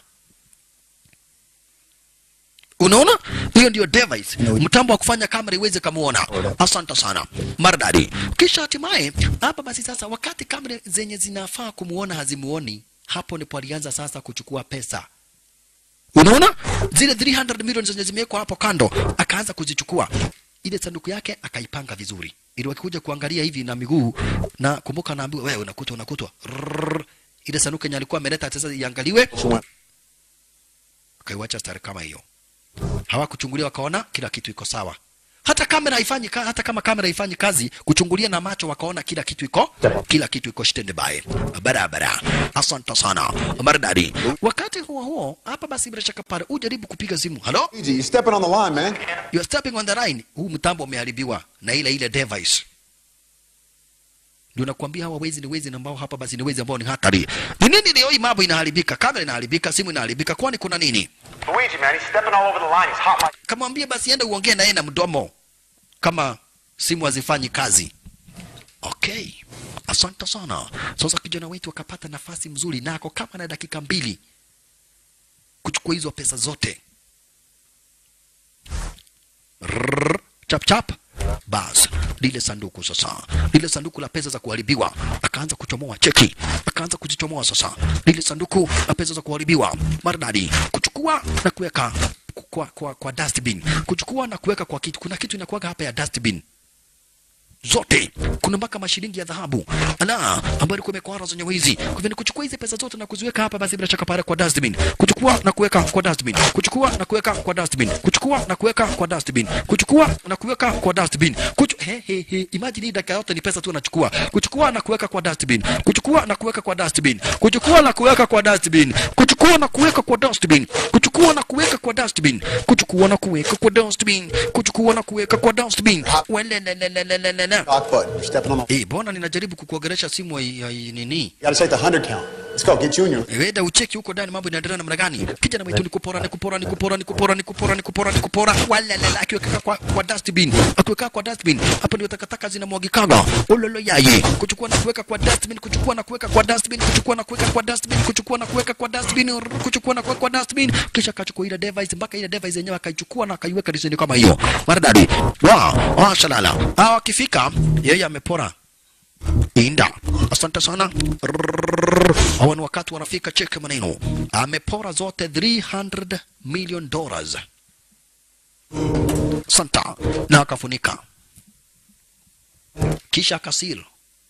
Unaona, hiyo ndio device, mtambo wa kufanya kamera iweze kamuona. Asante sana, maridadi. Kisha hatimaye hapa basi sasa, wakati kamera zenye zinafaa kumuona hazimuoni, hapo ndipo alianza sasa kuchukua pesa. Unaona zile 300 milioni zenye zimewekwa hapo kando, akaanza kuzichukua ile sanduku yake akaipanga vizuri, ili wakikuja kuangalia hivi na miguu na kumbuka, naambiwa wewe unakutwa unakutwa, Rrrr. ile sanduku yenye alikuwa ameleta sasa iangaliwe, akaiwacha stari kama hiyo hawakuchungulia wakaona kila kitu iko sawa hata kamera haifanyi ka, hata kama kamera haifanyi kazi kuchungulia na macho wakaona kila kitu iko kila kitu iko standby barabara asante sana maridadi wakati huo huo hapa basi bila shaka pale ujaribu kupiga simu halo
Easy, you're stepping on the line, man.
you are stepping on the line huu mtambo umeharibiwa na ile ile device ndio nakwambia hawa wezi ni wezi ambao hapa basi ni wezi ambao ni hatari ni nini leo hii mambo inaharibika kamera inaharibika simu inaharibika kwani kuna nini
Luigi, man, he's stepping all over the line. He's hot like.
kamwambie basi enda uongee naye na mdomo kama simu hazifanyi kazi okay asante sana sasa kijana wetu akapata nafasi mzuri nako kama na dakika mbili kuchukua hizo pesa zote Rrrr, chap chap bas lile sanduku sasa lile sanduku la pesa za kuharibiwa akaanza kuchomoa cheki akaanza kuzichomoa sasa lile sanduku la pesa za kuharibiwa maridadi kuchukua na kuweka kwa, kwa, kwa dustbin kuchukua na kuweka kwa kitu kuna kitu inakuwaga hapa ya dustbin zote kuna mpaka mashilingi ya dhahabu ala ambayo ilikuwa imekwara zenye wizi kwa hivyo ni kuchukua hizi pesa zote na kuziweka hapa basi bila shaka pale kwa dustbin kuchukua na kuweka kwa dustbin kuchukua na kuweka kwa dustbin kuchukua na kuweka kwa dustbin kuchukua na kuweka kwa dustbin Kuchu... he, he, he. imagine hii dakika yote ni pesa tu anachukua kuchukua na kuweka kwa dustbin kuchukua na kuweka kwa dustbin kuchukua na kuweka kwa dustbin kuchukua na kuweka kwa dustbin kuchukua na kuweka kwa dustbin kuchukua na kuweka kwa dustbin kuchukua na kuweka kwa dustbin welelelelelelele
Lock button. You're stepping on the.
Eh, bona ninajaribu kukuongelesha simu ya ya nini?
You gotta say the hundred count. Let's go, get Junior.
Wenda ucheki huko ndani mambo inaendelea namna gani? Kijana mwitu ni kupora, ni kupora, ni kupora, ni kupora, ni kupora, ni kupora, ni kupora. Walalala akiweka kwa kwa dustbin. Akiweka kwa dustbin. Hapa ndio takataka zinamwagikaga. Ololo yaye. Kuchukua na kuweka kwa dustbin, kuchukua na kuweka kwa dustbin, kuchukua na kuweka kwa dustbin, kuchukua na kuweka kwa dustbin, rrr, kuchukua na kuweka kwa dustbin. Kisha akachukua ile device mpaka ile device yenyewe akaichukua na akaiweka disini kama hiyo. Maridadi. Wow, ah shalala. Hawa akifika yeye amepora Inda. Asante sana. Rrrr. Hawa ni wakati wanafika cheke maneno. Amepora zote 300 million dollars. Santa na akafunika. Kisha akasil.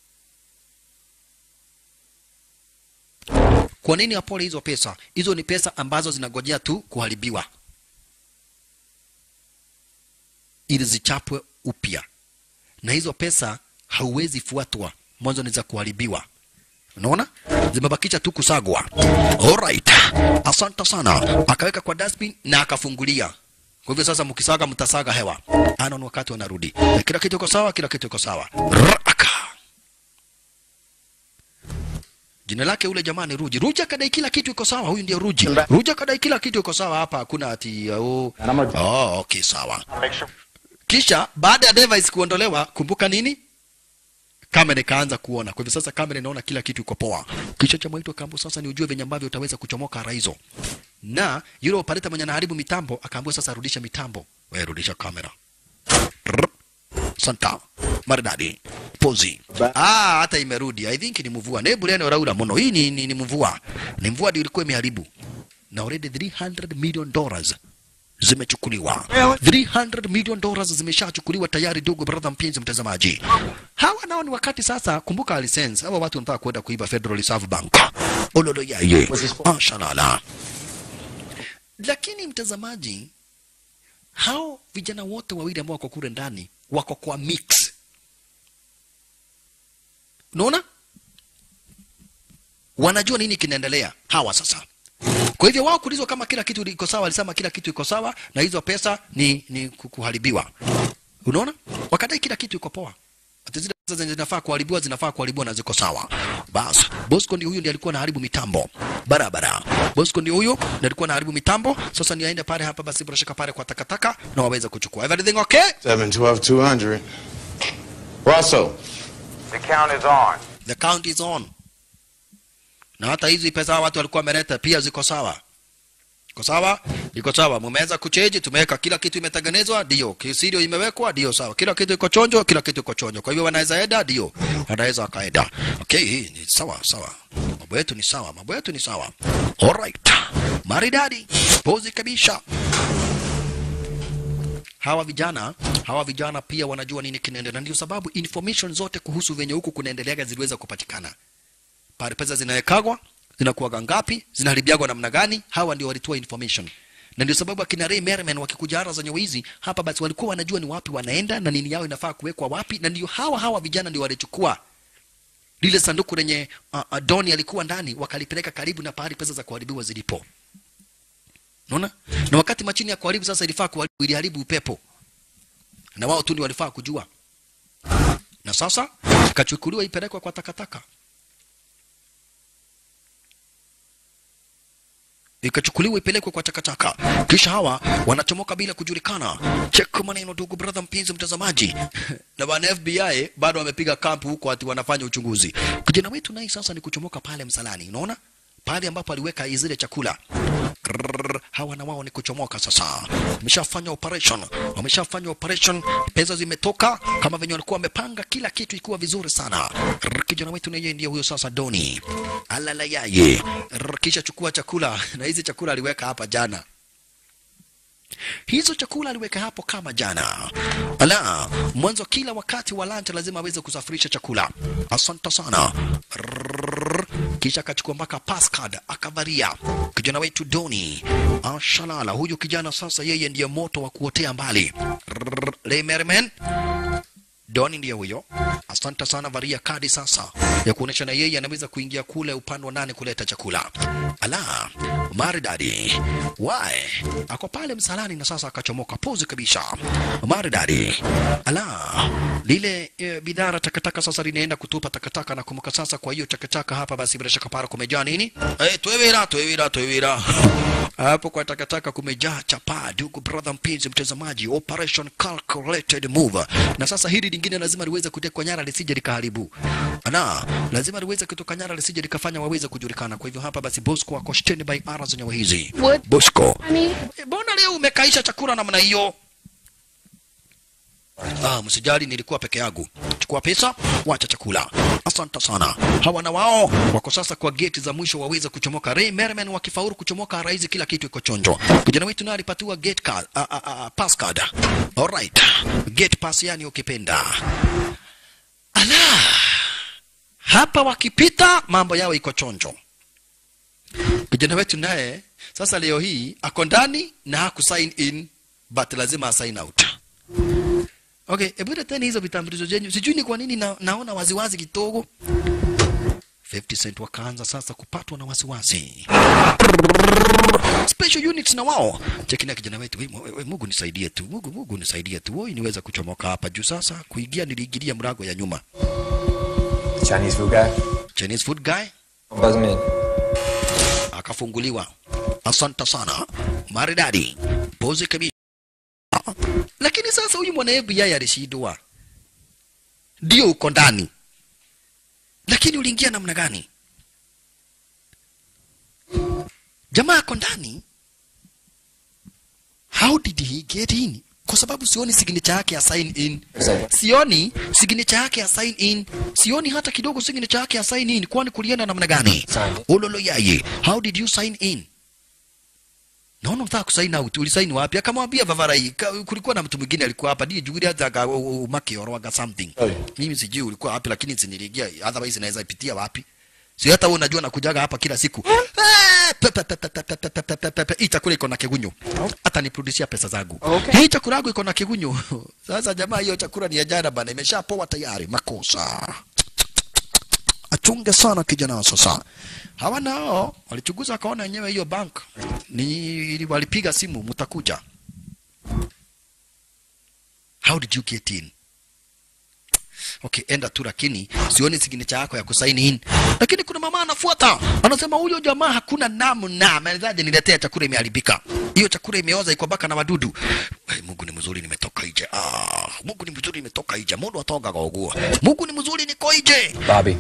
Kwa nini apole hizo pesa? Hizo ni pesa ambazo zinagojea tu kuharibiwa ili zichapwe upya, na hizo pesa hauwezi fuatwa, mwanzo ni za kuharibiwa. Unaona, zimebakisha tu kusagwa. Alright, asante sana. Akaweka kwa dustbin na akafungulia. Kwa hivyo sasa, mkisaga mtasaga hewa. Ana ni wakati wanarudi, Na kila kitu iko sawa, kila kitu iko sawa. Raka. Jina lake ule jamaa ni Ruji. Ruji akadai kila kitu iko sawa. Huyu ndiye Ruji. Ruji akadai kila kitu iko sawa hapa, hakuna ati oh, oh okay, sawa. Kisha baada ya device kuondolewa, kumbuka nini? kamera ikaanza kuona. Kwa hivyo sasa kamera inaona kila kitu iko poa. Kisha cha mwaito kambo sasa ni ujue venye ambavyo utaweza kuchomoka ara hizo. Na yule operator mwenye anaharibu mitambo akaambiwa sasa rudisha mitambo. Wewe rudisha kamera. Rrr. Santa. Maridadi. Pozi. Ah, hata imerudi. I think ni mvua. Nebu leno raura mono. Hii ni, ni, ni mvua. Ni mvua ndio ilikuwa imeharibu. Na already 300 million dollars zimechukuliwa 300 million dollars zimeshachukuliwa tayari, ndugu brother, mpenzi mtazamaji. Hawa nao ni wakati sasa, kumbuka license, hawa watu wanataka kwenda kuiba Federal Reserve Bank. Ololo yaye, ashalala. Lakini mtazamaji, hao vijana wote wawili ambao wako kule ndani wako kwa mix, unaona, wanajua nini kinaendelea hawa sasa kwa hivyo wao kuulizwa kama kila kitu iko sawa, alisema kila kitu iko sawa na hizo pesa ni, ni ku- kuharibiwa. Unaona, wakadai kila kitu iko poa, hata zile pesa zenye zinafaa kuharibiwa zinafaa kuharibiwa na ziko sawa. Bas, Bosco ndio huyu ndiye alikuwa anaharibu mitambo barabara. Bosco ndio huyu ndiye alikuwa anaharibu mitambo. Sasa ni aende pale hapa basi, bila shaka pale kwa takataka na waweze kuchukua everything okay.
712 200. Russell.
The count is on.
The count is on. Na hata hizi pesa watu walikuwa wameleta pia ziko sawa. Iko sawa? Iko sawa. Mumeweza kucheji, tumeweka kila kitu imetengenezwa, ndio. Kisirio imewekwa, ndio sawa. Kila kitu iko chonjo, kila kitu iko chonjo. Kwa hivyo wanaweza enda, ndio. Wanaweza wakaenda. Okay, hii ni sawa sawa. Mambo yetu ni sawa, mambo yetu ni sawa. Alright. Maridadi. Pozi kabisa. Hawa vijana, hawa vijana pia wanajua nini kinaendelea. Ndio sababu information zote kuhusu venye huku kunaendeleaga ziliweza kupatikana pale pesa zinawekagwa zinakuwaga ngapi zinaharibiagwa namna gani hawa ndio walitoa information na ndio sababu akina Ray Merriman wakikuja ara zenye wizi hapa basi walikuwa wanajua ni wapi wanaenda na nini yao inafaa kuwekwa wapi na ndio hawa hawa vijana ndio walichukua lile sanduku lenye uh, uh, Doni alikuwa ndani wakalipeleka karibu na pahali pesa za kuharibiwa zilipo unaona na wakati machini ya kuharibu sasa ilifaa kuharibu iliharibu upepo na wao tu ndio walifaa kujua na sasa ikachukuliwa ipelekwa kwa takataka ikachukuliwa ipelekwe kwa takataka, kisha hawa wanachomoka bila kujulikana. Check maneno, ndugu brother, mpenzi mtazamaji, na wana FBI bado wamepiga kampu huko, ati wanafanya uchunguzi. Kijana wetu naye sasa ni kuchomoka pale msalani, unaona pale ambapo aliweka zile chakula Grrrr, hawa na wao ni kuchomoka sasa. Wameshafanya operation, wameshafanya operation, pesa zimetoka kama venye walikuwa wamepanga, kila kitu ikiwa vizuri sana. Grrrr, Kijana wetu naye ndiye huyo sasa, Doni alala yaye. Grrrr, Kisha chukua chakula, na hizi chakula aliweka hapa jana hizo chakula aliweka hapo kama jana. Ala, mwanzo kila wakati wa lunch lazima aweze kusafirisha chakula. Asante sana. Rrrr. Kisha akachukua mpaka passcard akavaria. Kijana wetu Doni ashalala. Huyu kijana sasa, yeye ndiye moto wa kuotea mbali. Rrrr. Ray Merriman Doni ndiye huyo. Asante sana, varia kadi sasa ya kuonesha na yeye anaweza kuingia kule upande wa nane kuleta chakula. Ala, maridadi. Why? Ako pale msalani na sasa akachomoka pozi kabisa. Maridadi. Ala, lile e, bidhaa la takataka sasa linaenda kutupa takataka na kumbuka sasa. Kwa hiyo takataka hapa basi bila shaka para kumejaa nini? Eh, twewira twewira twewira hapo kwa takataka kumejaa chapaa, ndugu brother mpenzi mtazamaji, operation calculated move. Na sasa hili lingine lazima liweze kutekwa nyara lisije likaharibu, na lazima liweze kutoka nyara lisije likafanya waweze kujulikana. Kwa hivyo hapa basi Bosco ako standby ara zenyewe hizi. Bosco, eh, mbona leo umekaisha chakula namna hiyo? Ah, msijali, nilikuwa peke yangu. Chukua pesa, wacha chakula. Asante sana. Hawa na wao wako sasa kwa geti za mwisho waweze kuchomoka. Ray Merriman wakifaulu kuchomoka raizi, kila kitu iko chonjo. Kijana wetu naye alipatiwa gate card, a, a, a, pass card. Alright. Gate pass yani ukipenda. Ala. Hapa wakipita mambo yao iko chonjo. Kijana wetu naye sasa leo hii ako ndani na haku sign in but lazima sign out. Okay, hebu leteni hizo vitambulisho zenyu. Sijui ni kwa nini na, naona waziwazi kidogo. 50 Cent wakaanza sasa kupatwa na wasiwasi. Special units na wao. Chekina kijana wetu, we, we, we, Mungu nisaidie tu. Mungu Mungu nisaidie tu. Woi niweza kuchomoka hapa juu sasa. Kuingia niliingilia mlango ya nyuma.
Chinese food guy?
Chinese food guy
Buzz me in.
akafunguliwa. Asante sana. Maridadi. Pose kabisa. Lakini sasa huyu mwana FBI alishindwa. Ndio uko ndani. Lakini uliingia namna gani? Jamaa ako ndani. How did he get in? Kwa sababu sioni signature yake ya sign in. Sioni signature yake ya sign in. Sioni hata kidogo signature yake ya sign in. Kwani kulienda namna gani? Ololo yaye. How did you sign in? naona unataka kusaini out ulisaini wapi akamwambia vavarai ka- kulikuwa na mtu mwingine alikuwa hapa ndiye juguri hata aga makioroga something mimi sijui ulikuwa wapi lakini siniligia otherwise naweza ipitia wapi si hata wewe unajua nakujaga hapa kila siku Eh, pe- pe- pe- pe- pe- pe- pe- pe- pe- pe- pe- hii chakula iko na kigunyo hata nipurudishia pesa zangu hii chakula yangu iko na kigunyo sasa jamaa hiyo chakula ni ya jana bana imeshapoa tayari makosa achunge sana kijana wa sasa. Hawa nao walichunguza akaona wenyewe hiyo bank ni walipiga simu, mtakuja. How did you get in? Okay, enda tu, lakini sioni signature yako ya kusaini in. Lakini kuna mama anafuata, anasema huyo jamaa hakuna namna, amewezaje niletea chakula imeharibika? Hiyo chakula imeoza, iko baka na wadudu. Hey, Mungu ni mzuri, nimetoka nje. Ah, Mungu ni mzuri, nimetoka nje. Mungu atoka kwa ugua. Mungu ni mzuri, niko nje.
Bobby.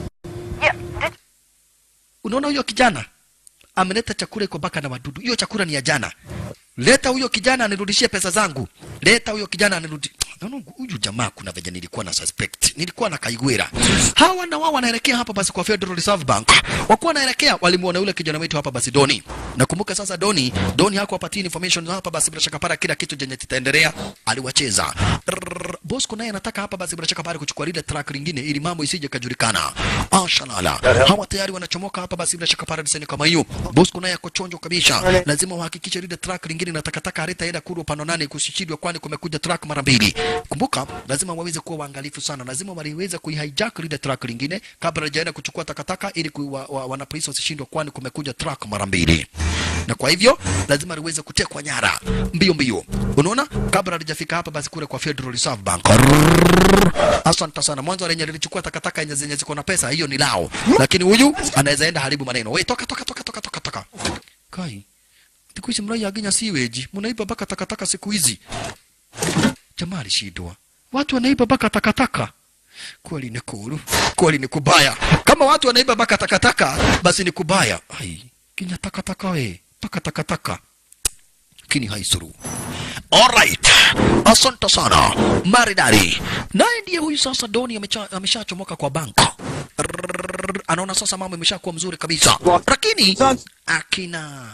Unaona huyo kijana ameleta chakula iko baka na wadudu. Hiyo chakula ni ya jana. Leta huyo kijana anirudishie pesa zangu. Leta huyo kijana anirudi. Naona huyu jamaa kuna venye nilikuwa na suspect. Nilikuwa na kaigwira. Hawa na wao wanaelekea hapa basi kwa Federal Reserve Bank. Wakuwa wanaelekea walimuona yule kijana wetu hapa basi Doni. Nakumbuka sasa Doni, Doni hakuwapatia information hapa basi bila shaka para kila kitu chenye kitaendelea aliwacheza. Rrrr, Bosco naye anataka hapa basi bila shaka para kuchukua lile track lingine ili mambo isije kajulikana. Ashalala. Hawa tayari wanachomoka hapa basi bila shaka para diseni kama hiyo. Bosco naye ako chonjo kabisa. Lazima uhakikishe lile track lingine na takataka halitaenda kurwa pano nane kusishindwa kwani kumekuja track mara mbili. Kumbuka lazima waweze kuwa waangalifu sana. Lazima waliweza kuihijack lile track lingine kabla hajaenda kuchukua takataka ili kui, wa, wa, wana polisi wasishindwe kwani kumekuja track mara mbili. Na kwa hivyo lazima liweze kutekwa nyara mbio mbio. Unaona? Kabla halijafika hapa basi kule kwa Federal Reserve Bank. Asante sana. Mwanzo lenye lilichukua takataka yenye zenye ziko na pesa hiyo ni lao. Lakini huyu anaweza enda haribu maneno. Wewe toka toka toka toka toka toka. Kai. Siku hizi mnaiaginya siweji. Mnaiba baka takataka siku hizi. Jamaa alishindwa. Watu wanaiba baka takataka. Kweli ni kuru. Kweli ni kubaya. Kama watu wanaiba baka takataka, basi ni kubaya. Ai, kinya takataka we. Baka takataka. Kini haisuru. Alright. Asante sana. Maridari. Naye ndiye huyu sasa Doni amecha- ameshachomoka kwa banka. Rrrr, Anaona sasa mambo imeshakuwa mzuri kabisa. Lakini akina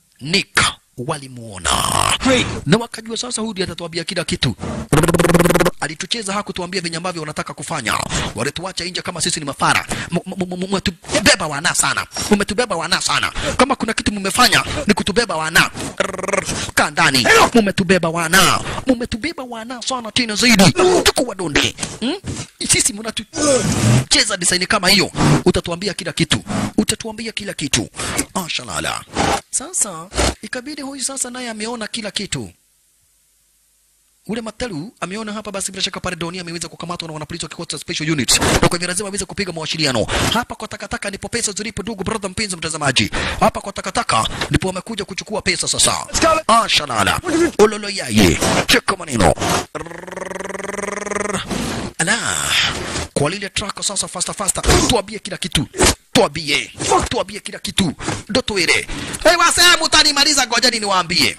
Nick walimuona na wakajua sasa huyu ndiye atatuambia kila kitu. Rrrr, alitucheza hakutuambia venye ambavyo wanataka kufanya walituacha nje kama sisi ni mafara M- m- m- mmetubeba wana sana mmetubeba wana sana kama kuna kitu mmefanya ni kutubeba wana Rrrr, kaa ndani mmetubeba wana mmetubeba wana sana tena zaidi tuko wadonde hmm? sisi mnatucheza design kama hiyo utatuambia kila kitu utatuambia kila kitu ashalala sasa ikabidi huyu sasa naye ameona kila kitu ule Matalu ameona hapa basi bila shaka pale Doni ameweza kukamatwa na wanapolisi wa kikosi cha special unit, na kwa hivyo lazima aweze kupiga mawasiliano. Hapa kwa takataka ndipo pesa zilipo, ndugu brother, mpenzi mtazamaji, hapa kwa takataka ndipo wamekuja kuchukua pesa sasa. Ah, shalala ololo yaye, cheka maneno Rrrr. ala kwa lile truck sasa, fasta fasta, tuambie kila kitu tuambie, tuambie kila kitu, ndo tuile. Hey, wasee mutanimaliza, ngojeni niwaambie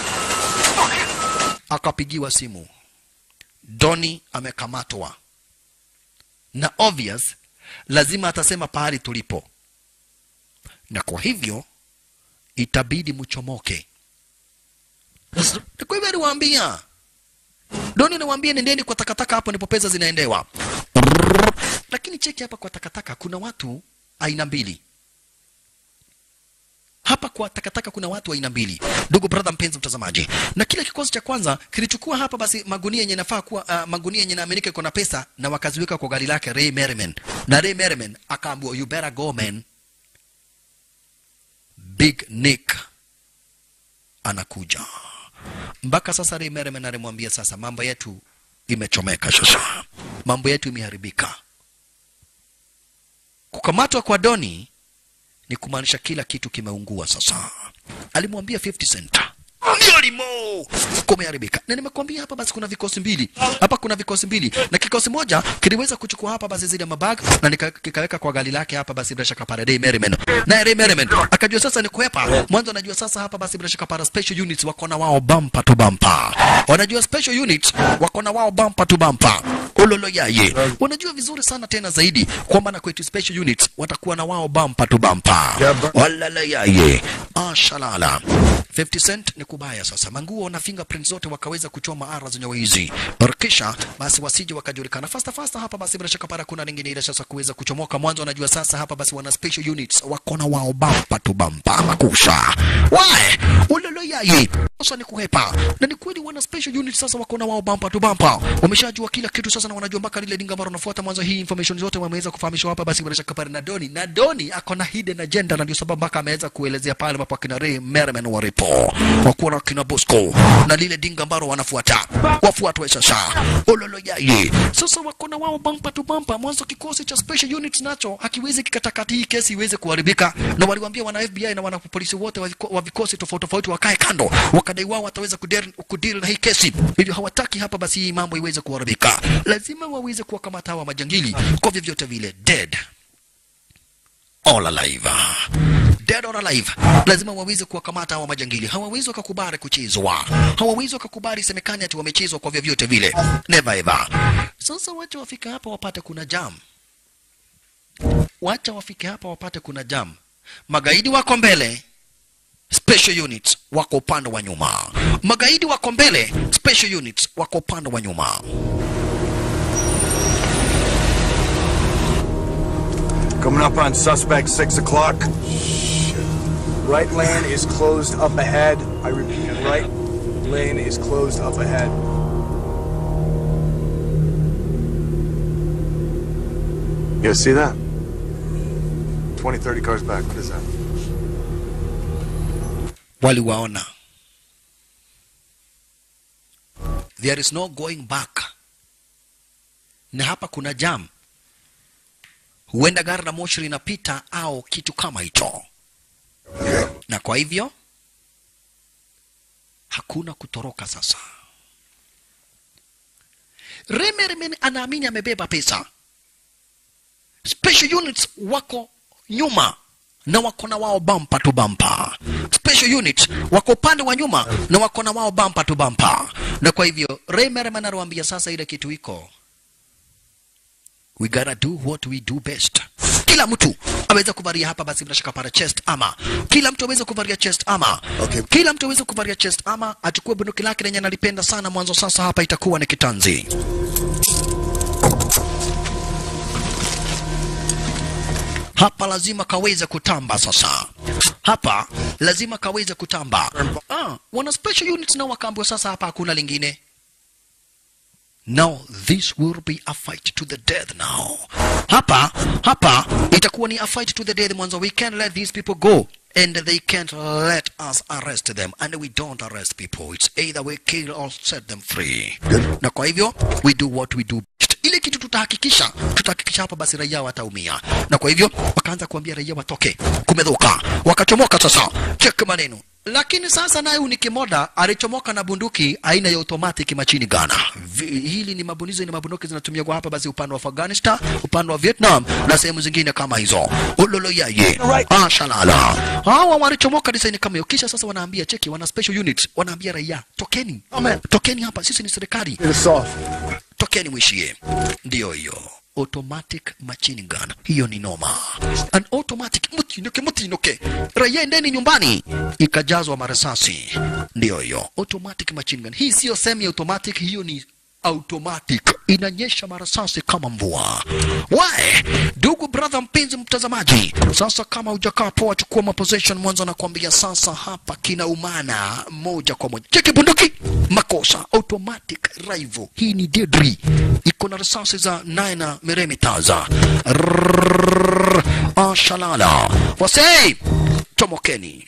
akapigiwa simu Doni amekamatwa na obvious lazima atasema pahali tulipo na kwa hivyo itabidi mchomoke na kwa hivyo aliwaambia Doni aliwaambia nendeni kwa takataka hapo ndipo pesa zinaendewa lakini cheki hapa kwa takataka kuna watu aina mbili hapa kwa takataka kuna watu aina mbili, ndugu brother, mpenzi mtazamaji, na kile kikosi cha kwanza kilichukua hapa basi magunia yenye nafaa kuwa uh, magunia yenye naaminika iko na pesa na wakaziweka kwa gari lake Ray Merriman, na Ray Merriman akaambiwa you better go man, Big Nick anakuja. Mpaka sasa Ray Merriman alimwambia sasa, mambo yetu imechomeka sasa, mambo yetu imeharibika. Kukamatwa kwa Doni ni kumaanisha kila kitu kimeungua sasa. Alimwambia 50 Cent ndio limo kumeharibika, na nimekwambia hapa basi kuna vikosi mbili hapa, kuna vikosi mbili na kikosi moja kiliweza kuchukua hapa basi zile mabag na nika- kikaweka kwa gari lake hapa basi bila shaka pale Ray Merriman, na Ray Merriman akajua sasa ni kuepa mwanzo, anajua sasa hapa basi bila shaka pale special units wako na wao bumper to bumper, wanajua special units wako na wao bumper to bumper ulolo yaye, wanajua vizuri sana tena zaidi kwamba na kwetu special units watakuwa na wao bumper to bumper, walala yaye, ashalala 50 Cent ni kubaya sasa. Manguo na fingerprints zote wakaweza kuchoma ara zenye wizi. Kisha basi wasije wakajulikana fasta fasta hapa basi bila shaka para kuna lingine ile sasa kuweza kuchomoka mwanzo wanajua sasa hapa basi wana special units wako na wao bampa tu bampa makusha. Wae, ulolo yaye. Sasa ni kuhepa. Na ni kweli wana special units sasa wako na wao bampa tu bampa. Wameshajua kila kitu sasa na wanajua mpaka lile dinga ambalo wanafuata mwanzo hii information zote wameweza kufahamishwa hapa basi bila shaka para na Doni. Na Doni ako na hidden agenda na ndio sababu mpaka ameweza kuelezea pale ambapo akina Ray Merriman walipo wakuwa na kina Bosco na lile dinga ambalo wanafuata wafuatwe sasa ololo yaye sasa wako na wao bampa tu bampa mwanzo kikosi cha special units nacho hakiwezi kikatakati hii kesi iweze kuharibika na waliwaambia wana FBI na wana polisi wote wa viko- wa vikosi tofauti tofauti wakae kando wakadai wao wataweza kudeal kudeal na hii kesi hivyo hawataki hapa basi hii mambo iweze kuharibika lazima waweze kuwakamata hawa majangili kwa vyovyote vile dead all alive dead or alive lazima waweze kuwakamata hawa majangili hawawezi wakakubali kuchezwa hawawezi wakakubali semekani ati wamechezwa kwa vyovyote vile never ever sasa wacha wafike hapa wapate kuna jam wacha wafike hapa wapate kuna jam magaidi wako mbele special units wako upande wa nyuma magaidi wako mbele special units wako upande wa nyuma
Coming up on suspect 6 o'clock.
Right lane is closed up ahead. I repeat, right lane is closed up ahead.
You guys see that? 20, 30 cars back. What is that?
waliwaona there is no going back na hapa kuna jam huenda gari la moshi linapita au kitu kama hicho na kwa hivyo hakuna kutoroka sasa Remerman anaamini amebeba pesa special units wako nyuma na wako na wao bampa tu bampa special unit wako upande wa nyuma na wako na wao bampa tu bampa na kwa hivyo Ray Merriman anawaambia sasa ile kitu iko we gotta do what we do best kila mtu aweze kuvalia hapa basi bila shaka para chest ama kila mtu aweze kuvalia chest ama okay. kila mtu aweze kuvalia chest ama achukue bunduki lake lenye analipenda sana mwanzo sasa hapa itakuwa ni kitanzi hapa lazima kaweze kutamba sasa hapa lazima kaweze kutamba ah, wana special units nao wakaambiwa sasa hapa hakuna lingine Now this will be a fight to the death now. Hapa hapa itakuwa ni a fight to the death mwanzo. We can't let these people go and they can't let us arrest them and we don't arrest people. It's either we kill or set them free. Na kwa hivyo we do what we do best. Ile kitu tutahakikisha, tutahakikisha hapa basi raia wataumia. Na kwa hivyo wakaanza kuambia raia watoke. Kumedhuka. Wakachomoka sasa. Check maneno. Lakini sasa naye Unikimoda alichomoka na bunduki aina ya automatic machini gana. Hili ni mabunizo ni mabunduki zinatumia kwa hapa basi upande wa Afghanistan, upande wa Vietnam na sehemu zingine kama hizo. Ulolo yaye. Ah shalala. Hawa walichomoka design kama hiyo kisha sasa wanaambia cheki wana special units wanaambia raia tokeni. Amen. Tokeni hapa sisi ni serikali. Tokeni mwishie. Ndio hiyo automatic machine gun. Hiyo ni noma. An automatic mutinuke mutinuke. Raia endeni nyumbani. Ikajazwa marisasi. Ndio hiyo automatic machine gun. Hii sio semi automatic, hiyo ni automatic inanyesha marasasi kama mvua. Wae, ndugu brother, mpenzi mtazamaji, sasa kama hujakaa poa, chukua maposition mwanzo, nakwambia sasa hapa kina umana moja kwa moja. Cheki bunduki, makosa automatic rifle. Hii ni deadly, iko na risasi za 9 millimeters. Rrrr, Ashalala wasei, chomokeni.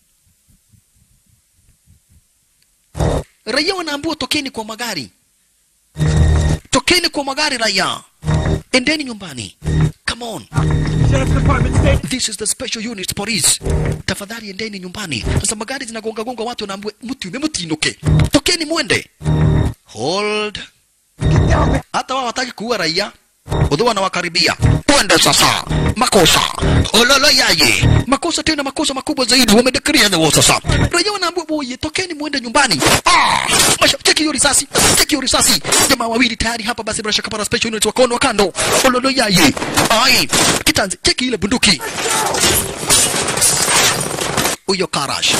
Raia wanaambiwa tokeni kwa magari tokeni kwa magari raia, endeni nyumbani. Come on. This is the special unit police. Tafadhali endeni nyumbani. Sasa magari zinagonga gonga watu wanaambiwa mtu mutinuke. Tokeni mwende. Hold. Hata wao wataki kuua raia. Udhu wanawakaribia. Twende sasa. Makosa. Ololo yaye. Makosa tena makosa makubwa zaidi. Wamedeclare the war sasa. Raia wanaambiwa boye tokeni mwende nyumbani. Ah! Masha, cheki hiyo risasi. Cheki hiyo risasi. Jamaa wawili tayari hapa basi bila shaka para special unit wakaona kando. Ololo yaye. Ai. Kitanzi, cheki ile bunduki. Huyo Karash.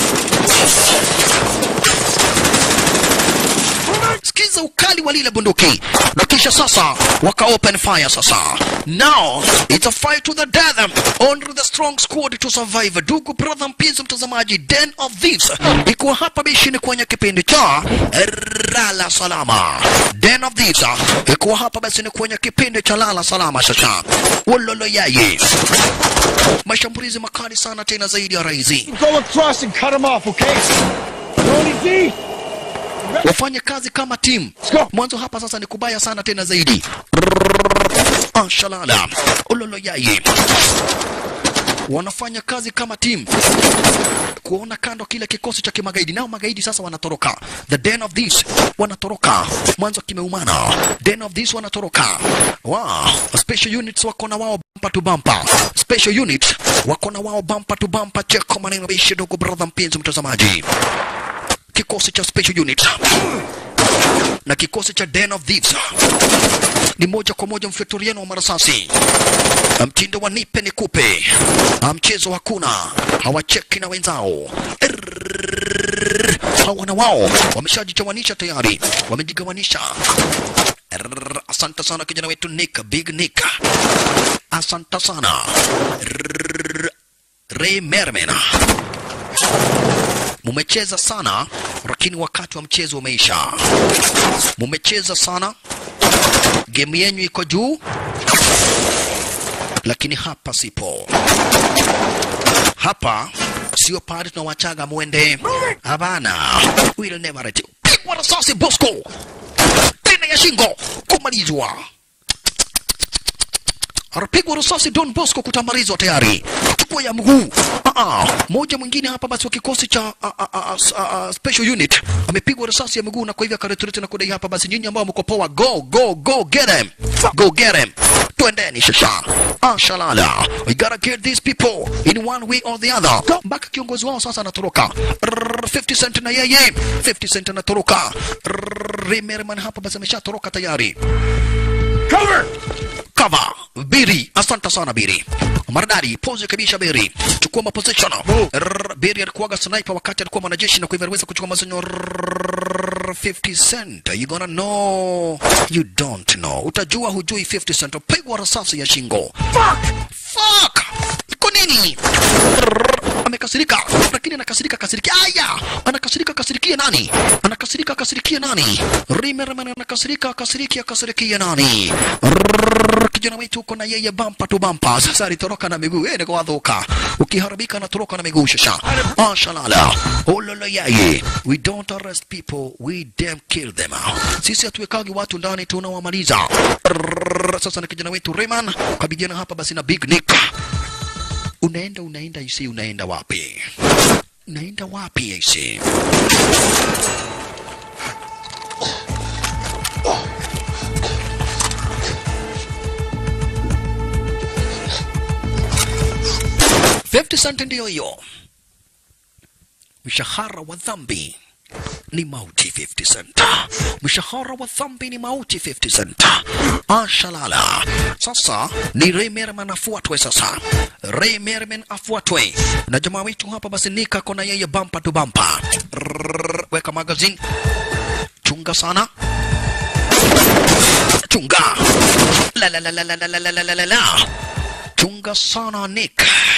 Sikiza ukali wa lile bunduki, na kisha sasa waka open fire. Sasa now it's a fight to the death, only the strong squad to survive. Ndugu brother, mpenzi mtazamaji, den of this iko hapa bishini kwenye kipindi cha Lala Salama. Den of this iko hapa basi ni kwenye kipindi cha Lala Salama. Sasa wololo yaye, mashambulizi makali sana tena zaidi ya raizi
Go across and cut him off, okay? Tony D!
wafanye kazi kama timu. Mwanzo hapa sasa ni kubaya sana tena zaidi. Ashalala ulolo yaye wanafanya kazi kama timu kuona kando kile kikosi cha kimagaidi. Nao magaidi sasa wanatoroka, the den of this wanatoroka, mwanzo kimeumana, den of this wanatoroka. Wow, special units wako na wao bumper to bumper, special units wako na wao bumper to bumper. Cheko maneno bishi, dogo brother, mpenzi mtazamaji kikosi cha special unit na kikosi cha Den of Thieves ni moja kwa moja mfyaturiano wa marasasi, mtindo wa nipe nikupe, mchezo hakuna, hawacheki na wenzao hawa na wao wameshajichawanisha tayari, wamejigawanisha. Rrrr, Asante sana kijana wetu Nick, Big Nick, asante sana Rrrr, Ray Merman mumecheza sana, lakini wakati wa mchezo umeisha. Mumecheza sana, game yenyu iko juu, lakini hapa sipo. Hapa sio pale tunawachaga mwende, hapana. Will never let you. Pigwa risasi Bosco, tena ya shingo kumalizwa anapigwa risasi Don Bosco kutambarizwa tayari, chukua ya mguu. Ah, moja mwingine hapa basi wa kikosi cha a, a, a, a, a, special unit amepigwa risasi ya mguu, na kwa hivyo akareturete na kudai hapa basi, nyinyi ambao mko poa, go go go get him, go get him, twendeni sasa. Ah, shalala, we gotta get these people in one way or the other. Mpaka kiongozi wao sasa anatoroka. Rrrr, 50 cent na yeye 50 cent anatoroka. Rrrr, Ray Merriman hapa basi ameshatoroka tayari.
Cover!
cover biri asante sana biri maridadi pose kabisa biri chukua maposition Rrrr, biri alikuwaga sniper wakati alikuwa mwanajeshi na kwa hivyo aliweza kuchukua mazonyo 50 cent you gonna know you don't know utajua hujui 50 cent pigwa risasi ya shingo fuck fuck iko nini Rrrr, amekasirika lakini anakasirika kasirikia aya anakasirika kasirikia nani anakasirika kasirikia nani rimerman anakasirika kasirikia kasirikia nani Rrrr, kijana wetu uko na yeye bampa tu bampa sasa alitoroka na miguu ene kwa dhuka ukiharibika anatoroka na miguu shasha ashalala ololo yaye we don't arrest people we damn kill them sisi hatuwekagi watu ndani tunawamaliza Rrrr, sasa na kijana wetu Rayman kabijana hapa basi na Big Nick unaenda unaenda isi unaenda wapi unaenda wapi isi Fifty cent ndiyo hiyo mshahara wa dhambi ni mauti 50 cent mshahara wa dhambi ni mauti 50 cent ashalala sasa ni Ray Merman afuatwe sasa Ray Merman afuatwe na jamaa wetu hapa basi nika kona yeye bampa tu bampa Rrrr, weka magazine chunga sana chunga la la la la la la la la la la la chunga sana Nick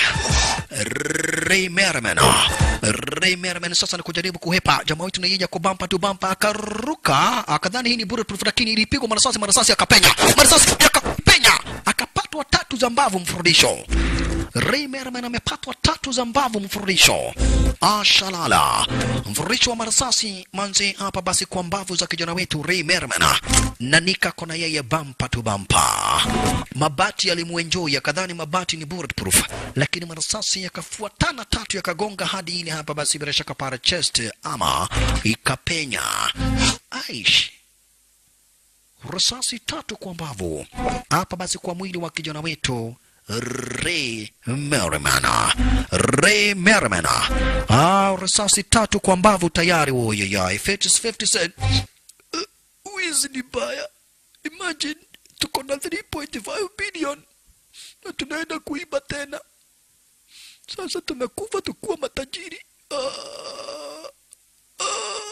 Ray Merman Ray Merman sasa ni kujaribu kuhepa jamaa wetu na yeye kwa bampa tu bampa akaruka akadhani hii ni bulletproof lakini ilipigwa marasasi marasasi akapenya marasasi yakapenya akapatwa tatu za mbavu mfurudisho Ray Merman amepatwa tatu za mbavu mfurudisho ashalala mfurudisho wa marasasi manzi hapa basi kwa mbavu za kijana wetu Ray Merman na nika kona yeye bampa tu bampa mabati yalimuenjoy akadhani mabati ni bulletproof lakini marasasi yakafuatana tatu yakagonga hadi ile hapa basi bila shaka para chest ama ikapenya aish risasi tatu kwa mbavu hapa basi kwa mwili wa kijana wetu Ray Merriman. Ray Merriman. Ah, risasi tatu kwa mbavu tayari woyeyai. 50 50 cent. Uh, wizi ni baya. Imagine tuko na 3.5 billion na tunaenda kuiba tena. Sasa tumekufa tukuwa matajiri. Ah, ah,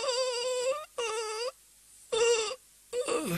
ah, ah, ah.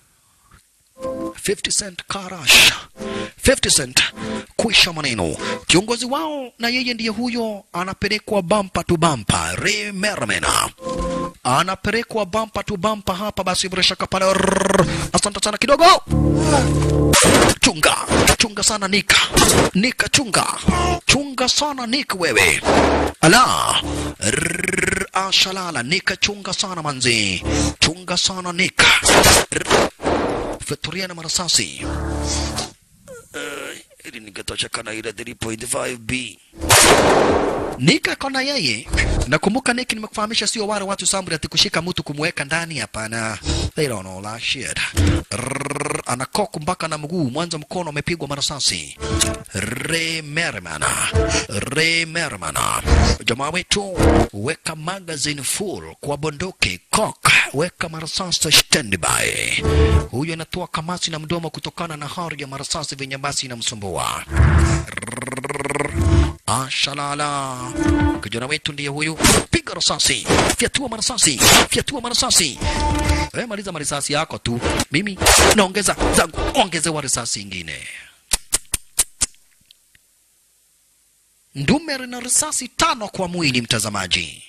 50 cent karash 50 cent kuisha maneno kiongozi wao na yeye ndiye huyo anapelekwa bampa tu bampa Ray Merriman anapelekwa bampa tu bampa hapa basi bila shaka pale Rrrr. asante sana kidogo chunga chunga sana nika nika chunga chunga sana nika wewe ala Rrrr. ashalala nika chunga sana manzi chunga sana nika Rrrr feturia na marasasi uh, ili nikatoshekana ile 3.5b Nika kona yeye nakumbuka Nick nimekufahamisha sio wale watu sambri ati kushika mtu kumweka ndani hapana they don't know that shit Rrrr, anakoku mpaka na mguu mwanzo mkono umepigwa marasasi Ray Merriman Ray Merriman jamaa wetu weka magazine full kwa bunduki cock weka marasasi standby huyo anatoa kamasi na mdomo kutokana na hari ya marasasi vyenye basi inamsumbua Ashalala, kijana wetu ndiye huyu. Piga risasi, fyatua marasasi, fyatua marasasi. Wewe maliza marisasi yako tu, mimi naongeza zangu, ongezewa risasi ingine. Ndume lina risasi tano kwa mwili, mtazamaji,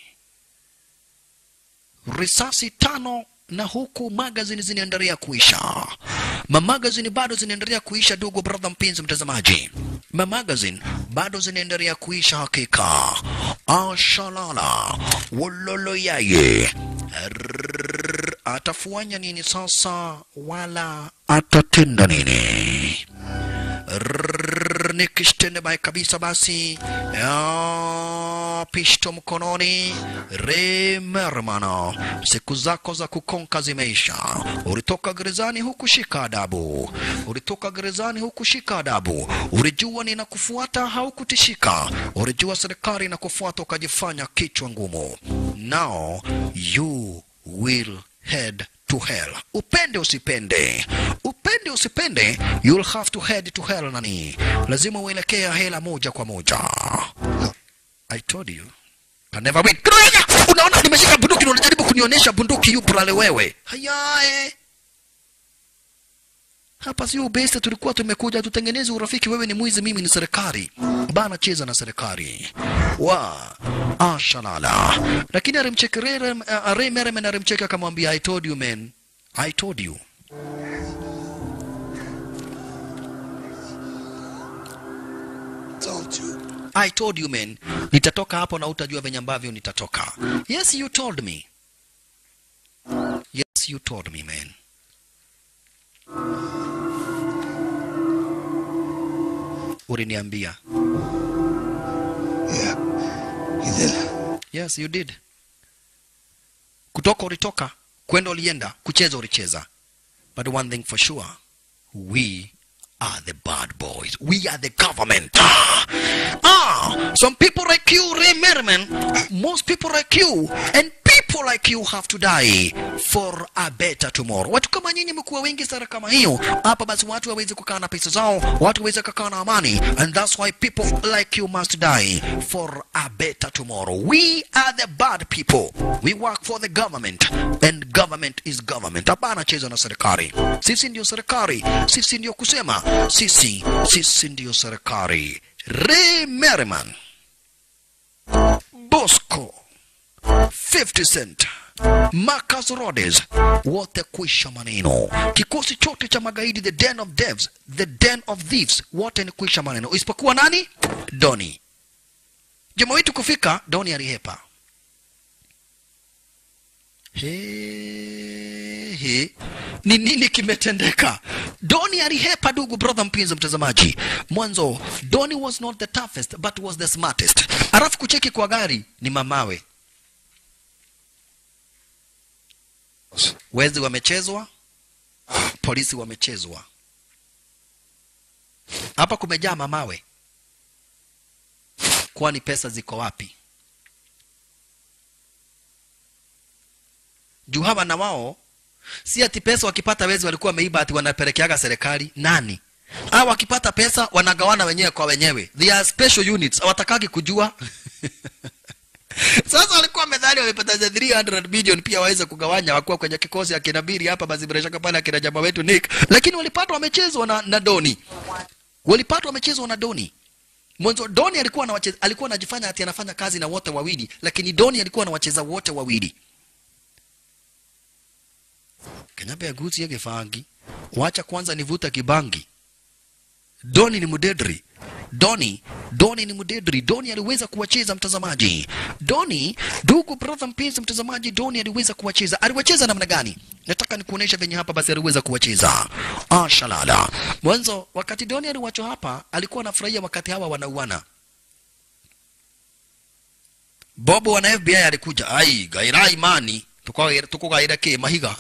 risasi tano na huku magazini zinaendelea kuisha. Mamagazini bado zinaendelea kuisha, ndugu brother mpenzi mtazamaji, mamagazini bado zinaendelea kuisha hakika. Ashalala wololo yaye Rrrr, atafuanya nini sasa, wala atatenda nini? Rrrr, nikishtende bai kabisa basi ya, pishto mkononi remermano siku zako za kukonka zimeisha ulitoka gerezani hukushika adabu ulitoka gerezani hukushika adabu ulijua ninakufuata haukutishika ulijua serikali inakufuata ukajifanya kichwa ngumu now you will head to hell upende usipende upende usipende you'll have to head to hell nani lazima uelekea hela moja kwa moja I told you I never win Kiroya! unaona nimeshika bunduki na unajaribu kunionyesha bunduki yupo lale wewe hayae hapa sio besta, tulikuwa tumekuja tutengeneze urafiki. Wewe ni mwizi, mimi ni serikali bana, cheza na serikali wa ashalala. Lakini alimcheka Ray Merriman, alimcheka akamwambia, I told you man, I told you.
Told you.
I told you man, nitatoka hapo na utajua venye ambavyo nitatoka. Yes, you told me. Yes, you told me man. Uliniambia.
Yeah, you did.
Yes, you did. Kutoka ulitoka, kwenda ulienda, kucheza ulicheza. But one thing for sure, we are the bad boys. We are the government. Ah, some people like you, Ray Merriman, most people like you, and people like you have to die for a better tomorrow. Watu kama nyinyi mkuwa wengi sana kama hiyo hapa, basi watu waweze kukaa na pesa zao, watu waweze kukaa na amani, and that's why people like you must die for a better tomorrow. We are the bad people. We work for the government, and government is government. Hapana cheza na serikali. Sisi ndio serikali, sisi ndio kusema, sisi sisi ndio serikali. Ray Merriman, Bosco 50 Cent, Marcus Rhodes, wote kuisha maneno. Kikosi chote cha magaidi, the den of devs, the den of thieves, wote ni kuisha maneno, isipokuwa nani? Doni. Jamaa wetu kufika, Doni alihepa. He, he. Ni nini kimetendeka? Doni alihepa, ndugu brother, mpenzi mtazamaji. Mwanzo Doni was not the toughest but was the smartest. Alafu kucheki kwa gari ni mamawe. Wezi wamechezwa, polisi wamechezwa. Hapa kumejaa mamawe. Kwani pesa ziko wapi? Juu hawa na wao si ati pesa wakipata wezi walikuwa wameiba ati wanapelekeaga serikali. Nani? Hao wakipata pesa wanagawana wenyewe kwa wenyewe. They are special units. Hawatakagi kujua. Sasa walikuwa wamedhani wamepata za 300 billion pia waweze kugawanya wakuwa kwenye kikosi akina Biri hapa basi bila shaka pale akina jamaa wetu Nick, lakini walipatwa wamechezwa na, na Doni. Walipatwa wamechezwa na Doni. Mwanzo Doni alikuwa anawacheza alikuwa anajifanya ati anafanya kazi na wote wawili, lakini Doni alikuwa anawacheza wote wawili. Kenyabe ya guzi yake fangi. Wacha kwanza nivuta kibangi. Doni ni mudedri. Doni, Doni ni mudedri. Doni aliweza kuwacheza mtazamaji. Doni, ndugu brother mpenzi mtazamaji, Doni aliweza kuwacheza. Aliwacheza namna gani? Nataka nikuonesha venye hapa basi aliweza kuwacheza. Ah, shalala. Mwanzo wakati Doni aliwachwa hapa, alikuwa anafurahia wakati hawa wanauana. Bobo wana FBI alikuja. Ai, gaira imani. Tuko tuko gaira ke mahiga.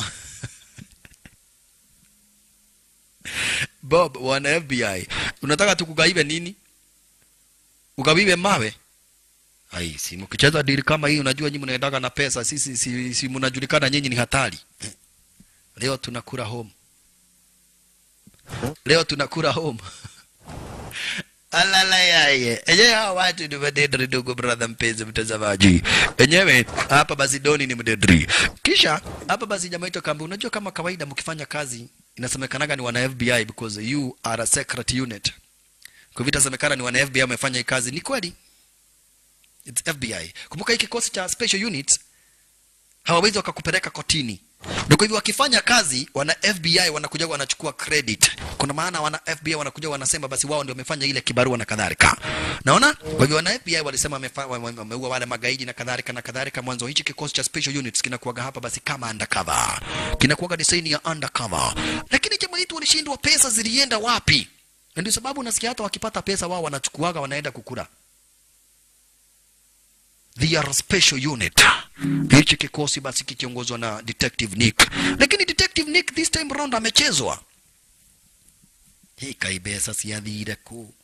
Bob wana FBI. Unataka tukugaibe nini? Ugawiwe mawe? Ai, si mkicheza dili kama hii unajua nyinyi mnaendaga na pesa, sisi si, si mnajulikana nyinyi ni hatari. Leo tunakula home. Leo tunakula home. Alala yaye. Enyewe hawa watu ni madedri ndugu brother mpenzi mtazamaji. Enyewe hapa basi Doni ni mdedri. Kisha hapa basi jamaa yetu akaambia unajua kama kawaida mkifanya kazi inasemekanaga ni wana FBI because you are a secret unit. Kwa hivyo itasemekana ni wana FBI wamefanya hii kazi. Ni kweli. It's FBI. Kumbuka hii kikosi cha special units hawawezi wakakupeleka kotini. Ndio kwa hivyo wakifanya kazi wana FBI wanakuja wanachukua credit. Kuna maana wana FBI wanakuja wanasema basi wao ndio wamefanya ile kibarua na kadhalika. Naona? Kwa hivyo wana FBI walisema wamefa- wame- wameua wale magaidi na kadhalika na kadhalika. Mwanzo hichi kikosi cha special units kinakuwaga hapa basi kama undercover. Kinakuwaga design ya undercover. Lakini jamaa yetu walishindwa, pesa zilienda wapi? Na ndio sababu nasikia hata wakipata pesa wao wanachukuaga wanaenda kukula. They are a special unit. Hichi kikosi basi kikiongozwa na Detective Nick. Lakini Detective Nick this time round amechezwa. Hii kaibesa siathire ku.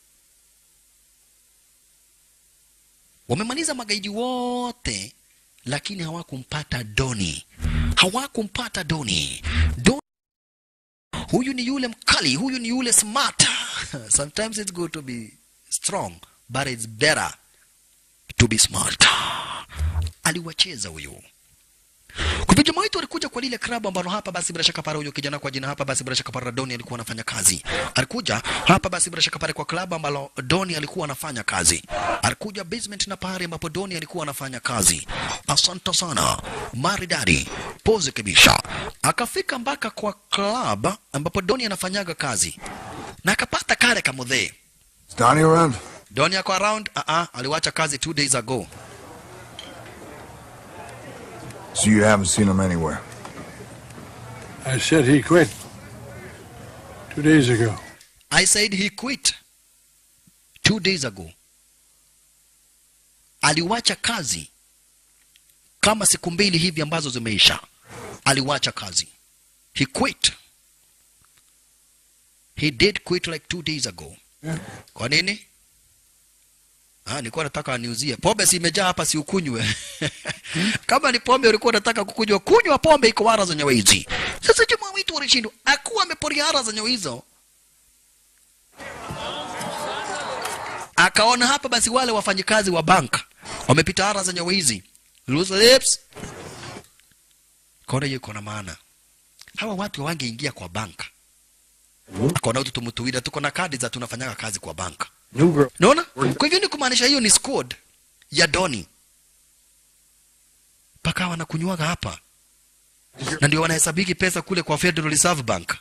Wamemaliza magaidi wote lakini hawakumpata Doni. Hawakumpata Doni. Doni huyu ni yule mkali huyu ni yule smart sometimes it's good to be strong but it's better to be smart aliwacheza huyu kwa jamaa wetu alikuja kwa lile klabu ambalo hapa basi bila shaka pale huyo kijana kwa jina hapa basi bila shaka pale Doni alikuwa anafanya kazi. Alikuja hapa basi bila shaka pale kwa klabu ambalo Doni alikuwa anafanya kazi. Alikuja basement na pale ambapo Doni alikuwa anafanya kazi. Asante sana. Maridadi. Pose kabisa. Akafika mpaka kwa club ambapo Doni anafanyaga kazi. Na akapata kale kamudhee.
Is Donnie around?
Doni ako around? Uh -uh, aliwacha kazi two days ago.
So you haven't seen him anywhere?
I said he quit two days ago.
I said he quit two days ago. Aliwacha kazi kama siku mbili hivi ambazo zimeisha. Aliwacha kazi. He quit. He did quit like two days ago. Kwa nini? Ah, nilikuwa nataka aniuzie pombe, si imejaa hapa, si ukunywe. Kama ni pombe ulikuwa unataka kukunywa, kunywa pombe, iko wara za nyawa hizi. Sasa jamaa wetu walishindwa, akuwa ameporia hara za nyawa hizo, akaona hapa basi wale wafanyikazi wa bank wamepita hara za nyawa hizi, loose lips, kaona hiyo iko na maana, hawa watu wangeingia kwa bank Kona utu tumutuwida tuko na kadi za tunafanyaga kazi kwa banka. Naona? Kwa hivyo ni kumaanisha hiyo ni squad ya Doni. Paka wanakunywaga hapa. Na ndio wanahesabiki pesa kule kwa Federal Reserve Bank.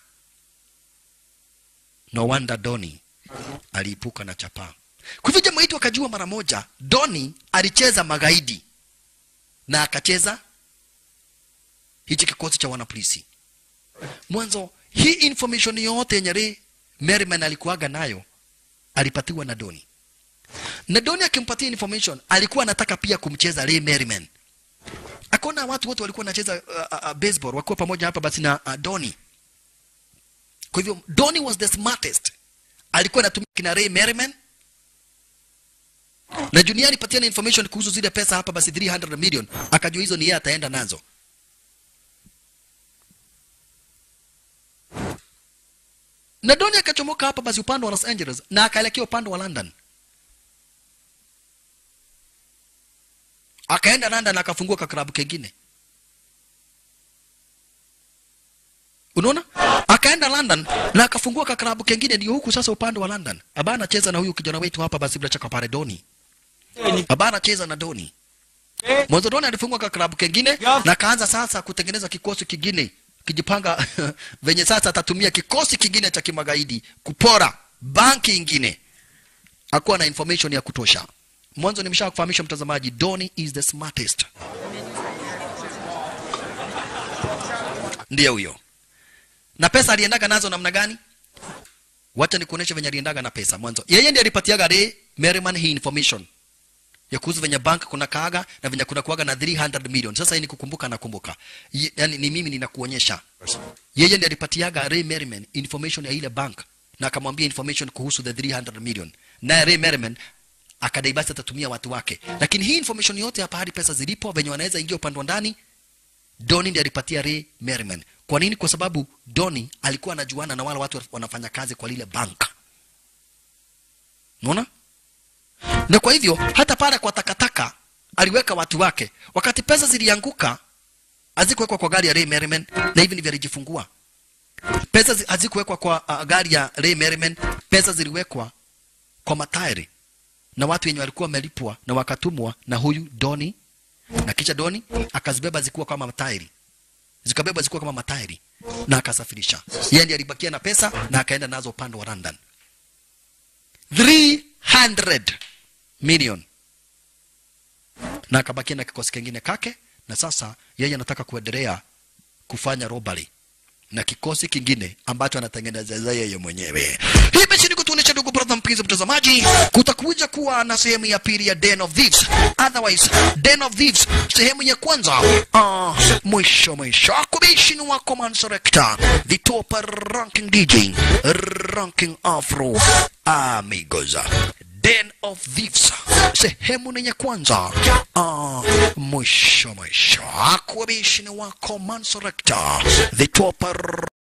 No wonder Doni aliipuka na chapa. Kwa hivyo jamaa wetu akajua mara moja Doni alicheza magaidi na akacheza hichi kikosi cha wanapolisi. Mwanzo hii information yote yenye Ray Merriman alikuwaga nayo alipatiwa na Doni, na Doni akimpatia information alikuwa anataka pia kumcheza Ray Merriman. Akaona watu wote walikuwa wanacheza uh, uh, baseball wakiwa pamoja hapa basi na uh, Doni. Kwa hivyo Doni was the smartest, alikuwa anatumia kina Ray Merriman na Junior alipatia na information kuhusu zile pesa hapa basi 300 million, akajua hizo ni yeye ataenda nazo. na Doni akachomoka hapa basi upande wa Los Angeles na akaelekea upande wa London. Akaenda London akafungua kaklabu kengine. Unaona? Akaenda London na akafungua kaklabu kengine, ndio huku sasa upande wa London. Aba anacheza na huyu kijana wetu hapa basi bila chaka pale Doni. Aba anacheza na Doni. Mwanzo Doni alifungua kaklabu kengine na kaanza sasa kutengeneza kikosi kingine kijipanga venye sasa atatumia kikosi kingine cha kimagaidi kupora banki ingine. Hakuwa na information ya kutosha. Mwanzo nimesha kufahamisha mtazamaji, Doni is the smartest. Ndiye huyo. Na pesa aliendaga nazo namna gani? Wacha nikuoneshe venye aliendaga na pesa. Mwanzo yeye ndiye alipatiaga Ray Merriman hii information ya kuhusu venye bank kuna kaaga na venye kuna kuaga na 300 million. Sasa hii ni kukumbuka na kumbuka, Ye- yani ni mimi ninakuonyesha. Yeye ndiye alipatiaga Ray Merriman information ya ile bank na akamwambia information kuhusu the 300 million, naye Ray Merriman akadai basi atatumia watu wake, lakini hii information yote hapa hadi pesa zilipo venye wanaweza ingia upande wa ndani, Doni ndiye alipatia Ray Merriman. Kwa nini? Kwa sababu Doni alikuwa anajuana na wale watu wanafanya kazi kwa lile bank. Unaona? na kwa hivyo hata pale kwa takataka aliweka watu wake. Wakati pesa zilianguka, hazikuwekwa kwa gari ya Ray Merriman, na hivi ndivyo alijifungua. Pesa zi- hazikuwekwa kwa uh, gari ya Ray Merriman, pesa ziliwekwa kwa matairi na watu wenye walikuwa wamelipwa na wakatumwa na huyu Doni, na kisha Doni akazibeba zikuwa kama matairi, zikabeba zikuwa kama matairi na akasafirisha. Yeye ndiye alibakia na pesa na akaenda nazo upande wa London. 300 million na akabakia na kikosi kingine kake, na sasa yeye anataka kuendelea kufanya robbery na kikosi kingine ambacho anatengeneza yeye mwenyewe. Hii mechi ni kutuonesha, ndugu brother mpenzi mtazamaji, kutakuja kuwa na sehemu ya pili ya Den of Thieves. Otherwise, Den of Thieves sehemu ya kwanza ah, mwisho mwisho akubishini wako Manserekta, the top ranking DJ, ranking Afro amigos Den of Thieves sehemu ni ya kwanza ah, mwisho mwisho akubishini wako Manserekta, the top